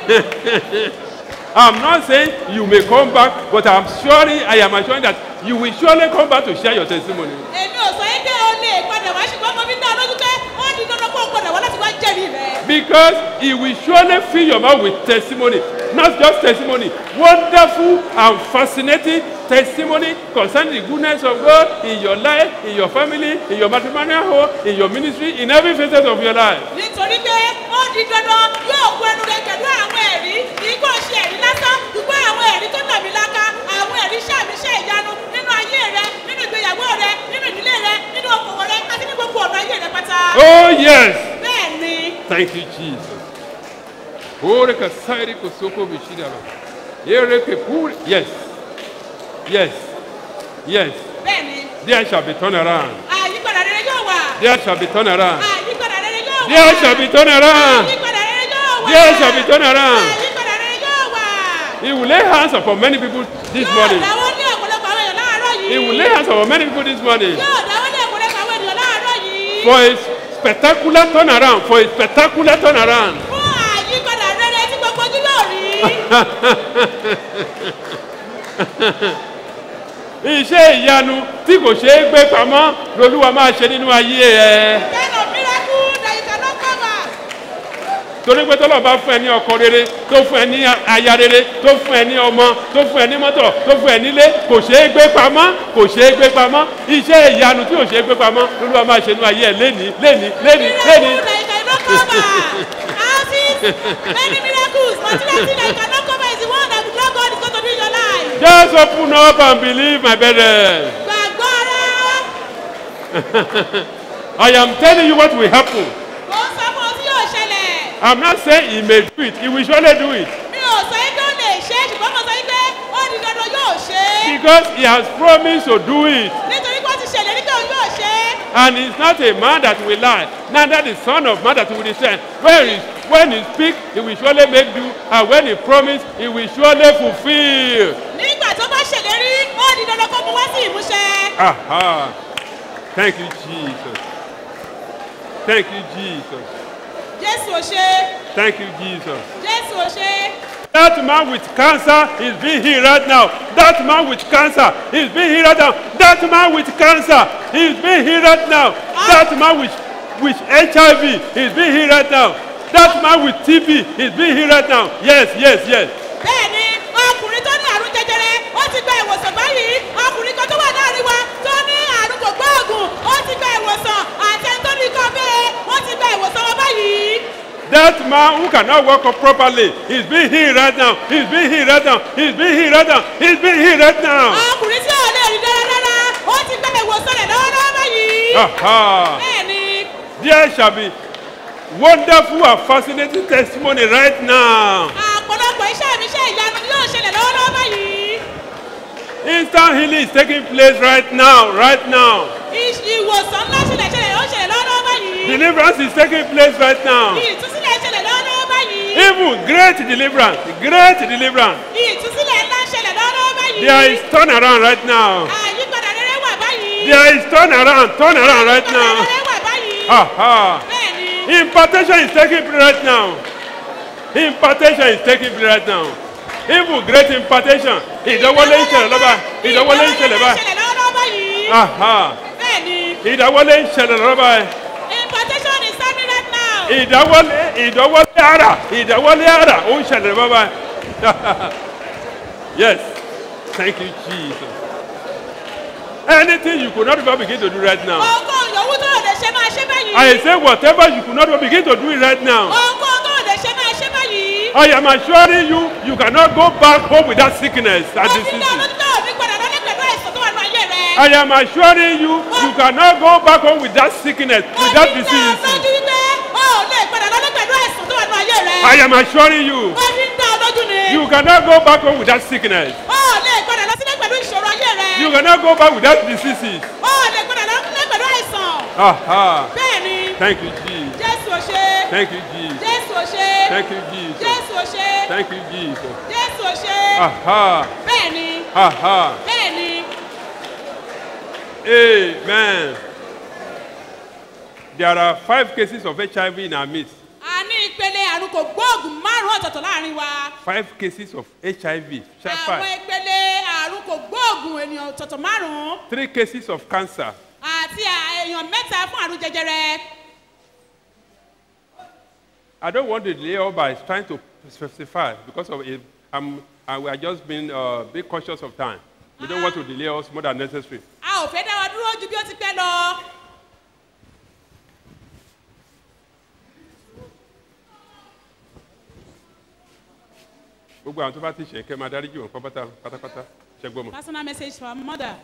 rẹ. I'm not saying you may come back, but I'm sure I am assuring that you will surely come back to share your testimony. Èmi ò sọ yín pé o lè padà wá ṣùgbọ́n mo fi ń dá ọ lójú pé ó di dandan kó o gbọ́dọ̀ wá láti wá jẹ́rìí rẹ. Because he will surely fill your mouth with testimony. Not just testimony, wonderful and fascinating testimony concerning the goodness of God in your life, in your family, in your matrimonial home, in your ministry, in every facet of your life. Nítorí pé ó di dandan yóò kó ẹnu rẹ pẹ̀lú àwọn ẹ̀rí. Kì í kò ṣe ẹ̀rí lásán, ṣùgbọ́n àwọn ẹ̀rí tó tàbí láká, àwọn ẹ̀rí ṣàmìṣẹ́ ìyanu nínú ayé rẹ, nínú ìgbéyàwó rẹ, nínú ìdílé rẹ, nínú okòwò rẹ, àti ní gbogbo ọ̀nà ayé rẹ pátá. Oh, yes. Bẹ́ẹ̀ ni. Thank you, Jesus. Ore ka sairi ko soko bishida ba. Ere ke puri. Yes. Yes. Yes. Bẹ́ẹ̀ ni. There shall be turn around. Àyípadà rere yóò wà. There shall be turn around. Àyípadà rere yóò wà. There shall be turn around. Àyípadà rere yóò wà. There shall be turn around. Àyípadà rere yóò wà. He will lay hands upon many people this morning. Dáwọ́ ní ọ̀pọ̀lọpọ̀ àwọn èèyàn láàárọ̀ yìí. He will lay hands upon many people this morning Yóò dáwọ́ ní ọ̀pọ̀lọpọ̀ àwọn ènìyàn láàárọ̀ yìí. for a spectacular turnaround. For a spectacular turnaround. Fún àyípadà rere tí gbogbo ojú yóò rí. Iṣẹ́ ìyanu tí kò ṣeé gbé pamọ́ lolúwa máa ṣe nínú ayé ẹ. Kind of miracle that you cannot cover. torí pé tọ́lọ̀ bá fún ẹ ní ọkọ rere tó fún ẹ ní aya rere tó fún ẹ ní ọmọ tó fún ẹ ní mọ́tò tó fún ẹ nílé kò ṣeé gbé pamọ́ kò ṣeé gbé pamọ́ iṣẹ́ ìyanu tí kò ṣeé gbé pamọ́ lolúwa máa ṣe nínú ayé ẹ léni léni léni léni. Houses, many miracles, material thing that you cannot cover is the one that the Lord God is going to do in your life. just open up and believe my brethren. Gbàgbọ́ ara. I am telling you what will happen. Mo ń sọ fún ọ tí yóò ṣẹlẹ̀. I'm not saying he may do it he will surely do it Mi ò sọ yín pé ó lè ṣe é ṣùgbọ́n mo sọ yín pé ó di dandan yóò ṣe é. because he has promised to do it Nítorí pé ó ti ṣèlérí pé òun yóò ṣe é. and he is not a man that will lie neither the son of man that will descend when he when he speak he will surely make do and when he promise he will surely fulfil. Nígbà tó bá ṣèlérí, ó di dandan kó mu wá sí ìmúṣẹ. Aha. Thank you, Jesus. Thank you, Jesus. Jésù ò ṣe é. Thank you, Jesus. Jésù ò ṣe é. That man with cancer is being healed right now. That man with cancer is being healed right now. That man with cancer is being healed right now. That man with with HIV is being healed right now. That man with TB is being healed right now. Yes, yes, yes. bẹ́ẹ̀ni ọkùnrin tó ní àrùn jẹjẹrẹ ó ti gba ìwòsàn báyìí ọkùnrin kan tó wà láàrin wa tó ní àrùn kò gbóògùn ó ti gba ìwòsàn àti ẹni tó ní ikọ́ bẹ́ẹ̀ wọ́n ti gba ìwòsàn wọn báyìí. That man who cannot walk up properly is being healed right now. He's being healed right now. He's being healed right now. He's being healed right now. ọkùnrin tí ò lè rí dáradára ó ti gba ìwòsàn rẹ̀ lọ́wọ́lọ́wọ́ báyìí. Aha. bẹ́ẹ̀ni There shall be wonderful and fascinating testimony right now. ọ̀pọ̀lọpọ̀ iṣẹ́ mi iṣẹ́ ìyanu ni yóò ṣẹlẹ̀ lọ́wọ́lọ́wọ́ báyìí. Instant healing is taking place right now, right now. Ìṣ- ìwòsàn ńlá ṣẹlẹ̀ ṣẹlẹ̀ ó ṣẹlẹ̀ lọ́wọ́lọ́wọ́ báyìí. Deliverance is taking place right now. ìtúsílẹ̀ ṣẹlẹ̀ lọ́wọ́lọ́wọ́ báyìí. Even great deliverance, great deliverance. ìtúsílẹ̀ ńlá ṣẹlẹ̀ lọ́wọ́lọ́wọ́ báyìí. There is turnaround right now. àyípadà rere wà báyìí. There is turnaround, turnaround right now. rere wà báyìí. Aha. Impartation is taking place right now. Impartation is taking place right now. Even great impartation. Ìdánwọlé ń ṣẹlẹ̀ lọ́ba. Ìdánwọlé ń ṣẹlẹ̀ báyìí. ṣẹlẹ̀ lọ́wọ́lọ́wọ́ báyìí. Aha. bẹ́ẹ̀ni Ìdánwọlé ń ṣẹlẹ̀ lọ́ba. impartation is happening right now. Ìdánwọlé ìdánwọlé ara ìdánwọlé ara ó ń ṣẹlẹ̀ lọ́ba. Yes. Thank you Jesus. Anything you could not even begin to do right now. ohunkóhun yòówù tó lè ṣe máa ṣe báyìí. I say whatever you could not even begin to do it right now. ohunkóhun tó lè ṣe máa ṣe báyìí. I am assuring you, you cannot go back home with that sickness and disease. tó ní padà lọ́lé pẹ̀lú àìsàn tó wà nínú ayé rẹ. I am assuring you, you cannot go back home with that sickness, with that disease. lójú wípé o ò lè padà lọ́lé pẹ̀lú àìsàn tó wà nínú ayé rẹ. I am assuring you, ó fi ń dá ọ lójú ni. you cannot go back home with that sickness. o ò lè padà lọ sílé pẹ̀lú ìṣòro ayé rẹ. You cannot go back with that diseases. o ò lè padà lọ sílé pẹ̀lú àìsàn. Aha. bẹ́ẹ̀ni Thank you, Jesus. jésù ò ṣe. Thank you, Jesus. jésù ò ṣe. Thank you, Jesus. jésù ò ṣe. Thank you, Jesus. jésù ò ṣe. Aha. bẹ́ẹ̀ni Aha. bẹ́ẹ̀ni Amen. There are five cases of HIV in our midst. a ní ìpele àrùn kò gbóògùn márùn-ún ọ̀tọ̀ọ̀tọ̀ láàrin wa. Five cases of HIV. Check àwọn Five. ìpele àrùn kò gbóògùn ènìyàn ọ̀tọ̀ọ̀tọ̀ márùn-ún Three cases of cancer. àti à- èèyàn mẹ́ta fún àrùn jẹjẹrẹ. I don't want to delay all by trying to specify because of it. I'm, I, we are just being uh, be cautious of time. We don't want to delay us more than necessary. a ò fẹ́ dá wa dúró ju bí ó ti pẹ́ lọ. Gbogbo àwọn tó bá ti ṣe kẹ́ máa dáríjì wọn pátápátá pátápátá ṣẹ́gbọ́n mọ̀. personal message for our mother.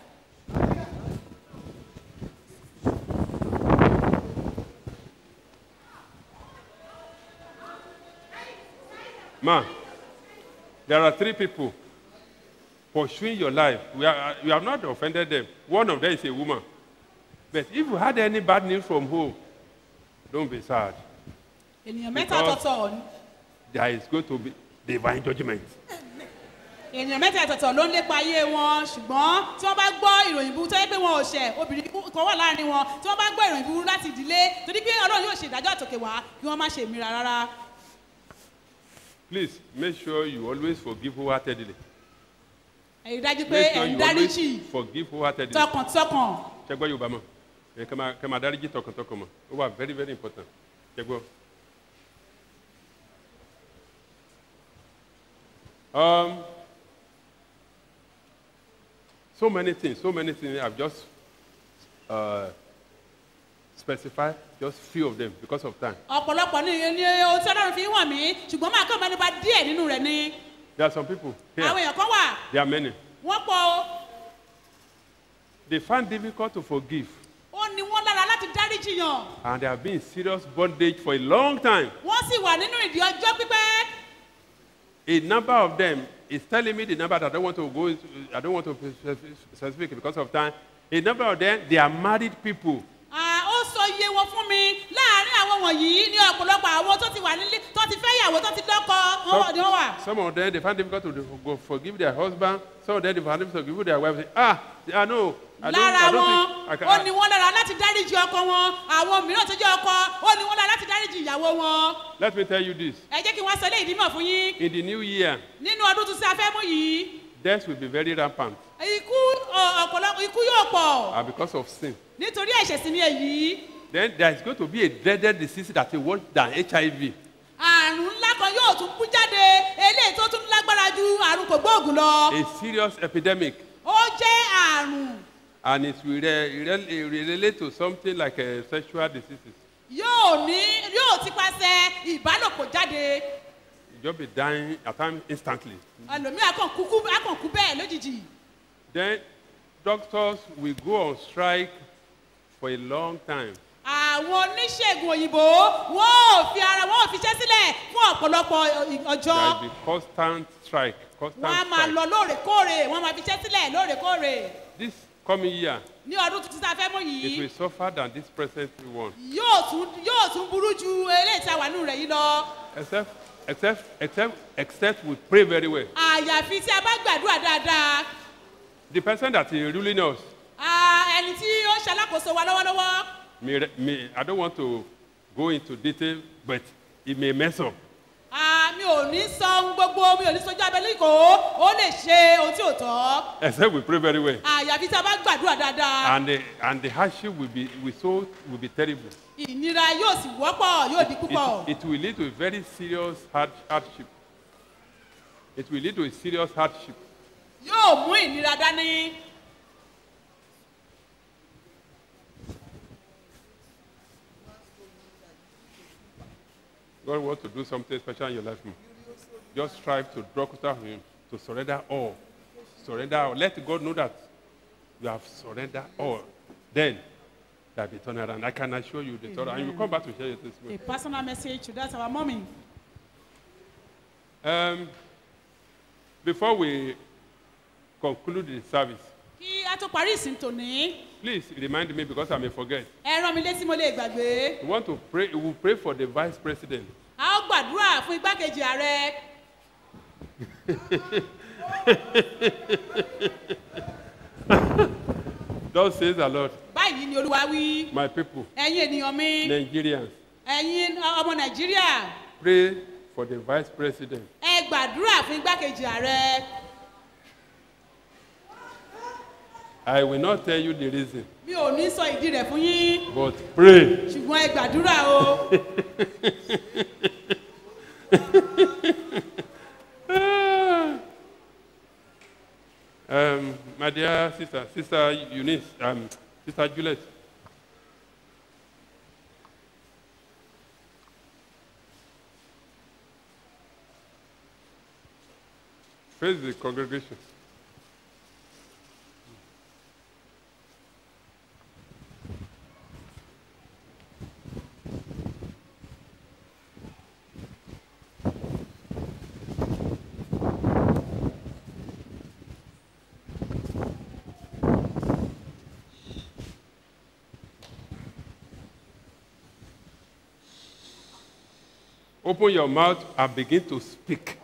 Ma, there are three people pursuing your life. We are, you have not offended them. One of them is a woman. But if you had any bad news from home, don't be sad. ènìyàn mẹ́ta Because- ọ̀tọ̀ọ̀tọ̀ There is going to be divine judgment. ènìyàn mẹ́ta ọ̀tọ̀ọ̀tọ̀ ló ń lépa ayé wọn ṣùgbọ́n tí wọ́n bá gbọ́ ìròyìn burú tó yẹ pé wọn ò ṣẹ̀ obìnrin kan wà láàrin wọn tí wọ́n bá gbọ́ ìròyìn burú láti ìdílé torí pé ọlọ́run yóò ṣe ìdájọ́ àtòkè wá kí wọ́n má ṣe ìmíra rárá. Please make sure you always forgive wholeheartedly. èyí dájú pé Make sure ẹ̀ ń you dáríjì always forgive wholeheartedly. tọkàntọkàn Ṣẹ́gbọ́n Yorùbá mọ̀. Ẹ kẹ́ máa kẹ́ máa dáríjì tọkàntọkàn mọ̀. Ó wà very very important. Ṣẹ́gbọ́n. Um, so many things, so many things. I've just uh, specified just few of them because of time. ọ̀pọ̀lọpọ̀ ní ní ohun tí ọlọ́run fi ń wọ̀n mí ṣùgbọ́n máa kàn mẹ́nu bà díẹ̀ nínú rẹ̀ ni There are some people here. àwọn èèyàn kan wà There are many. wọ́n pọ̀ o They find difficult to forgive, ó ní wọ́n lára láti dáríjì yàn and they have been in serious bondage for a long time. wọ́n sì wà nínú ìdí ọjọ́ pípẹ́ A number of them is telling me the number that I don't want to go into, I don't want to be specific because of time. A number of them, they are married people. Ah, ó sọ iye wọn fún mi láàárín àwọn wọ̀nyí ní ọ̀pọ̀lọpọ̀ àwọn tó ti wà nílé tó ti fẹ́ yàwó tó ti lọ́kọ wọ́n wà ní wọ́n wà. Some of them, they find difficult to go forgive their husband. Some of them, they find difficult to forgive their wife. Say, ah, I know. I don't, lára I don't wọn think I can. ó ní wọn lára láti dáríjì ọkọ wọn àwọn mìíràn tó jẹ́ ọkọ ó ní wọn lára láti dáríjì ìyàwó wọn. Let me tell you this. ẹ jẹ́ kí wọ́n sọ eléyìí dímọ̀ fún yín In the new year, nínú ọdún tuntun a fẹ́ mú yìí death will be very rampant ikú ọ- ọ̀pọ̀lọpọ̀ ikú yóò pọ̀ uh, because of sin. nítorí ẹ̀ṣẹ̀ sí ni èyí then there is going to be a dreaded disease that is worse than HIV. àrùn ńlá kan yóò tún kú jáde eléyìí tó tún lágbára ju àrùn kògbóògùn lọ A serious epidemic. ó jẹ́ àrùn And it will re- re- relate to something like uh, sexual diseases. yóò ní yóò ti pàṣẹ ìbálòpọ̀ jáde You just be dying at times instantly. ẹlòmíì akàn kú kú- akàn kú bẹ́ẹ̀ lójijì Then doctors will go on strike for a long time. àwọn oníṣègùn òyìnbó wọn ò fi ara wọn ò fiṣẹ́ sílẹ̀ fún ọ̀pọ̀lọpọ̀ There ọjọ́ will be constant strike. Constant wọn á máa strike. lọ lóòrèkóòrè wọn máa fiṣẹ́ sílẹ̀ lóòrèkóòrè This coming year, ní ọdún tuntun tá a fẹ́ mú it yìí will suffer than this present one. yóò tún yóò tún burú ju eléyìí tí a wà nínú rẹ̀ yìí lọ Except, except, except, except we pray very well. àyàfi tí a bá gbàdúrà dáadáa The person that is ruling us, Ah, ẹni tí ó ń ṣalákòóso wa lọ́wọ́lọ́wọ́ may, re- may, I don't want to go into detail, but it may mess up. Ah, mi ò ní sọ ohun gbogbo mi ò ní sojú abẹ́lé ìkó ó lè ṣe ohun tí ò tọ́ Except we pray very well. àyàfi tí a bá gbàdúrà dáadáa And the, and the hardship will be, will so, will be terrible. ìnira yóò sì wọ́pọ̀ yóò di púpọ̀ It, it will lead to a very serious hard, hardship. It will lead to a serious hardship. yóò mú ìnira dání God wants to do something special in your life. mm. Just strive to draw closer to Him, to surrender all. Surrender all. Let God know that you have surrendered all. Then there will be turnaround. I can assure you the turnaround. And you will come back to share your a testimony. personal message to that our mommy. Um, before we conclude the service, kí a tó parí ìsìn tòní please remind me because I may forget. ẹ rán mi létí mo lè gbàgbé We want to pray. We will pray for the vice president. a ó gbàdúrà fún igbákejì ààrẹ Thus says the Lord, báyìí ni olúwa wí my people, ẹ̀yin ènìyàn mi Nigerians, ẹ̀yin ọmọ nàìjíríà pray for the vice president. ẹ gbàdúrà fún igbákejì ààrẹ I will not tell you the reason, mi ò ní sọ ìdí rẹ̀ fún yín but pray. ṣùgbọ́n ẹ gbàdúrà o um, my dear sister, sister Eunice, um, sister Juliet. Praise the congregation. Open your mouth and begin to speak.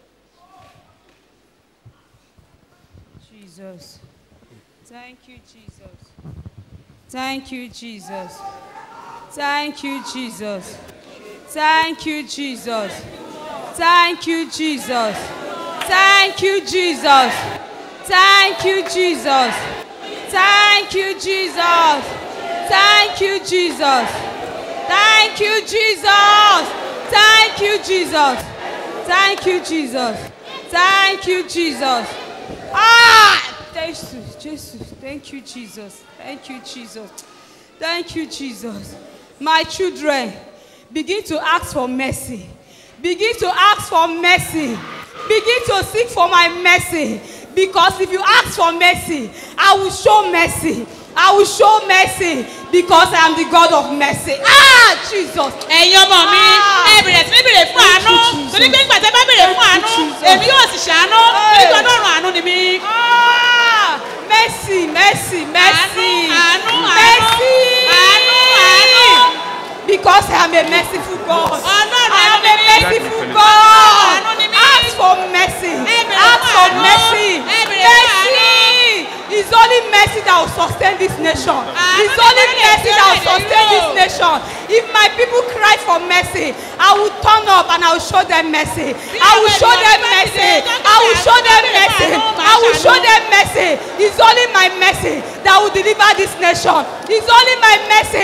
Jesus. Thank you, Jesus. Thank you, Jesus. Thank you, Jesus. Thank you, Jesus. Thank you, Jesus. Thank you, Jesus. Thank you, Jesus. Thank you, Jesus. Thank you, Jesus. Thank you, Jesus. Thank you, Jesus. Thank you, Jesus. Thank you, Jesus. Ah! Thank you, Jesus. Thank you, Jesus. Thank you, Jesus. Thank you, Jesus. My children, begin to ask for mercy. Begin to ask for mercy. Begin to seek for my mercy. Because if you ask for mercy, I will show mercy. I will show mercy because I am the God of mercy. Ah, Jesus. ẹ̀yin ọmọ mi ẹ bẹ̀rẹ̀ sí ní bèrè fún àánú torí pé nígbà tí ẹ bá bèrè fún àánú èmi yóò sì ṣàánú torí pé ọlọ́run àánú ni mí. Mercy, mercy, mercy. Àánú, àánú, mercy. àánú, àánú. Because I am a merciful God. Ọlọ́run I am àánú a ni mí. merciful Ọlọ́run God. àánú ni mí. Ask for mercy. bèrè Ask fún for àánú. mercy. Ẹ bèrè fún Mercy. It's only mercy that will sustain this nation. It's ni only wọ́n lè mercy fi that will orílẹ̀-èdè sustain yìí this lò. nation. If my people cry for mercy, I will turn up and I will show them mercy. I will show them mercy. I will show them mercy. I will show them mercy. It's only my mercy that will deliver this nation. It's only my mercy that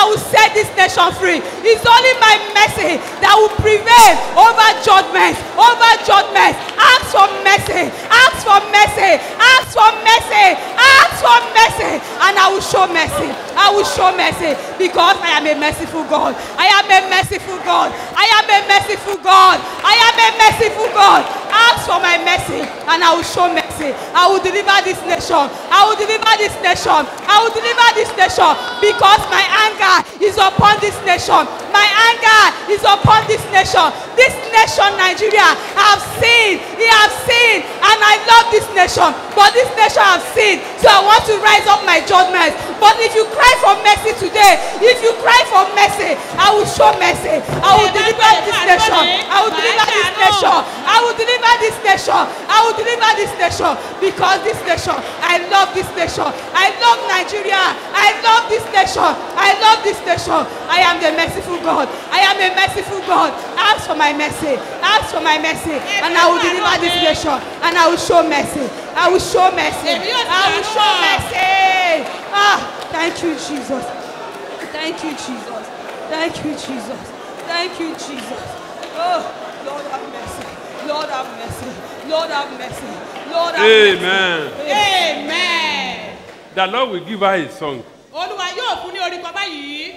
will set this nation free. It's only my mercy that will prevail over judgment, over judgment. Ask for mercy, ask for mercy, ask for mercy, ask for mercy, and I will show mercy. I will show mercy because I am a merciful God. I am a merciful God. I am a merciful God. I am a merciful God. Ask for my mercy and I will show mercy. I will deliver this nation. I will deliver this nation. I will deliver this nation because my anger is upon this nation. My anger is upon this nation. This nation, Nigeria, I have seen. He have seen. And I love this nation. But this nation have seen. So I want to rise up my judgment. But if you cry for mercy today, if you cry for mercy, I will show mercy. I will deliver this nation. I will deliver this nation. I will deliver this nation. I will deliver this nation because this nation, I love this nation. I love Nigeria. I love this nation. I love this nation. I am the merciful God. I am a merciful God. Ask for my mercy. Ask for my mercy. And I will deliver this nation. And I will show mercy. I will show mercy. I will show mercy. Ah, thank you, Jesus. Thank you, Jesus. Thank you, Jesus. Thank you, Jesus. Oh, Lord have mercy. Lord have mercy. Lord have mercy. Lord have Amen. mercy. Amen. The Lord will give her a song. olúwa yóò fún ní orí kan báyìí.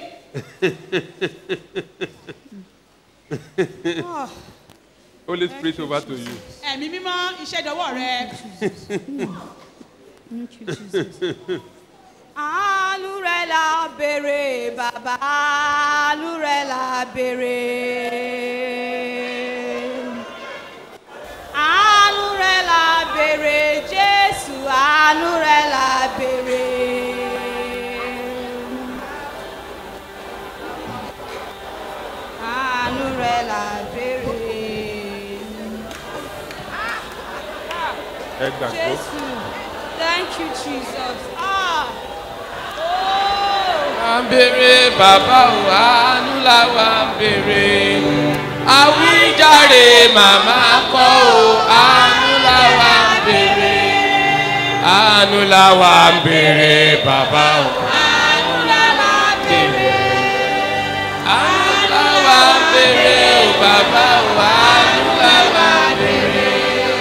Ah. Holy Spirit over to you. ẹ̀mí mímọ́ iṣẹ́ dọwọ́ rẹ. Àánú rẹ̀ la béèrè bàbá àánú rẹ̀ la béèrè. Àánú rẹ̀ la béèrè Jésù àánú rẹ̀ la béèrè. Àánú rẹ̀ la béèrè. Ẹ gbàgbọ́. Jésù, thank you Jesus. Ah. à ń béèrè bàbá o àánú làwa ń béèrè àwíjàre màmá kọ́ o àánú làwa ń béèrè àánú làwa ń béèrè bàbá o àánú làwa ń béèrè àánú làwa ń béèrè o bàbá o àánú làwa ń béèrè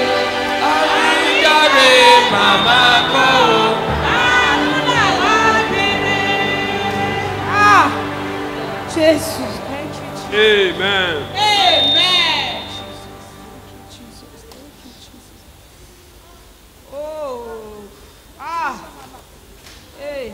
àwíjàre màmá kọ́ o. Ah, Jesus, thank you, Jesus. Amen. amen. Oh, ah, hey.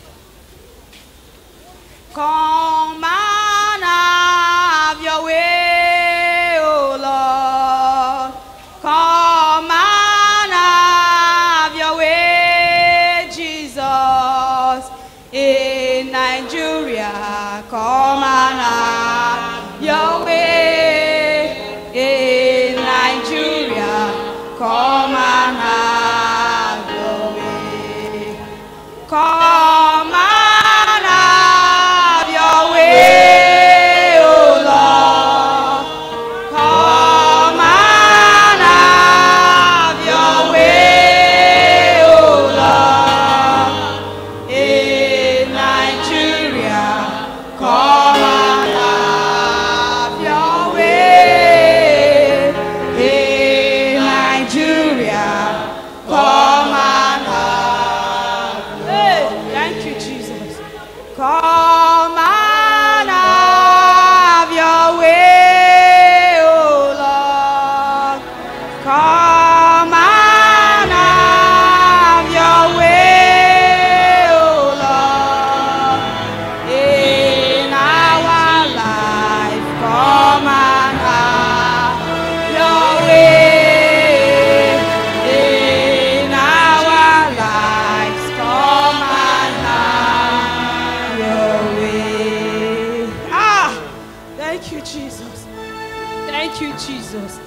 Come and have your way, oh Lord. Come and have your way, Jesus. In Nigeria, come and have your way. In Nigeria, come and have your way. Come and have your way, oh Lord. Come and have your way, oh Lord. In Nigeria, come and have your way. In Nigeria, come and have Hey, thank you, Jesus. Come and have your way, oh Lord. Come and have your way, oh Lord. In our life, come and have your way. In our lives, come and have your way. Ah, thank you, Jesus. Thank you, Jesus.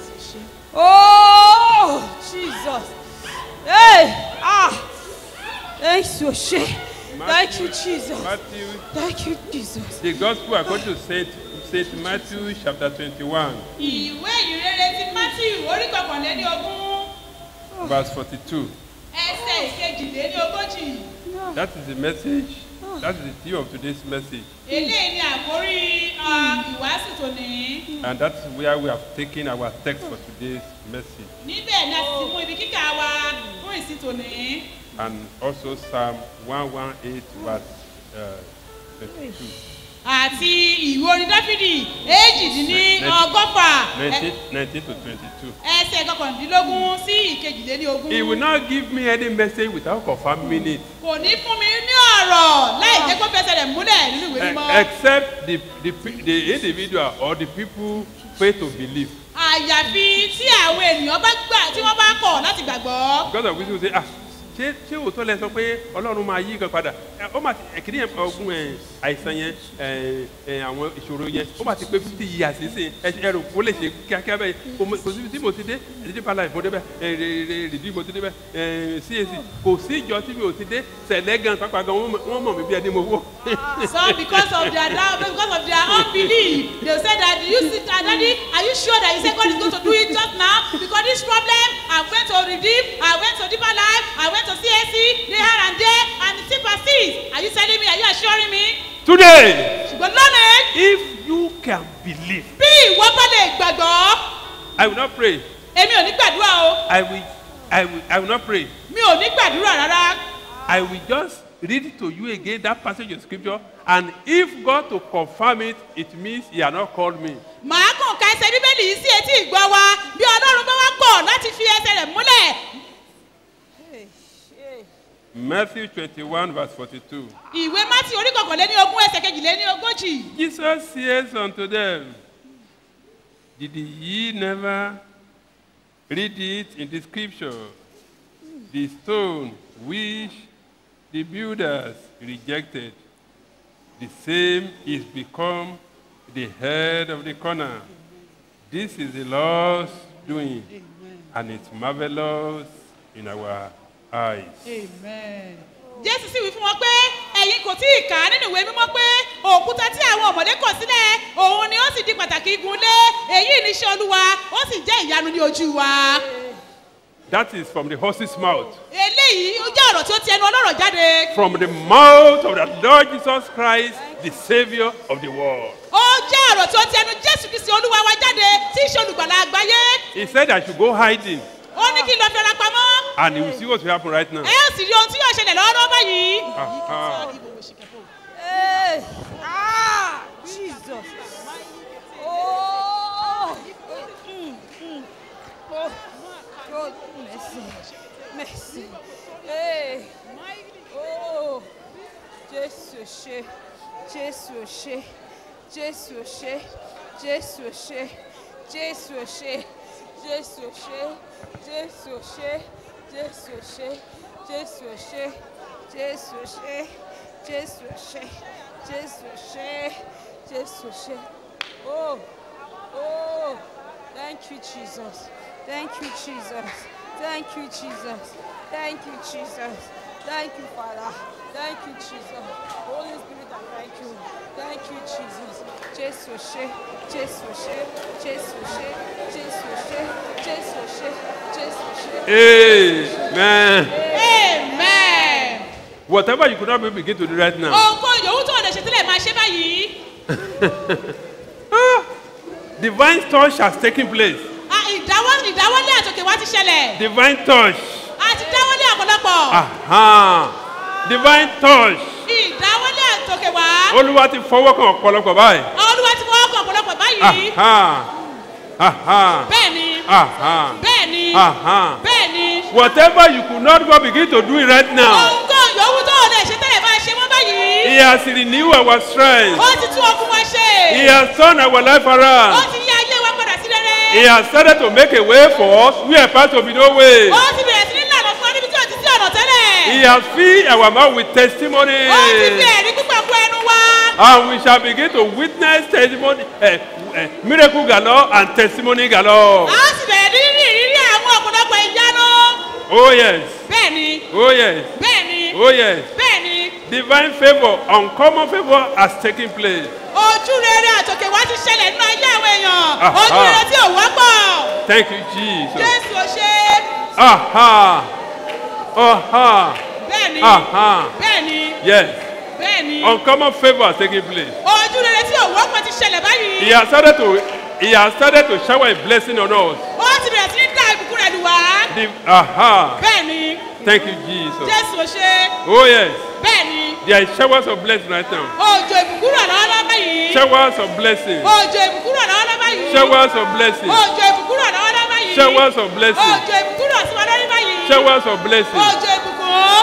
Oh, Jesus. Hey, ah, thank you, She. Thank you, Jesus. Matthew, Thank you, Jesus. the gospel according to Saint, Saint Matthew chapter 21, ìwé ìrere ti matthew orí kọkànléní ogún verse 42. ẹsẹ̀ ìkejìléní ogójì. That is the message That is the theme of today's message. eléyìí ni àkórí ah, ìwàásù tòní. And that's where we have taken our text for today's message. níbẹ̀ ni a sì ti mú ibi kíkà wa fún ìsìn tòní. And also Psalm 118, verse uh, 22. àti ìwé orin dáfídì èjìdínní ọgọ́fà 19, 19 to 22. ẹsẹ̀ kọkàndínlógún sí ìkejìlélógún. He will not give me any message without confirming it. kò ní fún mi ní ọ̀rọ̀ láì jẹ́ kó fẹsẹ̀ rẹ̀ múlẹ̀ nínú ìwé mímọ́. Eh, Except the, the, pe- the individual or the people fail to believe. àyàfi tí àwọn ènìyàn bá gbà tí wọ́n bá kọ̀ láti gbàgbọ́. Because of which we say, ah, ṣé ṣé òótọ́ lẹ sọ pé ọlọ́run máa yí nǹkan padà Ẹ, ó máa ti ẹ̀kíní yẹn ọgbọ́n ẹ̀ àìsàn yẹn ẹ̀ ẹ̀ àwọn ìṣòro yẹn ó máa ti pé fifty years sísìn ẹ ṣe ẹrù kó lè ṣe kíákíá bẹ́ẹ̀ kò mọ- kò síbi tí mo ti dé ẹ̀dídí pala ìfún débẹ̀ ẹ̀ rìdí mo ti débẹ̀ ẹ̀ CAC kò sí ìjọ tí mi ò ti dé sẹ̀lẹ̀ gan pápá gan wọ́n mọ̀- wọ́n mọ̀ mí bí ẹni mo wó. some because of their doubt because of their unbelief they say that you sit and daddy are you sure that you say God is going to do it just now because this problem I went to redeem I went to deeper life I went to CAC there and there and it still persists are you telling me are you assuring me. Today, ṣùgbọ́n lónìí if you can believe, bí ìwọ bá lè gbàgbọ́ I will not pray. èmi ò ní gbàdúrà o I will, I will, I will not pray. mi ò ní gbàdúrà rárá I will just read to you again that passage of scripture, and if God to confirm it, it means He has not called me. màá kàn ka ẹsẹ̀ bíbélì yìí sí etí ìgbọ́ wa bí ọlọ́run bá wá pọ̀ láti fi ẹsẹ̀ rẹ̀ múlẹ̀ Matthew 21, verse 42. ìwé mátì orí kọkànléní ogún ẹsẹ̀ kejìléní ogójì. Jesus says unto them, Did ye never read it in the scripture? The stone which the builders rejected, the same is become the head of the corner. This is the Lord's doing, and it's marvelous in our eyes. Amen. jésù sì wí fún wọn pé ẹ̀yin kò tí ì kà á nínú ìwé mímọ́ pé òkúta tí àwọn ọ̀mọ̀lé kọ̀ sílẹ̀ òun ni ó sì di pàtàkì igun lé èyí ní iṣẹ́ olúwa ó sì jẹ́ ìyanu ní ojú wa. That is from the horse's mouth. eléyìí ó jẹ́ ọ̀rọ̀ tí ó ti ẹnu ọlọ́rọ̀ jáde. From the mouth of the Lord Jesus Christ, the Savior of the world. ó jẹ́ ọ̀rọ̀ tí ó ti ẹnu jésù kristi olúwa wa jáde tí í ṣe olùgbàlà àgbáyé. He said I should go hiding, ó ní kí n lọ fi ara pamọ́. and you will see what will happen right now. ẹ ó sì rí ohun tí yóò ṣẹlẹ̀ lọ́wọ́lọ́wọ́ báyìí. Uh-huh. Hey. Ah, Jesus. Oh. Mm, mm. Oh, God, mercy. Mercy. Hey. Oh. Jésù ṣe. Jésù ṣe. Jésù ṣe. Jésù ṣe. Jésù ṣe. Jésù ṣe. Jésù ṣe. Jésù ṣe. Jésù ṣe. Jésù ṣe. Jésù ṣe. Jésù ṣe. Jésù ṣe. Oh. Oh. Thank you, Jesus. Thank you, Jesus. Thank you, Jesus. Thank you, Jesus. Thank you, Father. Thank you, Jesus. Holy Spirit, I thank you. Thank you, Jesus. Jésù ṣe. Jésù ṣe. Jésù ṣe. Jésù ṣe. Jésù ṣe. Jésù ṣe. Amen. amen. Whatever you could not be begin to do right now. ohunkóhun yòówù tó o lè ṣe sílẹ̀ máa ṣe báyìí. Divine touch has taken place. Ah, ìdáwọ́ ìdáwọ́lé àtòkè wá ti ṣẹlẹ̀. Divine touch. a ti dáwọ́lé ọ̀pọ̀lọpọ̀. Aha. Divine touch. ìdáwọ́lé àtòkè wá. Olúwa ti fọwọ́ kan ọ̀pọ̀lọpọ̀ báyìí. olúwa ti fọwọ́ kan ọ̀pọ̀lọpọ̀ báyìí. Aha. Aha. bẹ́ẹ̀ni. Aha. bẹ́ẹ̀ni. Aha. bẹ́ẹ̀ni. Whatever you could not go begin to do it right now. ohunkóhun yòówù tó o lè ṣe tẹ́lẹ̀ máa ṣe wọ́n báyìí. He has renewed our strength. ó ti tún ọkùn wa ṣe. He has turned our life ó around. ti yí ayé wa padà sí rere. He has started to make a way for us where part to be no way. ó ti bẹ̀rẹ̀ sí ní lànà fún wa níbi tí ò ti sí ọ̀nà tẹ́lẹ̀. He has filled our mouth with testimony. ó ti fi ẹ̀rí púpọ̀ kún ẹnu wa. And we shall begin to witness testimony, uh, uh, miracle galore and testimony galore. a sì bẹ̀rẹ̀ ní rí ìrírí àwọn ọ̀pọ̀lọpọ̀ ìyanu. Oh yes. bẹ́ẹ̀ni. Oh yes. bẹ́ẹ̀ni. Oh yes. bẹ́ẹ̀ni. Divine favor, uncommon favor has taken place. ojú rere àtòkè wá ti ṣẹlẹ̀ nínú ayé àwọn èèyàn. Aha. ojú rere tí ò wọ́pọ̀. Thank you, Jesus. jésù ò ṣe. Aha. Aha. bẹ́ẹ̀ni. Aha. bẹ́ẹ̀ni. Yes. bẹ́ẹ̀ni Uncommon favor has taken place. ojú rere tí òwò kan ti ṣẹlẹ̀ báyìí. He has started to he has started to shower a blessing on us. ó ti bẹ̀rẹ̀ sí ní dá ìbùkún rẹ̀ lù wá. The, aha. bẹ́ẹ̀ni Thank you, Jesus. jésù ò ṣe Oh yes. bẹ́ẹ̀ni There is showers of blessing right now. òjò ìbùkún rọ̀ lọ́wọ́lọ́wọ́ báyìí. Showers of blessing. òjò ìbùkún rọ̀ lọ́wọ́lọ́wọ́ báyìí. Showers of blessing. òjò ìbùkún rọ̀ lọ́wọ́lọ́wọ́ báyìí. Showers of blessing. òjò ìbùkún rọ̀ sí wa lórí báyìí. Showers of blessing. òjò ìbùkún.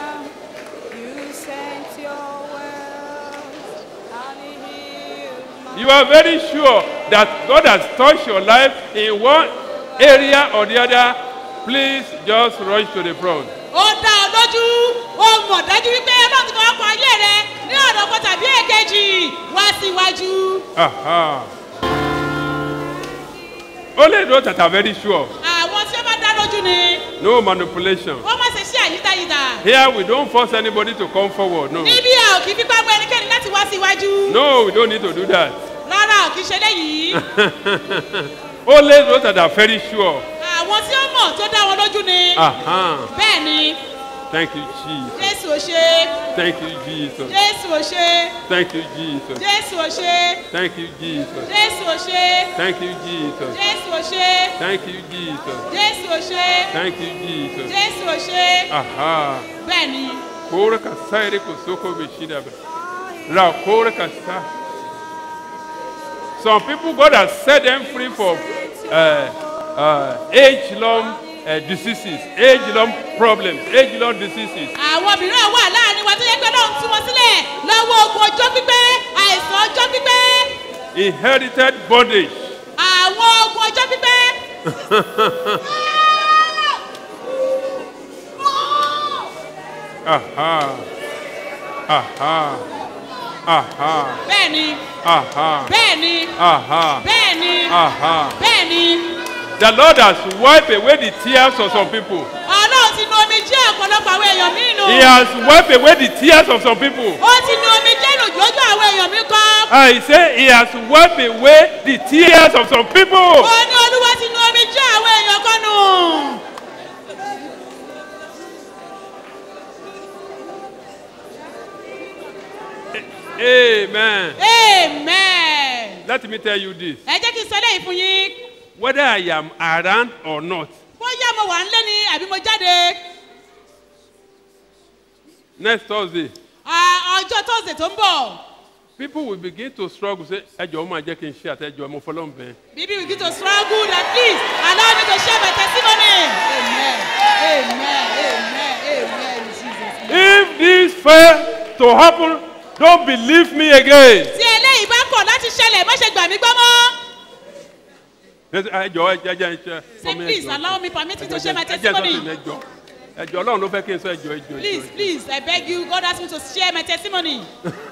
You are very sure that God has touched your life in one area or the other. Please just rush to the front. ó dá ọ lójú ó mọ̀ dájú wípé ọlọ́run ti fọwọ́ kan ayé rẹ ní ọ̀nà kan tàbí èkejì wá síwájú. Aha. Only those that are very sure. àwọn tí ó bá dá lójú ni No manipulation. wọ́n má ṣe ṣe àyídáyídá. Here we don't force anybody to come forward. No. níbí a ò kì í fipá mú ẹnikẹ́ni láti wá síwájú. No, we don't need to do that. rárá ò kì í ṣe léyìí. Only those that are very sure. àwọn tí ó mọ̀ tó dá wọn lójú ni. Aha. bẹ́ẹ̀ ni Thank you, Jesus. jésù ò ṣe Thank you, Jesus. jésù ò ṣe Thank you, Jesus. jésù ò ṣe Thank you, Jesus. jésù ò ṣe Thank you, Jesus. jésù ò ṣe Thank you, Jesus. jésù ò ṣe Thank you, Jesus. jésù ò ṣe Aha. bẹ́ẹ̀ ni. Kora kasaire kosoko beshida be. Ra kora kasa. Some people God has set them free from uh, uh, age-long uh, diseases, age-long problems, age-long diseases. àwọn mìíràn wà láàrin wa tó yẹ pé lóun tú wọn sílẹ̀ lọ́wọ́ ogun ọjọ́ pípẹ́ àìsàn ọjọ́ pípẹ́ Inherited bondage. àwọn ogun ọjọ́ pípẹ́. Aha. Aha. Aha. bẹ́ẹ̀ni Aha. bẹ́ẹ̀ni Aha. bẹ́ẹ̀ni Aha. bẹ́ẹ̀ni The Lord has wiped away the tears of some people. ọlọ́run ti nu omi jẹ́ ọ̀pọ̀lọpọ̀ àwọn èèyàn mí nù. He has wiped away the tears of some people. ó ti nu omi jẹ́ lójú àwọn èèyàn mi kan. I say he has wiped away the tears of some people. ó ní olúwa ti nu omi jẹ́ àwọn èèyàn kan nù. Amen. amen. Let me tell you this. ẹ jẹ́ kí n sọ eléyìí fún yín. Whether I am around or not, bóyá mo wà nílé ni àbí mo jáde. next Thursday, À, ọjọ́ tọ́sídẹ̀ẹ́ tó ń bọ̀. people will begin to struggle. Say, ẹjọ́ máa jẹ́ kí n ṣe àtẹ́jọ́ mo fọlọ́ ń bẹ̀. Bibi begin to struggle that please allow me to share my testimony. Amen. Amen. Amen. Amen. In Jesus' name. If this fail to happen, don't believe me again. Tí eléyìí bá kọ̀ láti ṣẹlẹ̀, má ṣe gbà mí gbọ́ mọ́. ẹjọ́ ẹjọ́ ẹjọ́ ẹjọ́. Say please allow me permit me to share my ẹjọ́ testimony. ẹjọ́ ẹjọ́ ọlọ́run ló fẹ́ kí n sọ ẹjọ́ ẹjọ́. Please please I beg you God ask me to share my testimony.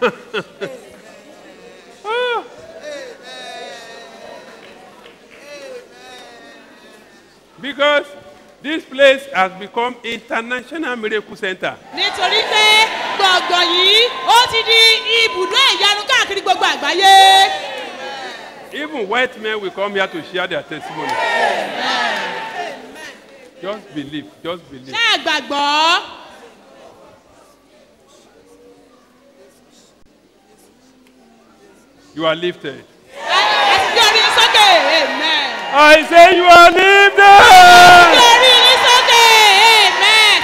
Because this place has become international miracle center. Nítorí pé gbọ̀ngàn yìí ó ti di ibùdó ìyanu káàkiri gbogbo àgbáyé. Even white men will come here to share their testimony. Just believe, just believe. Ṣé ẹ gbàgbọ́? You are lifted. Ẹ ti gbé orí yín sókè. Amen. I say you are Gbé lifted. orí yín sókè. Amen.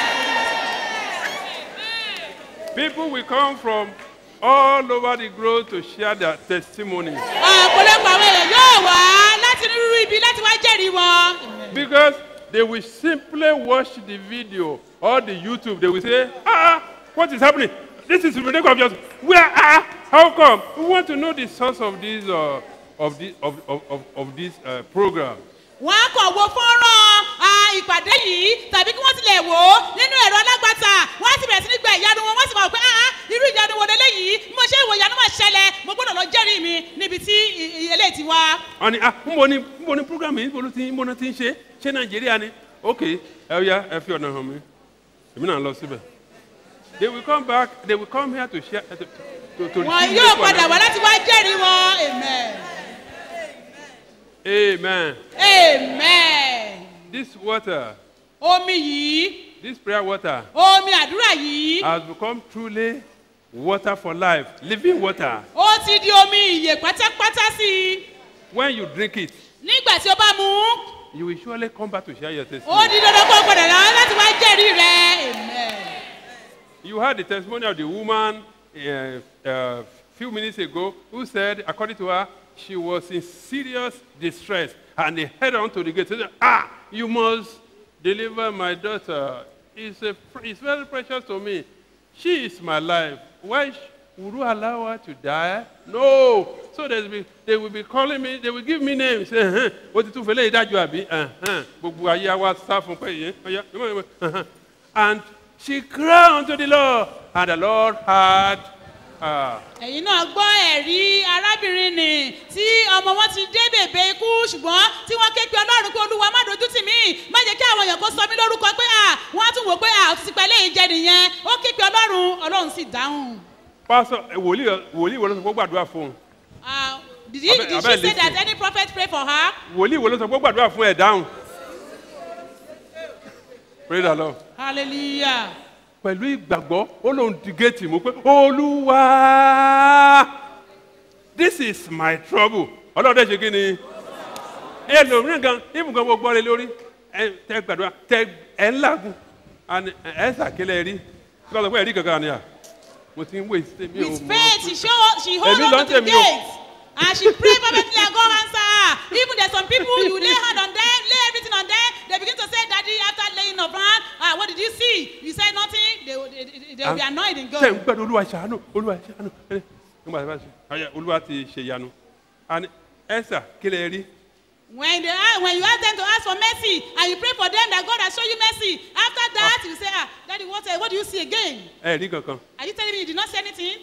People will come from all over the globe to share their testimony. ọ̀pọ̀lọpọ̀ àwọn èèyàn yóò wá láti onírúurú ibi láti wá jẹ́rìí wọn. Because they will simply watch the video or the YouTube. They will say, ah, what is happening? This is miracle of yours. Where ah? How come? We want to know the source of this uh, of this of, of, of, of this uh, program. wọ́n á kàn wo fọ́nrán ah, ìpàdé yìí tàbí kí wọ́n tilẹ̀ wò ó nínú ẹ̀rọ alágbàtà wọ́n á sì bẹ̀rẹ̀ sí ní gba ìyanu wọn wọ́n sì máa wò pé ah ah, irú ìyanu wo leléyìí bí mo ṣe ń wo ìyanu máa ṣẹlẹ̀ mo gbọ́dọ̀ lọ jẹ́rìí mi níbi tí i- i- eléyìí ti wá. wọ́n ní ah ń bọ̀ ní ń bọ̀ ní program yìí ń bọ̀ ló ti ń bọ̀ náà ti ń ṣe ṣé nàìjíríà ni ok ẹ ya ẹ fi ọ̀nà hàn mí èmi náà lọ síbẹ̀ they will come back they will come here to share to to to wọn receive yóò miracle padà and wá láti wá jẹ́rìí wọn amen amen amen this water omi yìí this prayer water omi àdúrà yìí has become truly water for life, living water. ó ti di omi ìyè pátápátá sí i When you drink it, nígbà tí ó bá mu ún, you will surely come back to share your ó testimony. di dandan kó o padà rán láti wá jẹ́rìí rẹ̀ amen. You heard the testimony of the woman a uh, uh, few minutes ago who said, according to her, she was in serious distress and they head on to the gate. Said, ah, you must deliver my daughter. It's, a, it's very precious to me. She is my life. Why sh- would you allow her to die? No. So there's be, they will be calling me, they will give me names. Uh-huh. What did you feel? Ìdájọ́ àbí? Uh-huh. Gbogbo ayé wa sá fún pé yẹn. Ọya, uh-huh. And she cried unto the Lord, and the Lord heard her. ẹ̀yin náà gbọ́ ẹ̀rí arábìnrin nì tí ọmọ wọn ti dé bèbè ikú ṣùgbọ́n tí wọ́n ké pe ọlọ́run pé olúwa má dojú tì mí má jẹ́ kí àwọn èèyàn kó sọ mí lórúkọ pé à wọ́n á tún wò pé à ó ti ti pa eléyìí jẹ nìyẹn ó ké pe ọlọ́run ọlọ́run sì dáhùn. Pastor, eh, wòlíì wòlíì wo ló sọ pé ó gbàdúrà fún un? Ah, did he Abẹ́- did abẹ́ she say listen. that any prophet pray for her. Wòlíì wo ló sọ pé ó gbàdúrà fún ẹ̀ dáhùn? Praise the Lord. hallelujah. pẹ̀lú ìgbàgbọ́ ó lóun di géètì mú pé olúwa this is my trouble ọlọ́dẹ ṣe kí ni ẹlòmíràn gan ibùgbọ́n mo gbọ́ lé lórí ẹ tẹ gbàdúrà tẹ ẹ ń làágùn and ẹ ṣàkélẹ̀ rí kí ló sọ pé ẹ̀rí kankan ni à mo ti ń wé ṣe mi ò with mọ faith she show she hold Èmi on ló to ń the tèmi o. gate and she pray fervently and God answer her even there some people you lay hand on them lay everything on them they begin to say daddy after laying of hand ah what did you see you say nothing they will they, they, they will be annoyed in tẹ̀ ń God. gbàdúrà olúwa ṣàánú olúwa ṣàánú ẹ nígbà tí wọ́n ṣe ọyẹ olúwa ti ṣe ìyanu and ẹ̀sà kí lè rí when they ask when you ask them to ask for mercy and you pray for them that God has shown you mercy after that you say ah daddy what eh, what do you see again ẹ̀ rí kankan are you telling me you did not see anything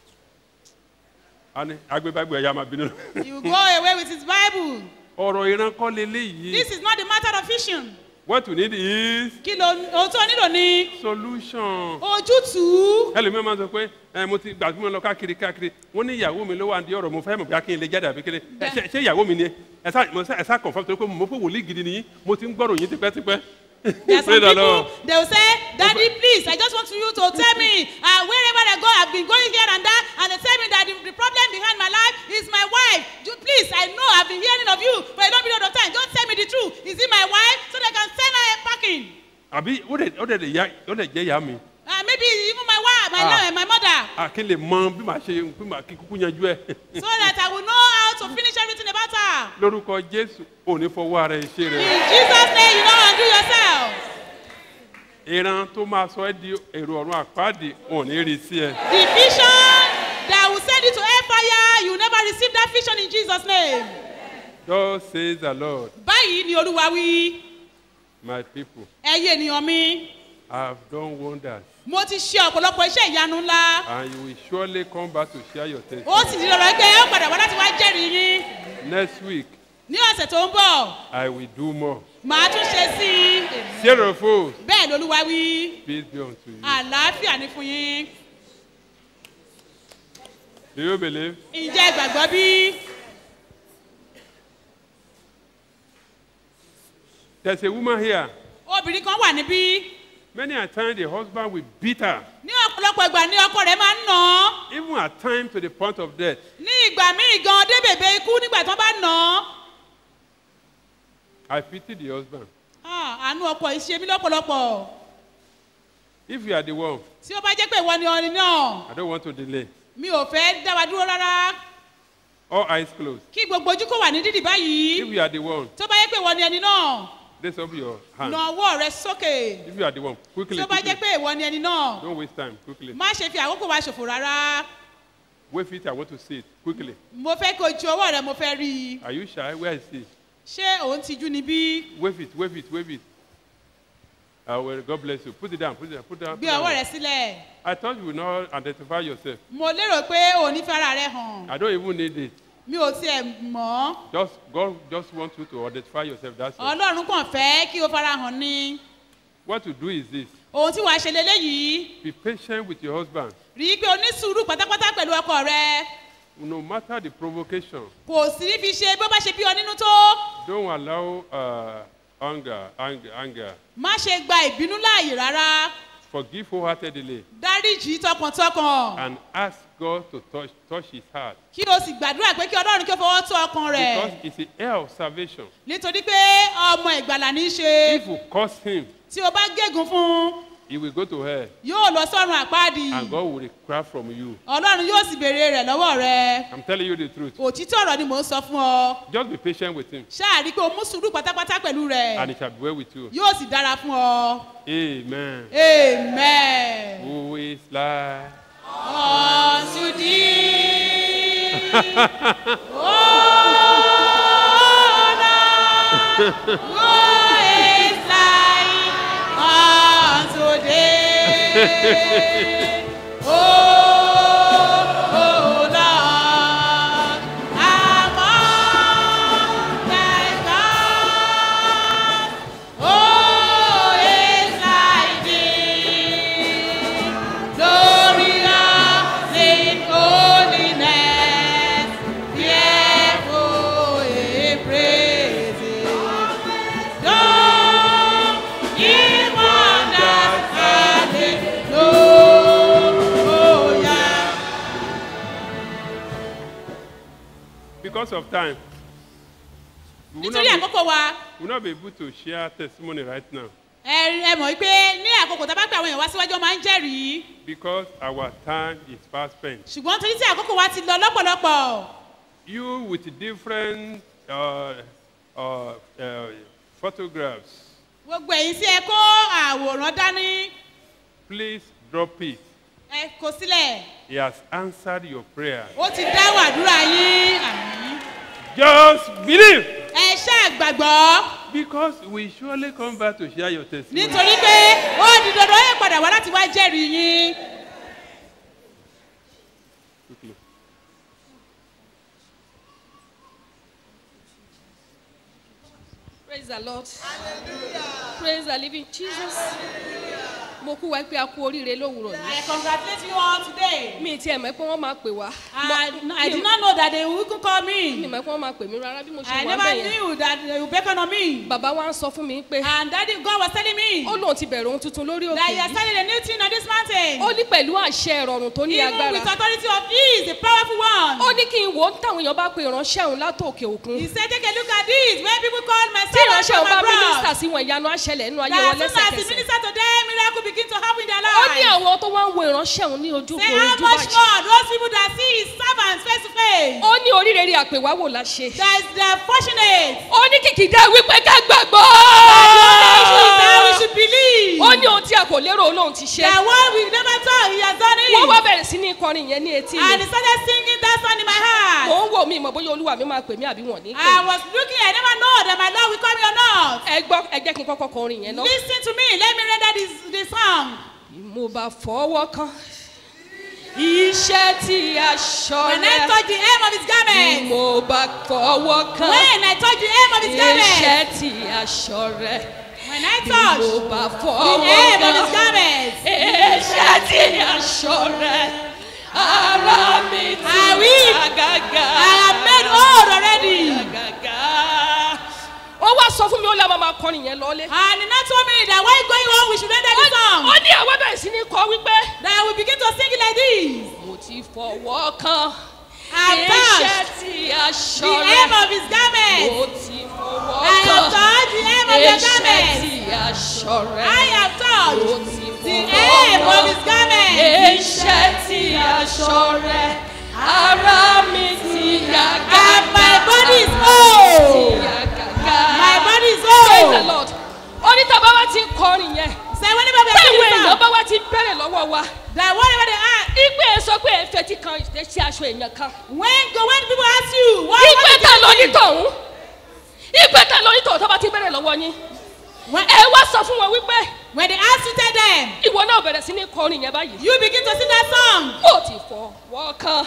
and agbébágbé ẹ̀yà máa bínú. you go away with his bible ọ̀rọ̀ ìran kọ́ leléyìí. this is not the matter of vision what you need is kí ló ohun tó nílò ni solution. ojútùú. ẹlòmíràn máa ń sọ pé ẹ mo ti gbàgbé lọ káàkiri káàkiri wọn ní ìyàwó mi ló wà ní ọ̀rọ̀ mo fẹ́ mọ̀ bí akin lè jáde àbí kéde ẹ ṣe- ṣé ìyàwó mi ni ẹ ẹ sá mo sá ẹ sá confirm torí pé mo pé wòlíì gidi nìyí mo ti ń gbọ́rọ̀ yín tipẹ́tipẹ́. There are some Praise the people, Lord. they will say, Daddy, please, I just want you to tell me, uh, wherever I go, I've been going here and there, and they tell me that the, the problem behind my life is my wife. You, please, I know I've been hearing of you for a long period of time. Don't tell me the truth. Is it my wife? So they can send her packing. àbí ó dẹ̀ ó dẹ̀ lè ya ó dẹ̀ jẹ́ ìyá mi Uh, maybe even my wife, my, Ah. lo- my mother, àkín lè mọ bí màá ṣe bí màá kí kúkú yanjú ẹ. so that I will know how to finish everything about her. lórúkọ jésù ò ní fọwọ́ ara ẹ ṣe In rẹ. Jesus' name, you know, and do yourself. ìran tó máa sọ ẹ́ di èrò ọ̀run àpáàdì ò ní rí sí ẹ. The vision that will send you to hellfire, you will never receive that vision in Jesus' name. God says the Lord Báyìí ni Olúwa wí. my people ẹyẹ ènìyàn mi I have done wonders mo ti ṣe ọ̀pọ̀lọpọ̀ iṣẹ́ ìyanu ńlá and you will surely come back to share your ó testimony. sì di lọ́rọ̀ pé ẹ ó padà wá láti wá jẹ́rìí yín Next week ní ọ̀sẹ̀ tó ń bọ̀ I will do more. màá tún ṣe sí i Share of fools. bẹ́ẹ̀ lolúwa wí Peace be unto you. àlàáfíà ní fún yín Do you believe? ǹjẹ́ ẹ gbàgbọ́ bí There's a woman here. obìnrin kan wà níbí Many a time the husband will beat her, ní ọ̀pọ̀lọpọ̀ ìgbà ní ọkọ rẹ̀ máa ń nà án even at times to the point of death. ní ìgbà míì gan dé bèbè ikú nígbà tí wọ́n bá nà án I pity the husband. Ah, àánú ọkọ yìí ṣe mí lọ́pọ̀lọpọ̀ If you are the one, tí ó bá jẹ́ pé ìwọ ni ọrin náà I don't want to delay. mi ò fẹ́ dá wa dúró rárá All eyes closed. kí gbogbo ojú kò wà ní dídì báyìí If you are the one, tó bá jẹ́ pé ìwọ ni ẹni náà raise up your hand. na ọwọ́ rẹ sókè If you are the one, quickly, tó bá jẹ́ quickly. pé ìwọ ni ẹni náà Don't waste time, quickly. má ṣe fi àkókò wa ṣòfò rárá Wave it, I want to see it, quickly. mo fẹ́ kó ju ọwọ́ rẹ mo fẹ́ rí i Are you shy? Where is he? ṣé òun ti jú ni bí Wave it, wave it, wave it. Uh, well, God bless you. Put it down, put it down, put it down. gbé put it ọwọ́ down. rẹ sílẹ̀ I thought you would not identify yourself. mo lérò pé òun ní fara rẹ hàn I don't even need it. mi ò tiẹ̀ mọ̀ ọ́ Just God just wants you to identify yourself. That's all. ọlọ́run kàn fẹ́ kí o fara hàn ni What to do is this: ohun tí wàá ṣe leléyìí be patient with your husband. rí i pé o ní sùúrù pátápátá pẹ̀lú ọkọ rẹ No matter the provocation, kò sí ní fi ṣe bó bá ṣe bí ọ nínú tó don't allow uh, anger, anger, anger. má ṣe gba ìbínú láàyè rárá Forgive wholeheartedly dáríjì tọkàntọkàn and ask God to touch, touch his heart. kí o sì gbàdúrà pé kí ọlọ́run kí ó fọwọ́ tó ọkàn rẹ̀ Because it's the air of salvation. nítorí pé ọmọ ìgbàlà ní í ṣe If you curse him, tí o bá gégùn fún un he will go to hell yóò lọ sọ́run àpáàdì and God will require from you. ọlọ́run yóò sì béèrè rẹ̀ lọ́wọ́ rẹ I'm telling you the truth. òtítọ́ ọ̀rọ̀ ni mò ń sọ fún ọ Just be patient with him ṣáà rí i pé o mú sùúrù pátápátá pẹ̀lú rẹ̀ and it shall be well with you. yóò sì dára fún ọ Amen. amen. Who is like unto thee. Who is like unto thee? Oh, oh Lord, among thy gods, who is like thee? Glorious in holiness, fearful in praises. Don't ye wonders, hallelujah. Because of time, we will, Nítorí not àkókò wa, be, we will not be able to share testimony right now ẹ ẹ mọ̀ pé ní àkókò tá a bá pè àwọn èèyàn wá síwájú wọn máa ń jẹ́rìí. because our time is fast spent. Ṣùgbọ́n torí tí àkókò wa ti lọ lọ́pọ̀lọpọ̀, You with different uh, uh, uh, photographs, gbogbo ẹ̀yin tí ẹ kó àwòrán dání, please drop it. ẹ kó sílẹ̀. He has answered your prayer. Ó ti dáhùn àdúrà yín. Àmín. Just believe. Ẹ ṣáà gbàgbọ́. Because we surely come back to share your testimony. Nítorí pé ó di dandan ẹ padà wá láti wá jẹ́rìí yín. Quickly. praise the lord praise the living jesus mo kú wa pé a kú oríire lówùrọ̀ yìí. I congratulate you all today. mi ti ẹ̀ mọ̀ pé wọ́n máa pè wá. I, I did not know that they would call me. mi mọ̀ pé wọ́n máa pè mí rárá bí mo ṣe I wà never bẹ́ẹ̀ yẹn. knew that they would beckon on me. bàbá wa ń sọ fún mi pé. And daddy God was telling me. ó lóun ti bẹ̀rẹ̀ ohun tuntun lórí òkè That you are starting a new thing on this mountain. ó ní pẹ̀lú àṣẹ ìrọ̀rùn tó ní Even agbára. with authority of ease, the powerful one. ó ní kí n wò ó táwọn èèyàn bá pe ìránṣẹ́ òun látòkè òkun. He said, take a look at this. When people call my tí son ìránṣẹ́ from òun bá abroad. mínísítà sí wọn ìyanu àṣẹlẹ̀ nínú ayé That wọn as soon as he lẹ́sẹ̀kẹsẹ̀. minister to them, miracle begin to happen in their ó ní lives. àwọn tó wá ń wo ìránṣẹ́ òun ní ojú Say how ojú much báyìí. more those people that see his servants face to face. ó ní oríire àpèwáwò la ṣe. That is the fortunate. ó ní kìkìdá wípé ká gbàgbọ́. That we should believe. ó ní ohun tí a kò lérò olóhùn ti ṣe. That what we never thought he has done it. wọ́n wá bẹ̀rẹ̀ sí ní kọrin yẹn ní etí And mi. he started singing that song in my heart. mò ń wò mí mọ̀ bóyá olúwa mi máa pè mí àbí wọ̀n ní. I was looking, I never know that my Lord will call me or not. ẹ gbọ́ ẹ jẹ́ kí n kọ́kọ́ kọrin yẹn náà. Listen to me, let me render this, this song. mo bá fọwọ́ kan iṣẹ́ tí aṣọ When I touch the hem of his garment. mo bá fọwọ́ kan When I touch the hem of his garment. iṣẹ́ tí aṣọ rẹ̀. When I touch mo bá the fọwọ́ hem of kan his garment. iṣẹ́ tí aṣọ rẹ̀. ara mi ti I will. gàgà. I am made old already. gàgà. ó wá sọ fún mi ó lé àwọn máa kọrin yẹn lọ́lé. And he now told me that while going on, we should render the song. ó ní àwọn bẹ̀rẹ̀ sí ní kọ wípé. That we begin to sing it like this. mo ti fọwọ́ kan. I iṣẹ́ touched tí aṣọ the rẹ̀. hem of his garment. mo ti fọwọ́ I kan. have touched the hem of your iṣẹ́ garment. tí aṣọ rẹ̀. I have touched mo ti the fọwọ́ hem kan. of his garment. iṣẹ́ tí aṣọ rẹ̀. ara mi ti yá gàgà. And my body is whole. Ti yá gàgà. My body is Praise the whole. Lord. ó ní tàbá wa ti ń kọrin yẹn. Say whenever we are táwọn singing èèyàn song, bá wa ti bẹ̀rẹ̀ lọ́wọ́ wa. that whatever they ask, ìgbé ẹ sọ pé ẹ fẹ́ ti kan ìṣe aṣọ èèyàn kan. when go when people ask you, what ìgbé what ta did lọ you ní do? tọ̀hún. ìgbé ta lọ ní tọ̀hún tó bá ti bẹ̀rẹ̀ lọ́wọ́ yín. When, ẹ wá sọ fún wọn wípé when they ask you, tell them, ìwọ náà bẹ̀rẹ̀ sí ní kọrin yẹn báyìí. you begin to sing that song. mo ti fọwọ́ kan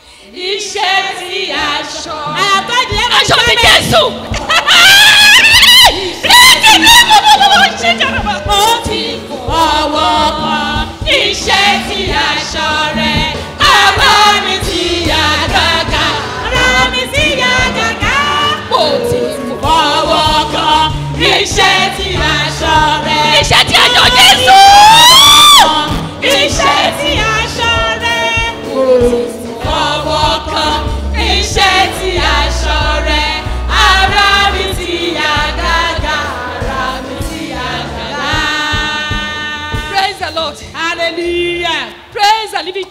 iṣẹ́ tí aṣọ. I have touched the hem of his aṣọ ti garment. jésù. Rẹ́ẹ̀kì ní gbogbo ṣe jàrọ̀bà. Mo ti fọwọ́ kan iṣẹ́ tí aṣọ rẹ̀. Ara mi ti yá gàgà. Ara mi ti yá gàgà. Mo ti Fọwọ́ kan iṣẹ́ tí aṣọ rẹ̀. iṣẹ́ tí aṣọ jésù.